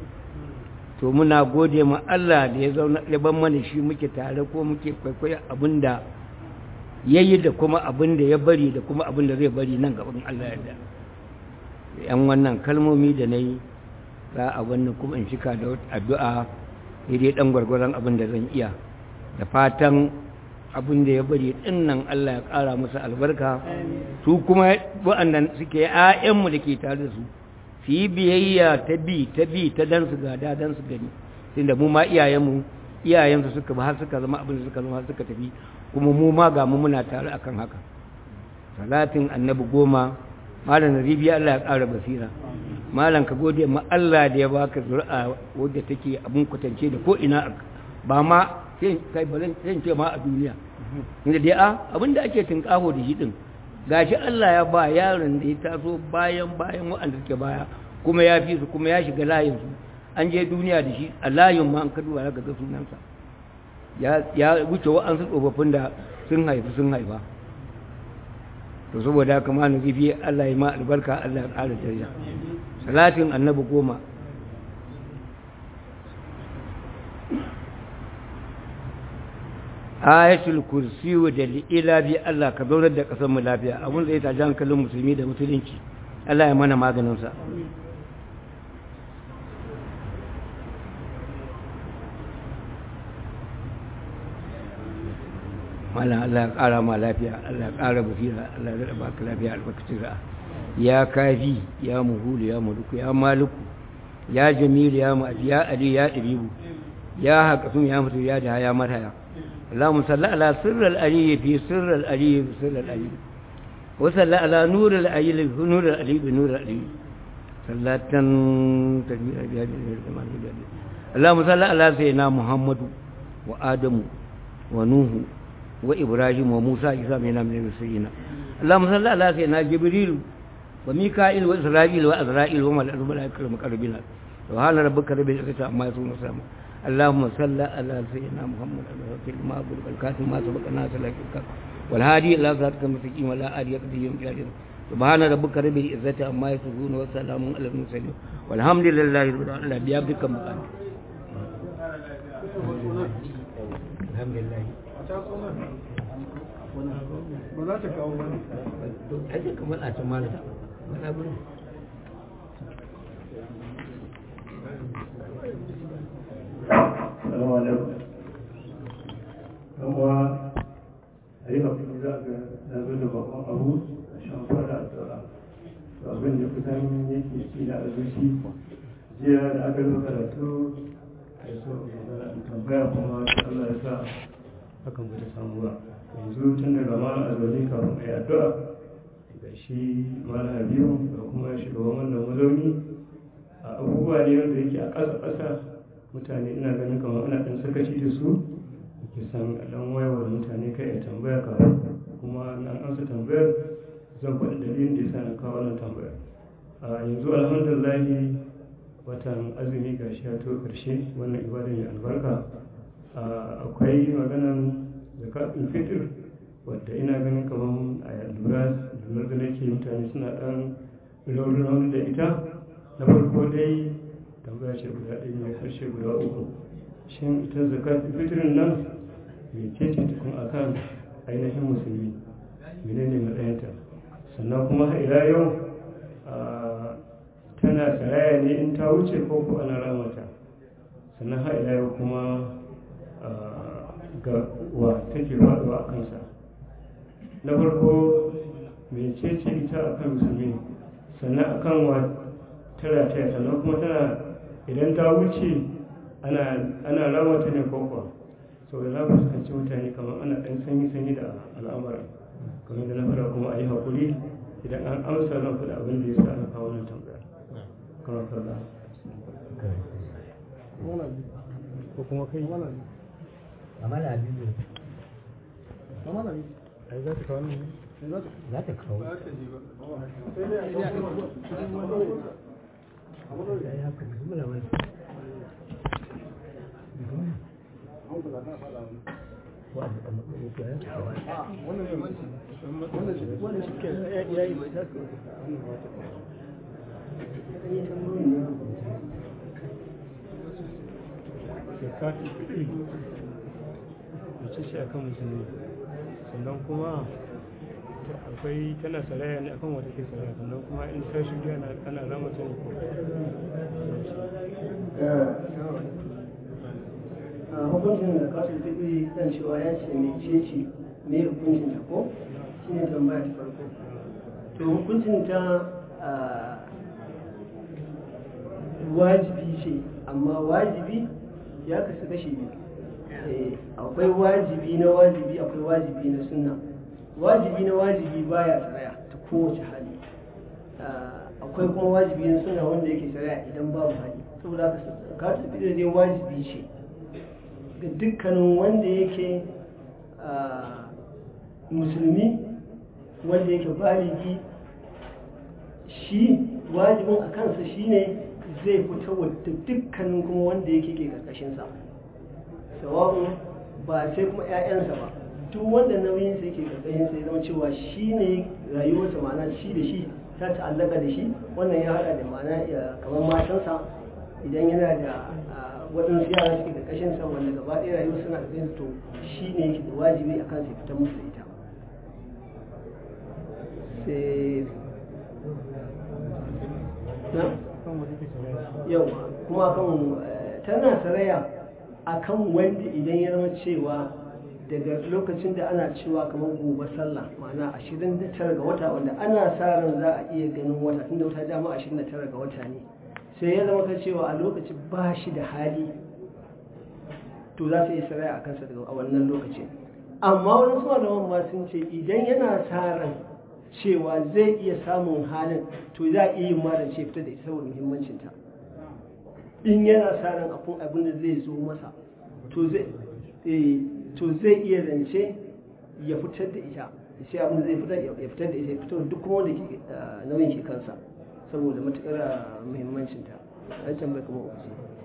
to muna gode ma Allah da ya zauna ya ban mana shi muke tare ko muke kwaikwayo abinda ya yi da kuma abinda ya bari da kuma abinda zai bari nan gaban Allah yadda yan wannan kalmomi da na yi za a wannan kuma in shika da addu'a daidai ɗan gwargwaron abin da zan iya da fatan abin da ya bari ɗin nan Allah ya ƙara musu albarka su kuma waɗannan suke ‘ya'yanmu da ke tare da su su yi biyayya ta bi ta bi ta dan su gada dan su gani tunda mu ma iyayenmu iyayensu suka ba har suka zama abin da suka zama suka tafi kuma mu ma ga mu muna tare akan haka salatin annabi goma malam ribiya Allah ya ƙara basira malam ka gode ma Allah da ya baka zuri'a wadda take abin kwatance da ko ina ba ma sai kai bazan sai ce ma a duniya inda dai a abin da ake tinkaho da shi din gashi Allah ya ba yaron da ya taso bayan bayan waɗanda suke baya kuma ya fi su kuma ya shiga layin su an je duniya da shi a layin ma an kaduwa ya ga sunansa ya ya wuce wa'ansu tsofaffin da sun haifi sun haifa to saboda haka ma na zifi Allah ya ma albarka Allah ya ƙara daraja salatin annabi goma ayatul kursi da ila bi Allah ka zaunar da ƙasar mu lafiya abun zai ta jan kallon musulmi da musulunci Allah ya mana maganin sa mallan Allah ya ƙara ma lafiya Allah ya ƙara basira Allah ya raba ka lafiya albarkacin ra'a ya kafi ya muhulu ya muluku ya maluku ya jamilu ya ma'aji ya ali ya ɗiribu ya haƙasun ya mutu ya da ya marhaya اللهم صل على سر الألي في سر الألي في سر الألي وصل على نور الألي في نور الألي بنور الألي صلاة تكبير بهذه الزمان اللهم صل على سيدنا محمد وآدم ونوح وإبراهيم وموسى عيسى من المرسلين اللهم صل على سيدنا جبريل وميكائيل وإسرائيل وأزرائيل وملائكة المقربين سبحان ربك رب العزة عما يصفون وسلام اللهم صل على سيدنا محمد الوكيل ما أقول الكاتب ما سبق الناس لك والهادي إلى ذاتك المستقيم ولا آل يقضي يوم جاهل سبحان ربك رب العزة عما يصفون وسلام على المرسلين والحمد لله رب العالمين بيابك مقام الحمد لله ba za ta kawo wani ake kamar a can malata wani abu Salamu alaikum. Kuma a yi haƙuri za ga na zo da babban abu a shan fara a tsara. To abin da kusan yake ci na azuci jiya da aka zo karatu a yi so in tambaya kuma Allah ya sa hakan ba ta samu ba. Yanzu tun daga ma a zaune kafin a yi addu'a ga shi Malam Habibu da kuma shugaban wannan mazauni a abubuwa ne wanda yake a ƙasa ƙasa mutane ina ganin kamar ana ɗan sakaci da su ke san ɗan wayewar mutane kai a tambaya ka kuma na amsa tambayar zan faɗi dalilin da yasa na kawo wannan tambayar a yanzu alhamdulillahi watan azumi ga shi ya to ƙarshe wannan ibada mai albarka akwai maganan zakatun fitr wadda ina ganin kamar a lura lura da nake mutane suna ɗan raunin da ita na farko dai tambaya ce guda ɗaya mai harshe guda uku shin ita zakatun fitrin nan mai ce tukun akan ainihin musulmi menene matsayinta sannan kuma har ila yau tana saraya ne in ta wuce ko ko ana ramata sannan har ila yau kuma ga wa take faɗuwa a kansa na farko mai ce ce ita akan musulmi sannan akan wa tara ta sannan kuma tana idan ta wuce ana ramata ne ko kuwa sau da na fuskanci mutane kamar ana ɗan sanyi-sanyi da al'amuran kamar da na fara kuma a yi haƙuri idan an amsa zan faɗa abin da ya sa ana kawo nan tambaya kamar kalla ko kuma kai amala biyu ai za ta kawo nan ne za ta kawo ya haka bismillah wani zakatun fitri mace ce akan musulmi sannan kuma akwai tana saraya ne akan wata ke saraya sannan kuma in ta shirya ana rama ta ne ko a hukuncin da kasu fitri kan cewa ya ce mai ceci mai hukuncin ta ko shi ne tambaya ta farko to hukuncin ta wajibi ce amma wajibi ya kasu kashi biyu akwai wajibi na wajibi akwai wajibi na sunna wajibi na wajibi baya tsaya ta kowace hali akwai kuma wajibi na sunna wanda yake tsaya idan babu hali saboda haka kasu fitri dai wajibi ce ga dukkanin wanda yake musulmi wanda yake baligi shi wajibin a kansa shine zai fita wadda dukkanin kuma wanda yake ke karkashinsa sawa'un ba sai kuma 'ya'yansa ba duk wanda nauyinsa yake karkashinsa ya zama cewa shi ne rayuwarsa ma'ana shi da shi ta ta'allaka da shi wannan ya hada da ma'ana kamar matansa idan yana da waɗansu yara suke ƙarƙashin sa wanda gaba ɗaya rayuwa suna ƙarƙashin to shi ne yake da wajibi a kan sai fita musu da ita sai na yau kuma kan tana saraya a kan wanda idan ya zama cewa daga lokacin da ana cewa kamar gobe sallah ma'ana ashirin da tara ga wata wanda ana sa ran za a iya ganin wata tunda wata dama ashirin da tara ga wata ne sai ya zama kan cewa a lokacin ba shi da hali to za su yi saraya a kansa daga a wannan lokacin amma wani suna da ma sun ce idan yana sa ran cewa zai iya samun halin to za a iya yin malam ce fita da ita saboda muhimmancinta in yana sa ran abun abin da zai zo masa to zai to zai iya zance ya fitar da ita sai abin da zai fitar ya fitar da ita ya fitar duk kuma wanda ke nauyin ke kansa saboda matuƙar muhimmancinta an tambayi kuma uku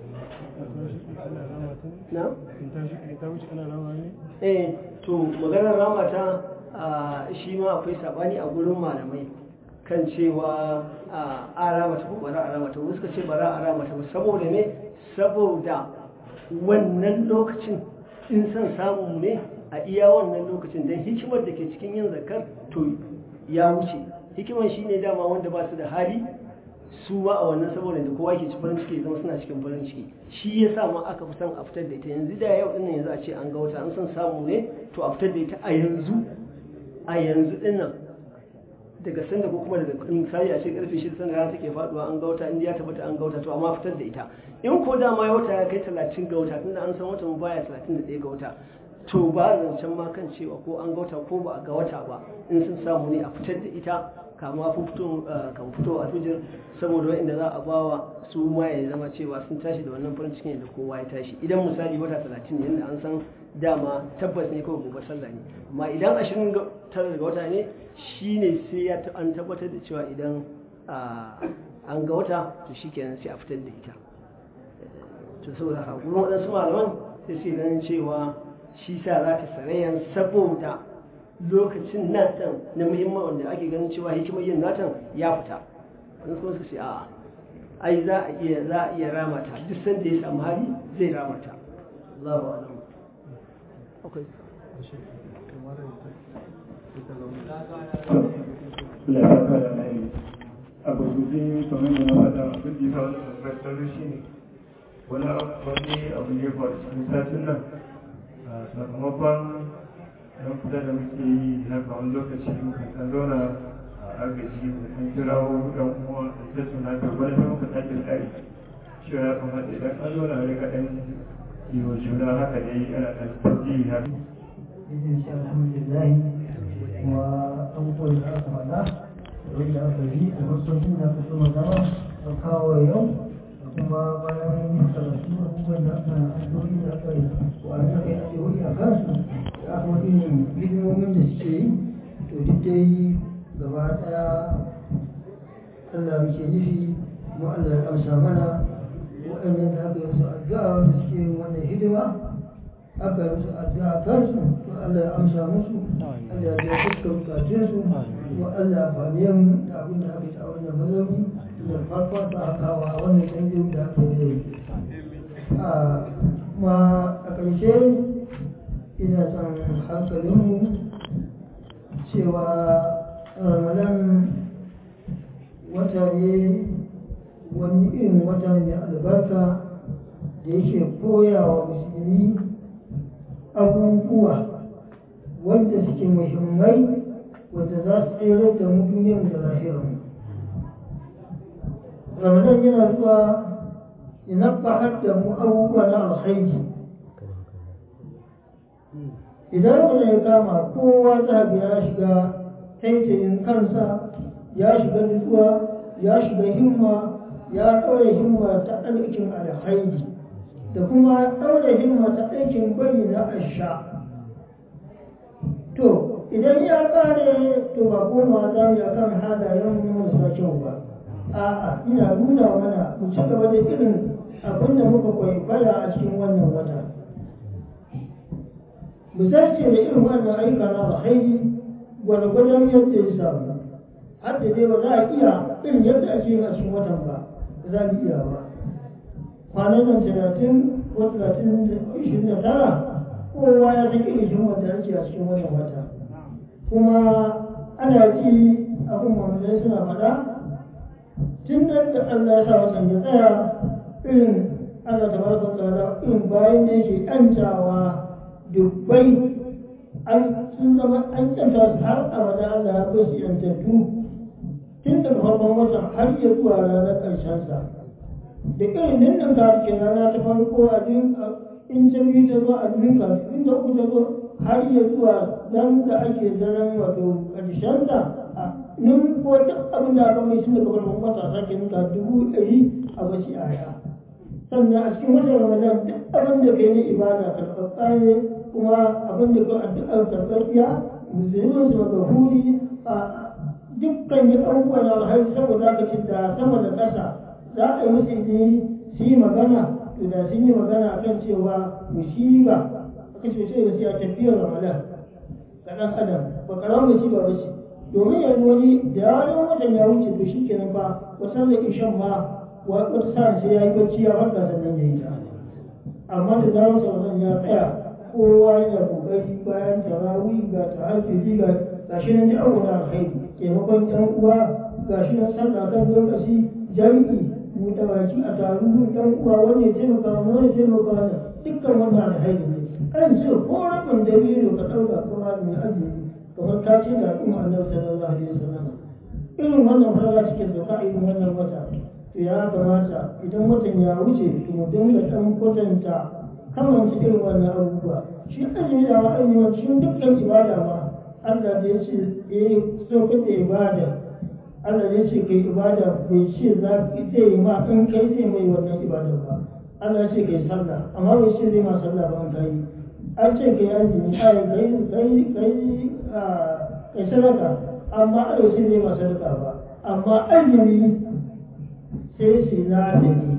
na? ta wuce ana rama ne? eh to maganar ramata shi ma akwai sabani a gurin malamai kan cewa a ramata ko bara a ramata wasu suka ce bara a ramata ba saboda ne saboda wannan lokacin in son samu ne a iya wannan lokacin don hikimar da ke cikin yin zakar to ya wuce hikimar shi ne dama wanda ba su da hali su ba a wannan saboda da kowa ke ci farin ciki zama suna cikin farin ciki shi ya sa ma aka fi son a fitar da ita yanzu da yau dinnan yanzu a ce an ga wata an son samu ne to a fitar da ita a yanzu a yanzu dinnan daga sanda ko kuma daga misali a ce karfe shida sanda rana take faduwa an ga wata inda ya tabbata an ga wata to amma fitar da ita in ko dama ya wata ya kai talatin ga wata tunda an san wata mu baya talatin da ɗaya ga wata to ba zancen ma kan cewa ko an ga wata ko ba a ga wata ba in sun samu ne a fitar da ita kama fito kan fito a fijir saboda wa'inda za a bawa su ma ya zama cewa sun tashi da wannan farin cikin da kowa ya tashi idan misali wata talatin ne yadda an san dama tabbas ne kawai gobe sallah ne amma idan ashirin tara daga wata ne shine sai ya an tabbatar da cewa idan an ga wata to shikenan sai a fitar da ita to saboda haka gurin waɗansu malaman sai sai ganin cewa shi sa za ta sarayan saboda lokacin natan na muhimman wanda ake ganin cewa hikimar yin natan ya fita wani kuma suka ce a ai za a iya za a iya rama ta duk sanda ya samu hali zai rama ta Allahu a'lam okay Allah ya saka da mai a gurguje kamar da na faɗa abin da ya faru da fasar shi ne wani wani abu ne ba cikin satin nan sakamakon yan kusa da muke yi na kawon lokaci muka kan zauna a agaji mutum kirawo dan uwa da ta tuna ta wani ta muka sake tsari shi ya kamata idan an zauna ne kaɗan yi wa juna haka dai ana ɗan tafi haka. Izin shi alhamdulillah kuma abubuwan da aka faɗa wanda aka yi a masaukin da aka soma zama a kawo yau kuma bayan karatu abubuwan da aka addu'o'i da aka yi wani aka yi addu'o'i a kansu da aka wani irin hidimomin da suke yi to duk dai gaba ɗaya Allah muke nufi kuma Allah ya amsa mana waɗannan da aka yi musu addu'a wanda suke yin wannan hidima aka yi musu addu'a kansu to Allah ya amsa musu Allah ya biya dukkan bukatunsu kuma Allah ya fani mu da abin da aka yi a wannan mazauni da farkon ta hakawa a wannan canjin da aka yi kuma a ƙarshe ina son hankalinmu cewa ramadan wata ne wani irin wata mai albarka da yake koya wa musulmi abubuwa wanda suke muhimmai wanda za su tsere da mu duniyar da lahirarmu ramadan yana zuwa ina fahar da mu abubuwa na alkhairi idan ramadan ya kama kowa za ya shiga taitayin kansa ya shiga nutsuwa ya shiga himma ya ɗaure himma ta aikin alkhairi da kuma ɗaure himma ta aikin bari na asha to idan ya ƙare to ba koma za mu kan halayen marasa kyau ba a'a ina nuna mana mu ci gaba da irin abin da muka kwaikwaya a cikin wannan wata mu zarce da irin wannan ayyuka na alkhairi gwargwadon yadda ya samu har da dai ba za a iya irin yadda ake yin a cikin watan ba za mu iya ba kwanan nan talatin ko talatin da ishirin da tara kowa ya san irin himmar da ake a cikin wannan wata kuma ana ji abin mamalai suna faɗa tun da Allah ya sa watan ya tsaya irin Allah ta baraka tsara irin bayan da yake ƴantawa dubbai an sun zama an ƴanta su har abada Allah ya bai su ƴantattu tun daga farkon watan har ya zuwa ranar ƙarshensa da irin nan ka ke rana ta farko a in ta biyu ta zo a biyun ka in ta uku ta zo har ya zuwa nan da ake zaran wato ƙarshenta a nun ko duk abin da aka mai sun daga farkon wata sake nuka dubu ɗari a bashi aya sannan a cikin watan ramadan duk abin da kai na ibada karɓaɓɓa ne kuma abin da kai addu'ar karɓaɓɓiya musulmin su magahuri a dukkan yi abubuwan alhaji saboda aka ce da sama da ƙasa za a yi musu izini su yi magana to da sun yi magana a kan cewa musiba aka ce sai da siya tafiyar ramadan ga ɗan adam ba ƙaramar musiba ba ce domin yanzu wani da yawan watan ya wuce to shi kenan ba wasan da ishan ma wata sa sai ya yi bacci ya farka sannan ya yi ta amma da zarar sauran ya tsaya kowa yana kokari bayan tarawih ga tahajjudi ga gashi nan da abu na alkhairi taimakon ɗan uwa gashi nan sallah kan lokaci jami'i buɗe baki a taru ɗan uwa wanda ya taimaka wani wanda ya taimaka wani dukkan wannan alkhairi ne an ce ko rabin dabino ka ɗauka kuma mai azumi kamar ka ce da al'umma annabi sallallahu alaihi wasallam irin wannan fara cikin da ka irin wannan wata to ya kamata idan watan ya wuce to mu dinga ɗan kwatanta kamar irin wannan abubuwa shi azumi da wa'ayi cikin dukkan ibada ma Allah da ya ce eh so ka da ibada Allah ya ce kai ibada bai ce za ki zai yi ma in kai zai mai wannan ibada ba Allah ya ce kai sallah amma bai ce zai ma sallah ba in kai an ce kai azumi ai kai kai kai kai sadaka amma Allah ya ce zai ma sadaka ba amma azumi sai shi na da ni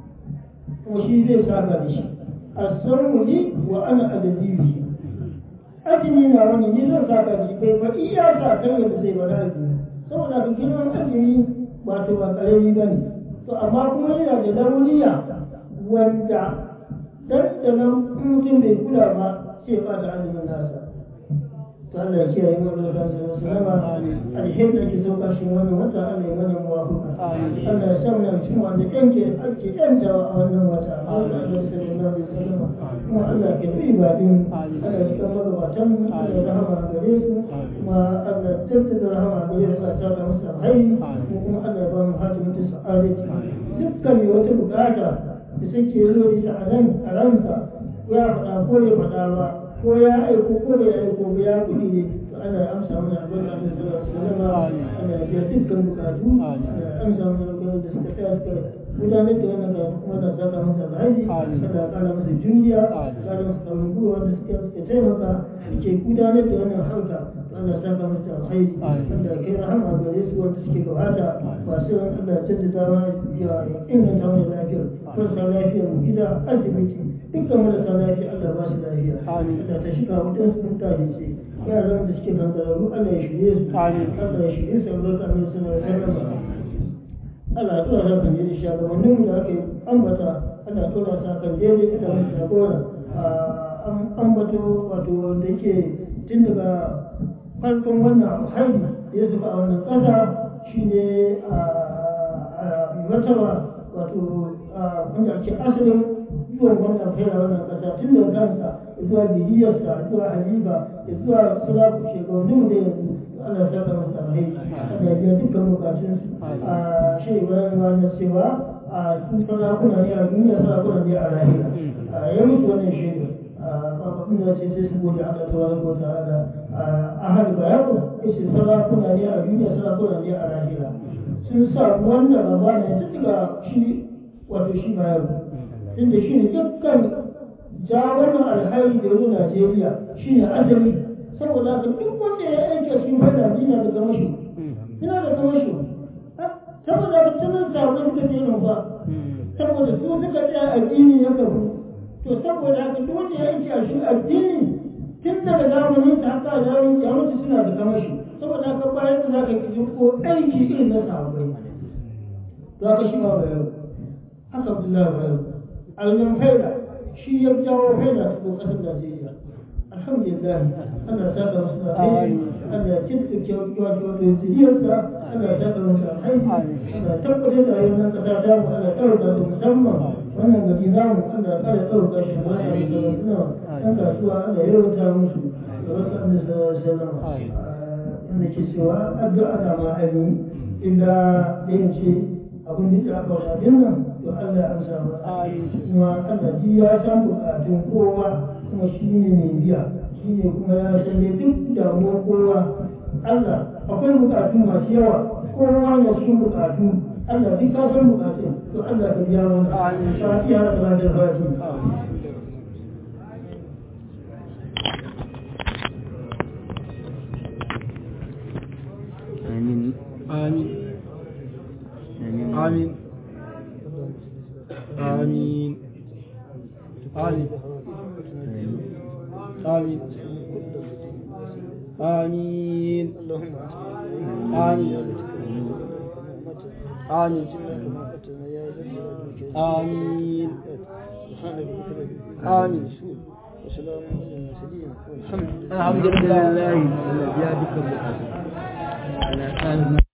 kuma shi zai saka da shi asarmu li wa ana adabihi azumi na wani ni zan saka da shi bai fa iya sa kan yadda zai bada azumi saboda ka girman azumi ba to ba karami ba ne to amma kuma yana da dauniya wanda dandanan mutum bai kula ba sai ba da azumin nasa to Allah ya kiyaye mu da kansa sallama alheri da ke sauka shi wannan wata Allah ya mana muwafaqa Allah ya sa mu cikin wanda yanke ake yantawa a wannan wata Allah ya sallallahu alaihi wasallam kuma Allah ke bi ibadin Allah ya kama da watan Allah ya rahama gare su kuma Allah ya tattata rahama gare su a tsaka musu alheri kuma Allah ya ba mu hatimin sa'adati dukkan mai wata bukata da take zo ita a nan a ranka ya faɗa ko ya faɗa ba ko ya aiko ko bai aiko ba ya kuɗi ne to ana amsa mana albarka da sallallahu alaihi ana biya dukkan bukatu ana amsa mana albarka da suka tsaya suka gudanar da wannan karatu kuma da saka masa alhaji kada kara masa juriya kara masa kaurin gwiwa wanda suka suka taimaka suke gudanar da wannan harka Allah saka masa alhaji wanda kai rahama gare su wanda suke gabata masu ran Allah ya jaddada mana ya inganta mana lafiyar marasa lafiyar gida asibiti dukkan marasa lafiya Allah ba su lafiya Allah ta shiga mutum sun tafi ce yaran da suke kankararru Allah ya shirye su Allah ya shirye su albarka mai suna sallama Allah ya tura kan jeri shugabannin mu da aka yi ambata Allah ya tura sa kan jeri da wani jagora ambato wato wanda yake tun daga farkon wannan haihu da ya zuba a wannan ƙasa shine a martaba wato wanda ake asalin zuwan wannan fera wannan kasa tun da kansa zuwa bidiyarsa zuwa haliba zuwa salafu shekaru da yanzu Allah ya saka masa alheri Allah ya biya dukkan bukatun a shi Ibrahim wanda cewa a su sarakuna ne a duniya sarakuna ne a lahira ya mutu wannan shaida abin da ce sai su gode Allah ta wani ko ta'ala a hali bayanu yace sarakuna ne a duniya sarakuna ne a lahira sun sa wannan raba ne tun daga shi wato shi bayanu inda shi ne dukkan ja wannan alhari da yau Najeriya shi ne asali saboda haka duk wanda ya aiki a cikin fada yana da gamashi yana da gamashi saboda haka tunan sabon suka ce nan ba saboda su suka tsaya addini ya kafu to saboda haka duk wanda ya aiki a shi addini tun daga zamanin ta haka zamanin ya mutu suna da gamashi saboda haka bayan da za ka ki ko aiki irin na sahabbai za ka shi ma bayan haka Abdullahi bayan alman faida shi ya jawo faida cikin ƙasar Najeriya. Alhamdulillah, Allah ta ga masu alheri, Allah ya cikin kyautuwa da zuriyarsa, Allah ya ta ga masu alheri, Allah ya tabbatar da ayyukan ƙasa ta mu, Allah ya ɗauka da musamman wannan gari namu, Allah ya ƙara ɗauka shi da wasu da suna ɗan kasuwa, Allah ya rawata musu da wasu an da sallama. Inda ke cewa addu'a na ma'aikata, inda yin ce abin da aka shafe nan to Allah ya amsa masa kuma Allah ji ya san bukatun kowa kuma shi ne mai biya shi ne kuma ya san ne duk damuwar kowa Allah akwai bukatu masu yawa kowa na cikin bukatu Allah duk ka san bukatun to Allah ka biya mana fatiha da salatul fatiha آمين آمين آمين آمين آمين آمين آمين آمين آمين آمين آمين الحمد لله الحمد لله الذي بيدك البقاء